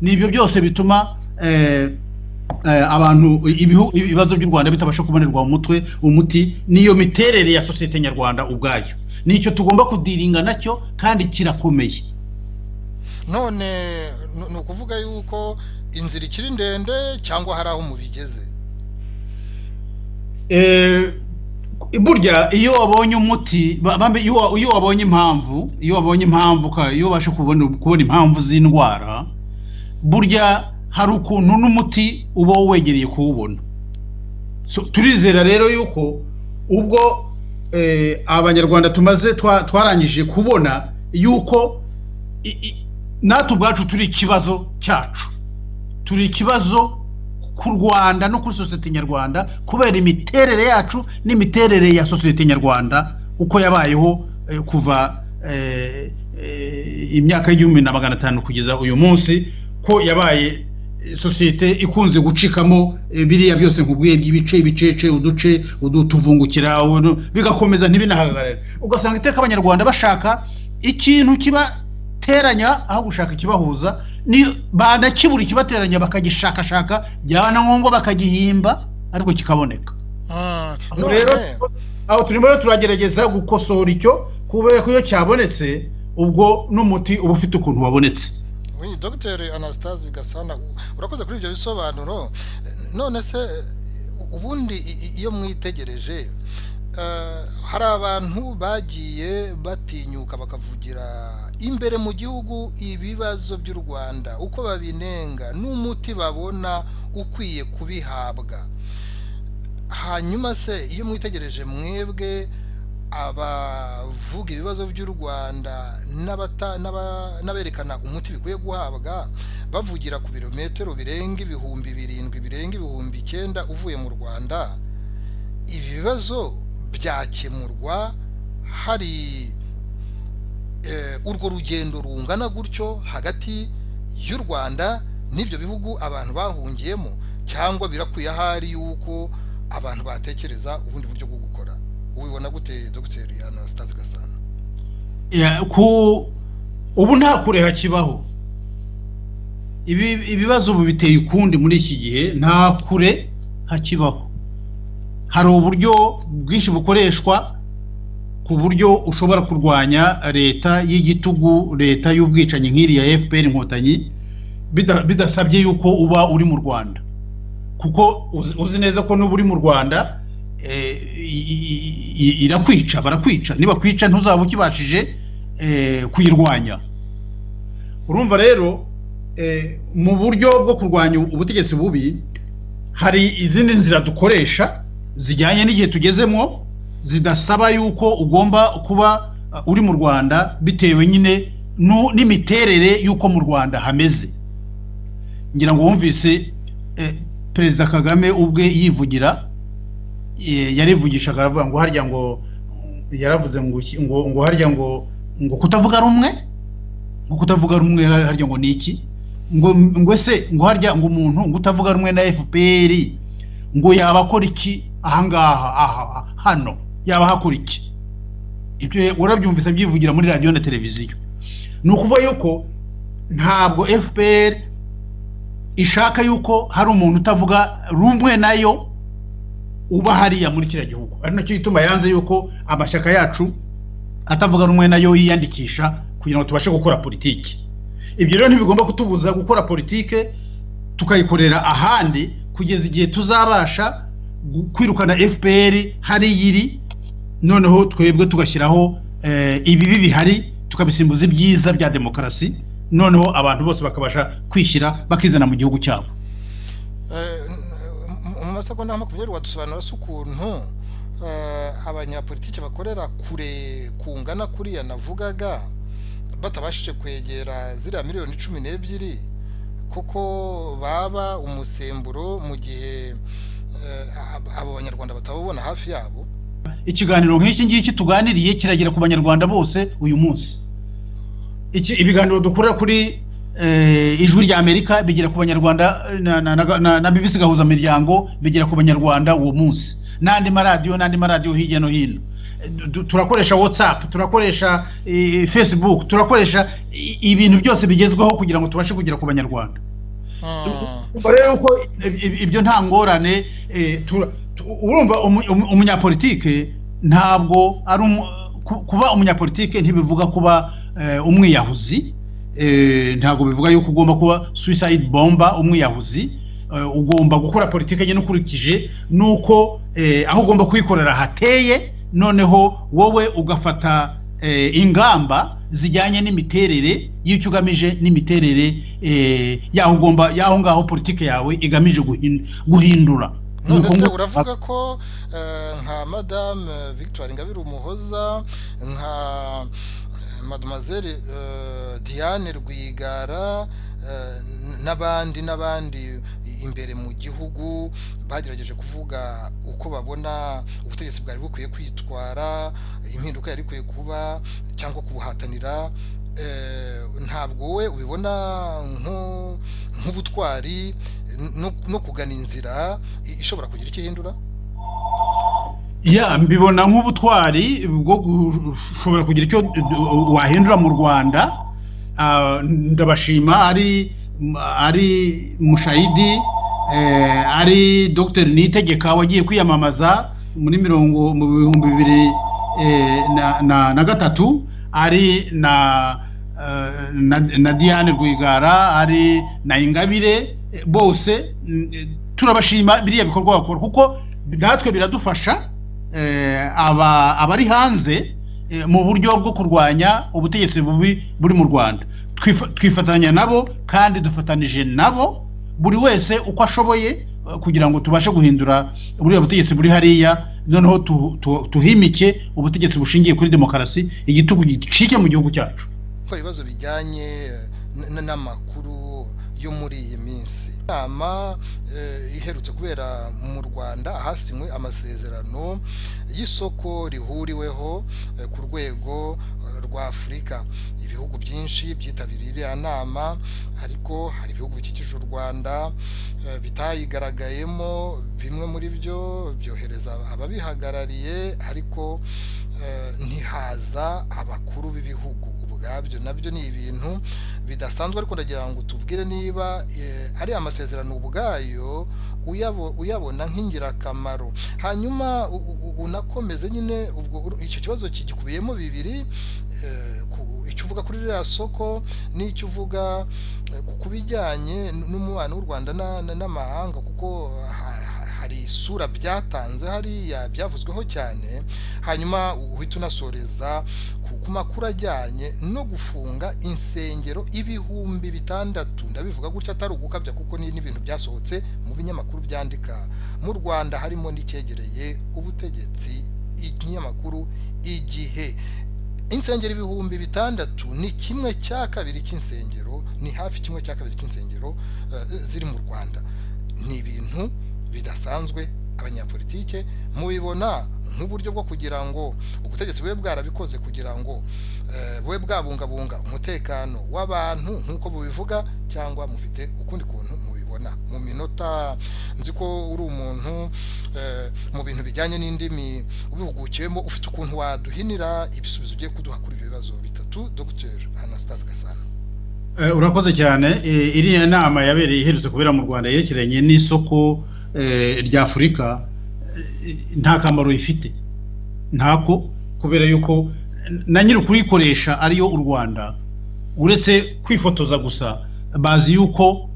Speaker 2: ni ibyo byose bituma abantu ibibazo by'u rwanda bitabasha kubonerwa mu mutwe umuti niyo miterere ya sosiyete nyarwanda ubwayo nicyo tugomba kudiringa nacyo kandi kirakomeye
Speaker 1: none ni ukuvuga yuko inzira ikiri ndende cyangwa hari aho mubigeze
Speaker 2: burya iyo wabonye umuti iyo wabonye impamvu iyo wabonye impamvu iyo ubasha kubona impamvu z'indwara burya hari ukuntu n'umuti uba wegereye kuwubona turizera rero yuko ubwo abanyarwanda tumaze twarangije kubona yuko natwe ubwacu turi ikibazo cyacu turi ikibazo ku rwanda no kuri sosiyete nyarwanda kubera imiterere yacu n'imiterere ya sosiyete nyarwanda uko yabayeho kuva imyaka y'igihumbi na magana atanu kugeza uyu munsi ko yabaye sosiyete ikunze gucikamo biriya byose nkubwiye ibice ibicece uduce utuvungukira bigakomeza ntibinahagarare ugasanga iteka abanyarwanda bashaka ikintu kibateranya aho gushaka ikibahuza banakibura ikibateranya bakagishakashaka byaba na ngombwa bakagihimba ariko kikaboneka rero aho turimo turagerageza gukosohora icyo kubera ko iyo cyabonetse ubwo n'umuti uba ufite ukuntu wabonetse
Speaker 1: dogiteri anasitazi gasana urakoze kuri ibyo bisobanuro none se ubundi iyo mwitegereje hari abantu bagiye batinyuka bakavugira imbere mu gihugu ibibazo by'u rwanda uko babinenga n'umuti babona ukwiye kubihabwa hanyuma se iyo mwitegereje mwebwe abavuga ibibazo by'u rwanda n'aberekana umuti bikwiye guhabwa bavugira ku birometero birenga ibihumbi birindwi birenga ibihumbi icyenda uvuye mu rwanda ibi bibazo byakemurwa hari urwo rugendo rungana gutyo hagati y'u rwanda n'ibyo bihugu abantu bahungiyemo cyangwa birakwiye ahari yuko abantu batekereza ubundi buryo bwo gukora ubibona gute dogiteri anasitazi gasana
Speaker 2: ubu nta kure hakibaho ibibazo ubu biteye ukundi muri iki gihe nta kure hakibaho hari uburyo bwinshi bukoreshwa ku buryo ushobora kurwanya leta y'igitugu leta y'ubwicanyi nk'iriya fpr inkotanyi bidasabye yuko uba uri mu rwanda kuko uzi neza ko n'uba uri mu rwanda irakwica barakwica niba kwica ntuzaba ukibashije kuyirwanya urumva rero mu buryo bwo kurwanya ubutegetsi bubi hari izindi nzira dukoresha zijyanye n'igihe tugezemo zidasaba yuko ugomba kuba uri mu rwanda bitewe nyine n'imiterere y'uko mu rwanda hameze ngira ngo wumvise perezida kagame ubwe yivugira yarivugishaga aravuga ngo harya ngo yaravuze ngo ngo harya ngo ngo kutavuga rumwe ngo kutavuga rumwe harya ngo ni iki ngo ngo se ngo harya ngo umuntu ngo utavuga rumwe na fpr ngo yaba akora iki ahangaha aha hano yaba ahakora iki ibyo urabyumvise abyivugira muri radiyo na televiziyo ni ukuvuga yuko ntabwo fpr ishaka yuko hari umuntu utavuga rumwe nayo uba hariya muri kiriya gihugu ari nacyo gituma yanze yuko amashyaka yacu atavuga rumwe nayo yiyandikisha kugira ngo tubashe gukora politiki ibyo rero ntibigomba kutubuza gukora politiki tukayikorera ahandi kugeza igihe tuzabasha kwirukana fpr hariya iri noneho twebwe tugashyiraho ibibi bihari tukabisimbuza ibyiza bya demokarasi noneho abantu bose bakabasha kwishyira bakizana mu gihugu cyabo
Speaker 1: amasegonda makumyabiri wadusobanura se ukuntu abanyapolitiki bakorera kure kungana kuriya navugaga batabashije kwegera ziriya miliyoni cumi n'ebyiri kuko baba umusemburo mu gihe abo banyarwanda batababona hafi yabo
Speaker 2: ikiganiro nk'iki ngiki tuganiriye kiragera ku banyarwanda bose uyu munsi ibiganiro dukora kuri ijwi rya amerika bigera ku banyarwanda na bibisi gahuzamiryango bigera ku banyarwanda uwo munsi n'andi maradiyo n'andi maradiyo hirya no hino turakoresha watsapu turakoresha fesibuku turakoresha ibintu byose bigezweho kugira ngo tubashe kugera ku banyarwanda rero ko ibyo nta ngorane urumva umunyapolitike ntabwo ari kuba umunyapolitike ntibivuga kuba umwiyahuzi ntabwo bivuga yuko ugomba kuba suicide bomba umwiyahuzi ugomba gukora politiki nyine ukurikije nuko aho ugomba kuyikorera hateye noneho wowe ugafata ingamba zijyanye n'imiterere y'icyo ugamije n'imiterere y'aho ugomba y'aho ngaho politiki yawe igamije guhindura
Speaker 1: none uravuga ko nka madame victoire ingabire umuhoza nka mademoiselle diane rwigara n'abandi n'abandi imbere mu gihugu bagerageje kuvuga uko babona ubutegetsi bwari bukwiye kwitwara impinduka yari ikwiye kuba cyangwa kubuhatanira ntabwo we ubibona nko nk'ubutwari no kugana inzira ishobora kugira icyo ihindura
Speaker 2: ya mbibona nk'ubutwari bwo gushobora kugira icyo wahindura mu rwanda ndabashima ari ari mushayidi ari dr nitegeka wagiye kwiyamamaza muri mirongo mu bihumbi bibiri na gatatu ari na na diane rwigara ari na ingabire bose turabashima biriya bikorwa bakora kuko natwe biradufasha abari hanze mu buryo bwo kurwanya ubutegetsi bubi buri mu rwanda twifatanya nabo kandi dufatanije nabo buri wese uko ashoboye kugira ngo tubashe guhindura buriya butegetsi buri hariya noneho tuhimike ubutegetsi bushingiye kuri demokarasi igitugu gicike mu gihugu cyacu
Speaker 1: gukora ibibazo bijyanye n'amakuru yo muri iyi minsi inama iherutse kubera mu rwanda ahasinywe amasezerano y'isoko rihuriweho ku rwego rwa afurika ibihugu byinshi byitabiriye iriya nama ariko hari ibihugu bikikije u rwanda bitayigaragayemo bimwe muri byo byohereza ababihagarariye ariko ntihaza abakuru b'ibihugu ubwabyo nabyo ni ibintu bidasanzwe ariko ndagira ngo tubwire niba ari amasezerano ubwayo uyabona nk'ingirakamaro hanyuma unakomeze nyine ubwo icyo kibazo kigikubiyemo bibiri icyo uvuga kuri ririya soko n'icyo uvuga ku bijyanye n'umubano w'u rwanda n'amahanga kuko hari isura byatanze hariya byavuzweho cyane hanyuma uhita unasoreza ku makuru ajyanye no gufunga insengero ibihumbi bitandatu ndabivuga gutya atari ugukabya kuko ni n'ibintu byasohotse mu binyamakuru byandika mu rwanda harimo n'icyegereye ubutegetsi ikinyamakuru igihe insengero ibihumbi bitandatu ni kimwe cya kabiri cy'insengero ni hafi kimwe cya kabiri cy'insengero ziri mu rwanda ni ibintu bidasanzwe abanyapolitike mubibona nk'uburyo bwo kugira ngo ubutegetsi bube bwarabikoze kugira ngo bube bwabungabunga umutekano w'abantu nk'uko bubivuga cyangwa mufite ukundi kuntu mubibona mu minota nzi ko uri umuntu mu bintu bijyanye n'indimi ubihugukiwemo ufite ukuntu waduhinira ibisubizo ugiye kuduha kuri ibi bibazo bitatu dogiteri anastase gasana
Speaker 2: urakoze cyane iriya nama yabereye iherutse kubera mu rwanda yerekeranye n'isoko rya afurika nta kamaro ifite ntako kubera yuko na nyiri kurikoresha ariyo u rwanda uretse kwifotoza gusa bazi yuko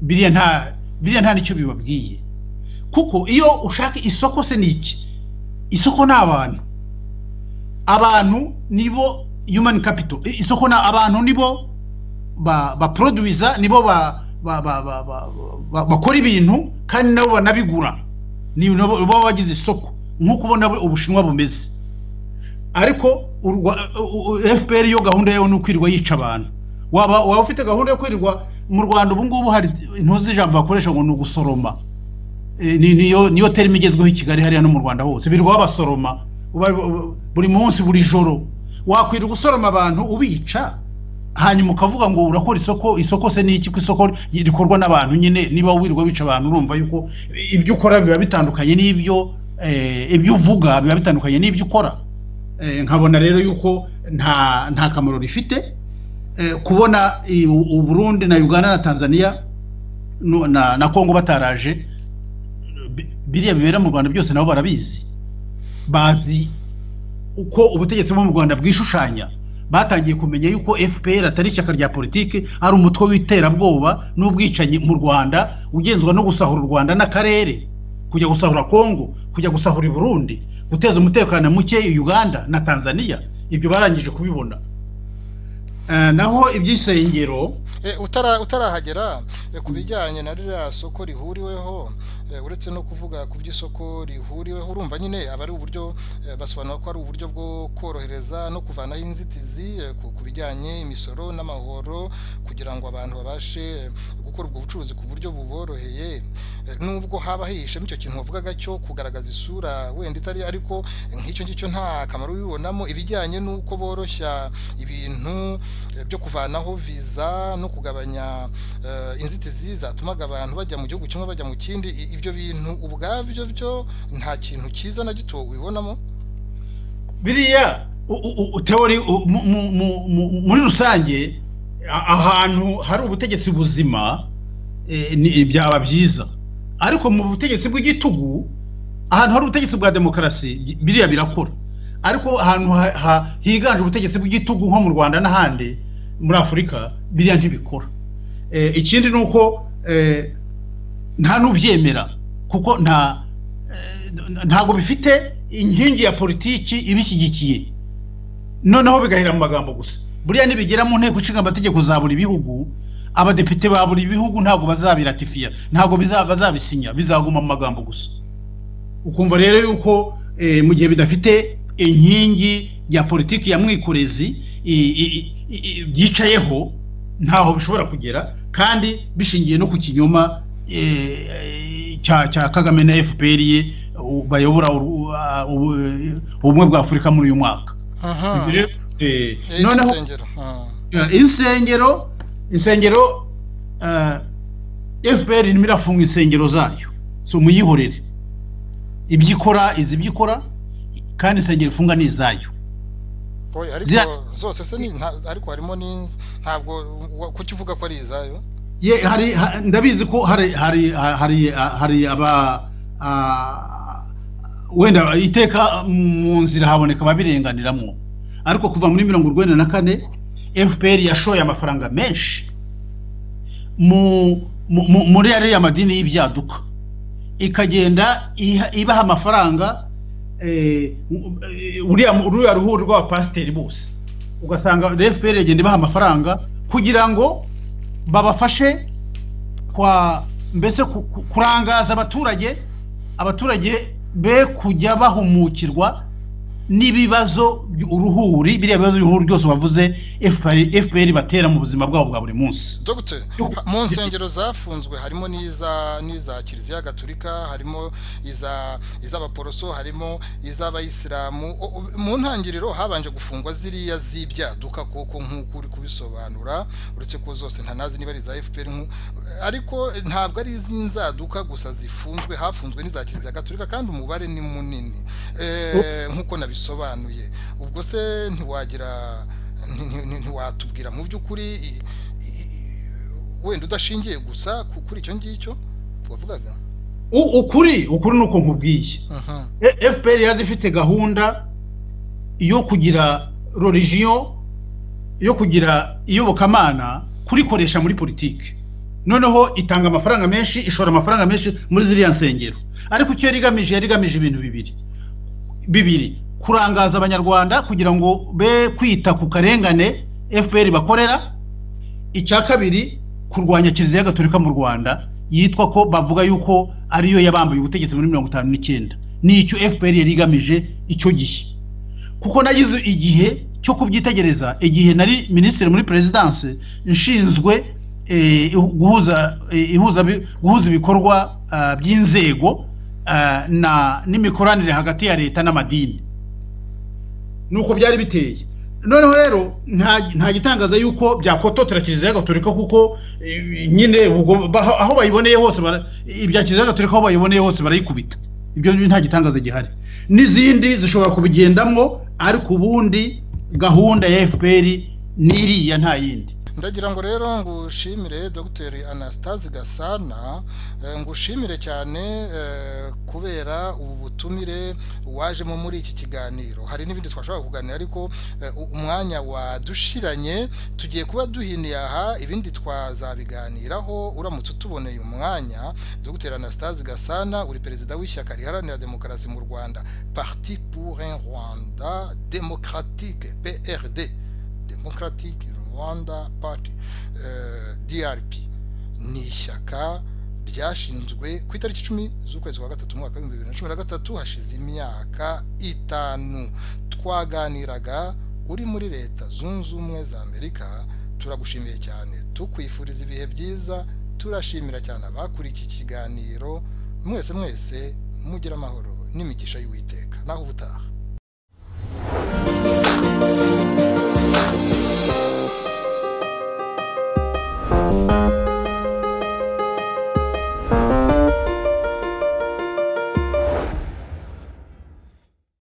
Speaker 2: biriya nta biriya nta nicyo bibabwiye kuko iyo ushaka isoko se ni iki isoko ni abantu abantu nibo yumani kapito isoko ni abantu nibo baporoduwiza nibo ba bakora ibintu kandi nabo banabigura ni baba bagize isoko nk'uko ubona ubushinwa bumeze ariko fpr yo gahunda yawe ni ukwirirwa yica abantu waba waba ufite gahunda yo kwirirwa mu rwanda ubu ngubu hari intuzi ijambo bakoresha ngo ni ugusoroma niyo niyo terima igezweho i kigali hariya no mu rwanda hose birirwa basoroma buri munsi buri joro wakwiriye gusoroma abantu ubica hanyuma ukavuga ngo urakora isoko isoko se ni iki ko isoko rikorwa n'abantu nyine niba wirirwa wica abantu urumva yuko ibyo ukora biba bitandukanye n'ibyo ibyo uvuga biba bitandukanye n'ibyo ukora nkabona rero yuko nta nta kamaro rifite kubona uburundi na uganda na tanzania na kongo bataraje biriya bibera mu rwanda byose nabo barabizi bazi uko ubutegetsi bwo mu rwanda bwishushanya batangiye kumenya yuko fpr atari ishyaka rya politiki ari umutwe w'iterabwoba n'ubwicanyi mu rwanda ugenzwa no gusahura u rwanda n'akarere kujya gusahura kongo kujya gusahura i burundi guteza umutekano muke uganda na tanzania ibyo barangije kubibona naho iby'isengero
Speaker 1: utarahagera ku bijyanye na ririya soko rihuriweho uretse no kuvuga ku by'isoko rihuriweho urumva nyine aba ari uburyo basobanura ko ari uburyo bwo korohereza no kuvanaho inzitizi ku bijyanye imisoro n'amahoro kugira ngo abantu babashe gukora ubwo bucuruzi ku buryo buboroheye nubwo haba hihishemo icyo kintu wavugaga cyo kugaragaza isura wenda itari ariko nk'icyo ngicyo nta kamaro ubibonamo ibijyanye n'uko boroshya ibintu eh, byo kuvanaho viza no kugabanya eh, inzitizi zatumaga abantu bajya mu gihugu kimwe bajya mu kindi i- ibyo bintu ubwabyo byo nta kintu cyiza na gito ubibonamo
Speaker 2: biriya u- u- u- teori u- mu- mu- mu- mu- muri rusange a- ahantu hari ubutegetsi buzima eh, ni- byaba byiza ariko mu butegetsi bw'igitugu ahantu hari ubutegetsi bwa demokarasi bi- biriya birakora ariko ahantu ha- ha- higanje ubutegetsi bw'igitugu nko mu rwanda n'ahandi muri afurika biriya ntibikora Eh, ikindi ni uko eh, nta n'ubyemera kuko nta eh, ntabwo bifite inkingi ya politiki ibishyigikiye noneho bigahera mu magambo gusa buriya nibigera mu nteko ishinga amategeko za buri bihugu abadepite ba buri bihugu ntabwo bazabiratifiya ntabwo biza- bazabisinya bizaguma mu magambo gusa ukumva rero yuko eh, mu gihe bidafite inkingi ya politiki ya mwikorezi i- i- i- i- byicayeho ntaho bishobora kugera kandi bishingiye no ku kinyoma eh, cya cya kagame na fpr ye u- bayobora uru- a- ubu- eh, ubumwe bwa afurika muri uyu mwaka
Speaker 1: aha
Speaker 2: Eh,
Speaker 1: Eh,
Speaker 2: noneho
Speaker 1: insengero aha.
Speaker 2: eh, insengero insengero eh, fpr irimo irafunga insengero zayo so muyihorere ibyo ikora izi ibyo ikora kandi insengero ifunga ni izayo
Speaker 1: oya
Speaker 2: Zira-
Speaker 1: ariko zose se ni nta- ariko harimo n'inz- ntabwo wa- kuki uvuga ko ari izayo
Speaker 2: ye hari ha- ndabizi ko hari hari hari hari aba ah, wenda iteka mu nzira haboneka ababirenganiramo ariko kuva muri mirongo urwenda na kane fpr yashoye amafaranga menshi mu mu- mu- muri ariya madini y'ibyaduka ikagenda iha- ibaha amafaranga eh, uriya uriya ruhuri rw'abapasiteri bose ugasanga fpr igenda ibaha amafaranga kugira ngo babafashe kwa mbese ku- ku- kurangaza abaturage abaturage be kujya bahumukirwa n'ibibazo by- uruhuri biriya bibazo by'uruhuri byose wavuze fpr batera mu buzima bwabo bwa buri munsi
Speaker 1: Dr. mu nsengero zafunzwe harimo n'iza n'iza kiliziya gaturika harimo iza iz'abaporoso harimo iz'abayisilamu O- o- mu ntangiriro habanje gufungwa ziriya z'ibyaduka koko nk'uko uri kubisobanura uretse ko zose ntanazi niba ari iza FPR nku- ariko ntabwo ari iz'inzaduka gusa zifunzwe hafunzwe n'iza kiliziya gaturika kandi umubare ni munini Eh, nk'uko nabisobanuye ubwo se ntiwagira nti- nti- nti- ntiwatubwira mu by'ukuri i- wenda udashingiye gusa ku- kuri icyo ngicyo wavugaga
Speaker 2: U- ukuri ukuri ni uko nkubwiye
Speaker 1: aha
Speaker 2: E- fpr yaje ifite gahunda yo kugira religion yo kugira iyobokamana kurikoresha muri politiki noneho itanga amafaranga menshi ishora amafaranga menshi muri ziriya nsengero ariko icyo yari igamije yari igamije ibintu bibiri bibiri kurangaza abanyarwanda kugira ngo be kwita ku karengane fpr bakorera icya kabiri kurwanya kiliziya gatolika mu rwanda yitwa ko bavuga yuko ariyo yabambuye ubutegetsi muri mirongo itanu n'icyenda n'icyo fpr yari igamije icyo gihe kuko nagize igihe cyo kubyitegereza igihe nari minisitiri muri perezidanse nshinzwe eh, guhuza eh, ihuza bi- guhuza ibikorwa ah, by'inzego ah, na- n'imikoranire hagati ya leta n'amadini nuko byari biteye noneho rero nta nta gitangaza yuko byakototera kiliziya gatolika kuko eh, nyine ubwo baho- aho bayiboneye hose bara- ibya kiliziya gatolika aho bayiboneye hose barayikubita ibyo nta gitangaza gihari n'izindi zishobora kubigendamo ariko ubundi gahunda ya fpr n'iriya nta yindi
Speaker 1: ndagira ngo rero ngushimire dr anastase gasana eh, ngushimire cyane eh, kubera ubu butumire wajemo muri iki kiganiro hari n'ibindi twashobora kuganira ariko eh, u- umwanya wadushiranye tugiye kuba duhiniye aha ibindi twazabiganiraho uramutse utuboneye umwanya dr anastase gasana uri perezida w'ishyaka riharanira demokarasi mu rwanda parti pour un rwanda démocratique prd Democratic Rwanda Party eh, DRP ni ishyaka ryashinzwe ku itariki icumi z'ukwezi kwa gatatu umwaka w'ibihumbi bibiri na cumi na gatatu hashize imyaka itanu twaganiraga uri muri leta zunze ubumwe za amerika turagushimiye cyane tukwifuriza ibihe byiza turashimira cyane abakuriye iki kiganiro mwese mwese mugire amahoro n'imigisha y'uwiteka naho ubutaha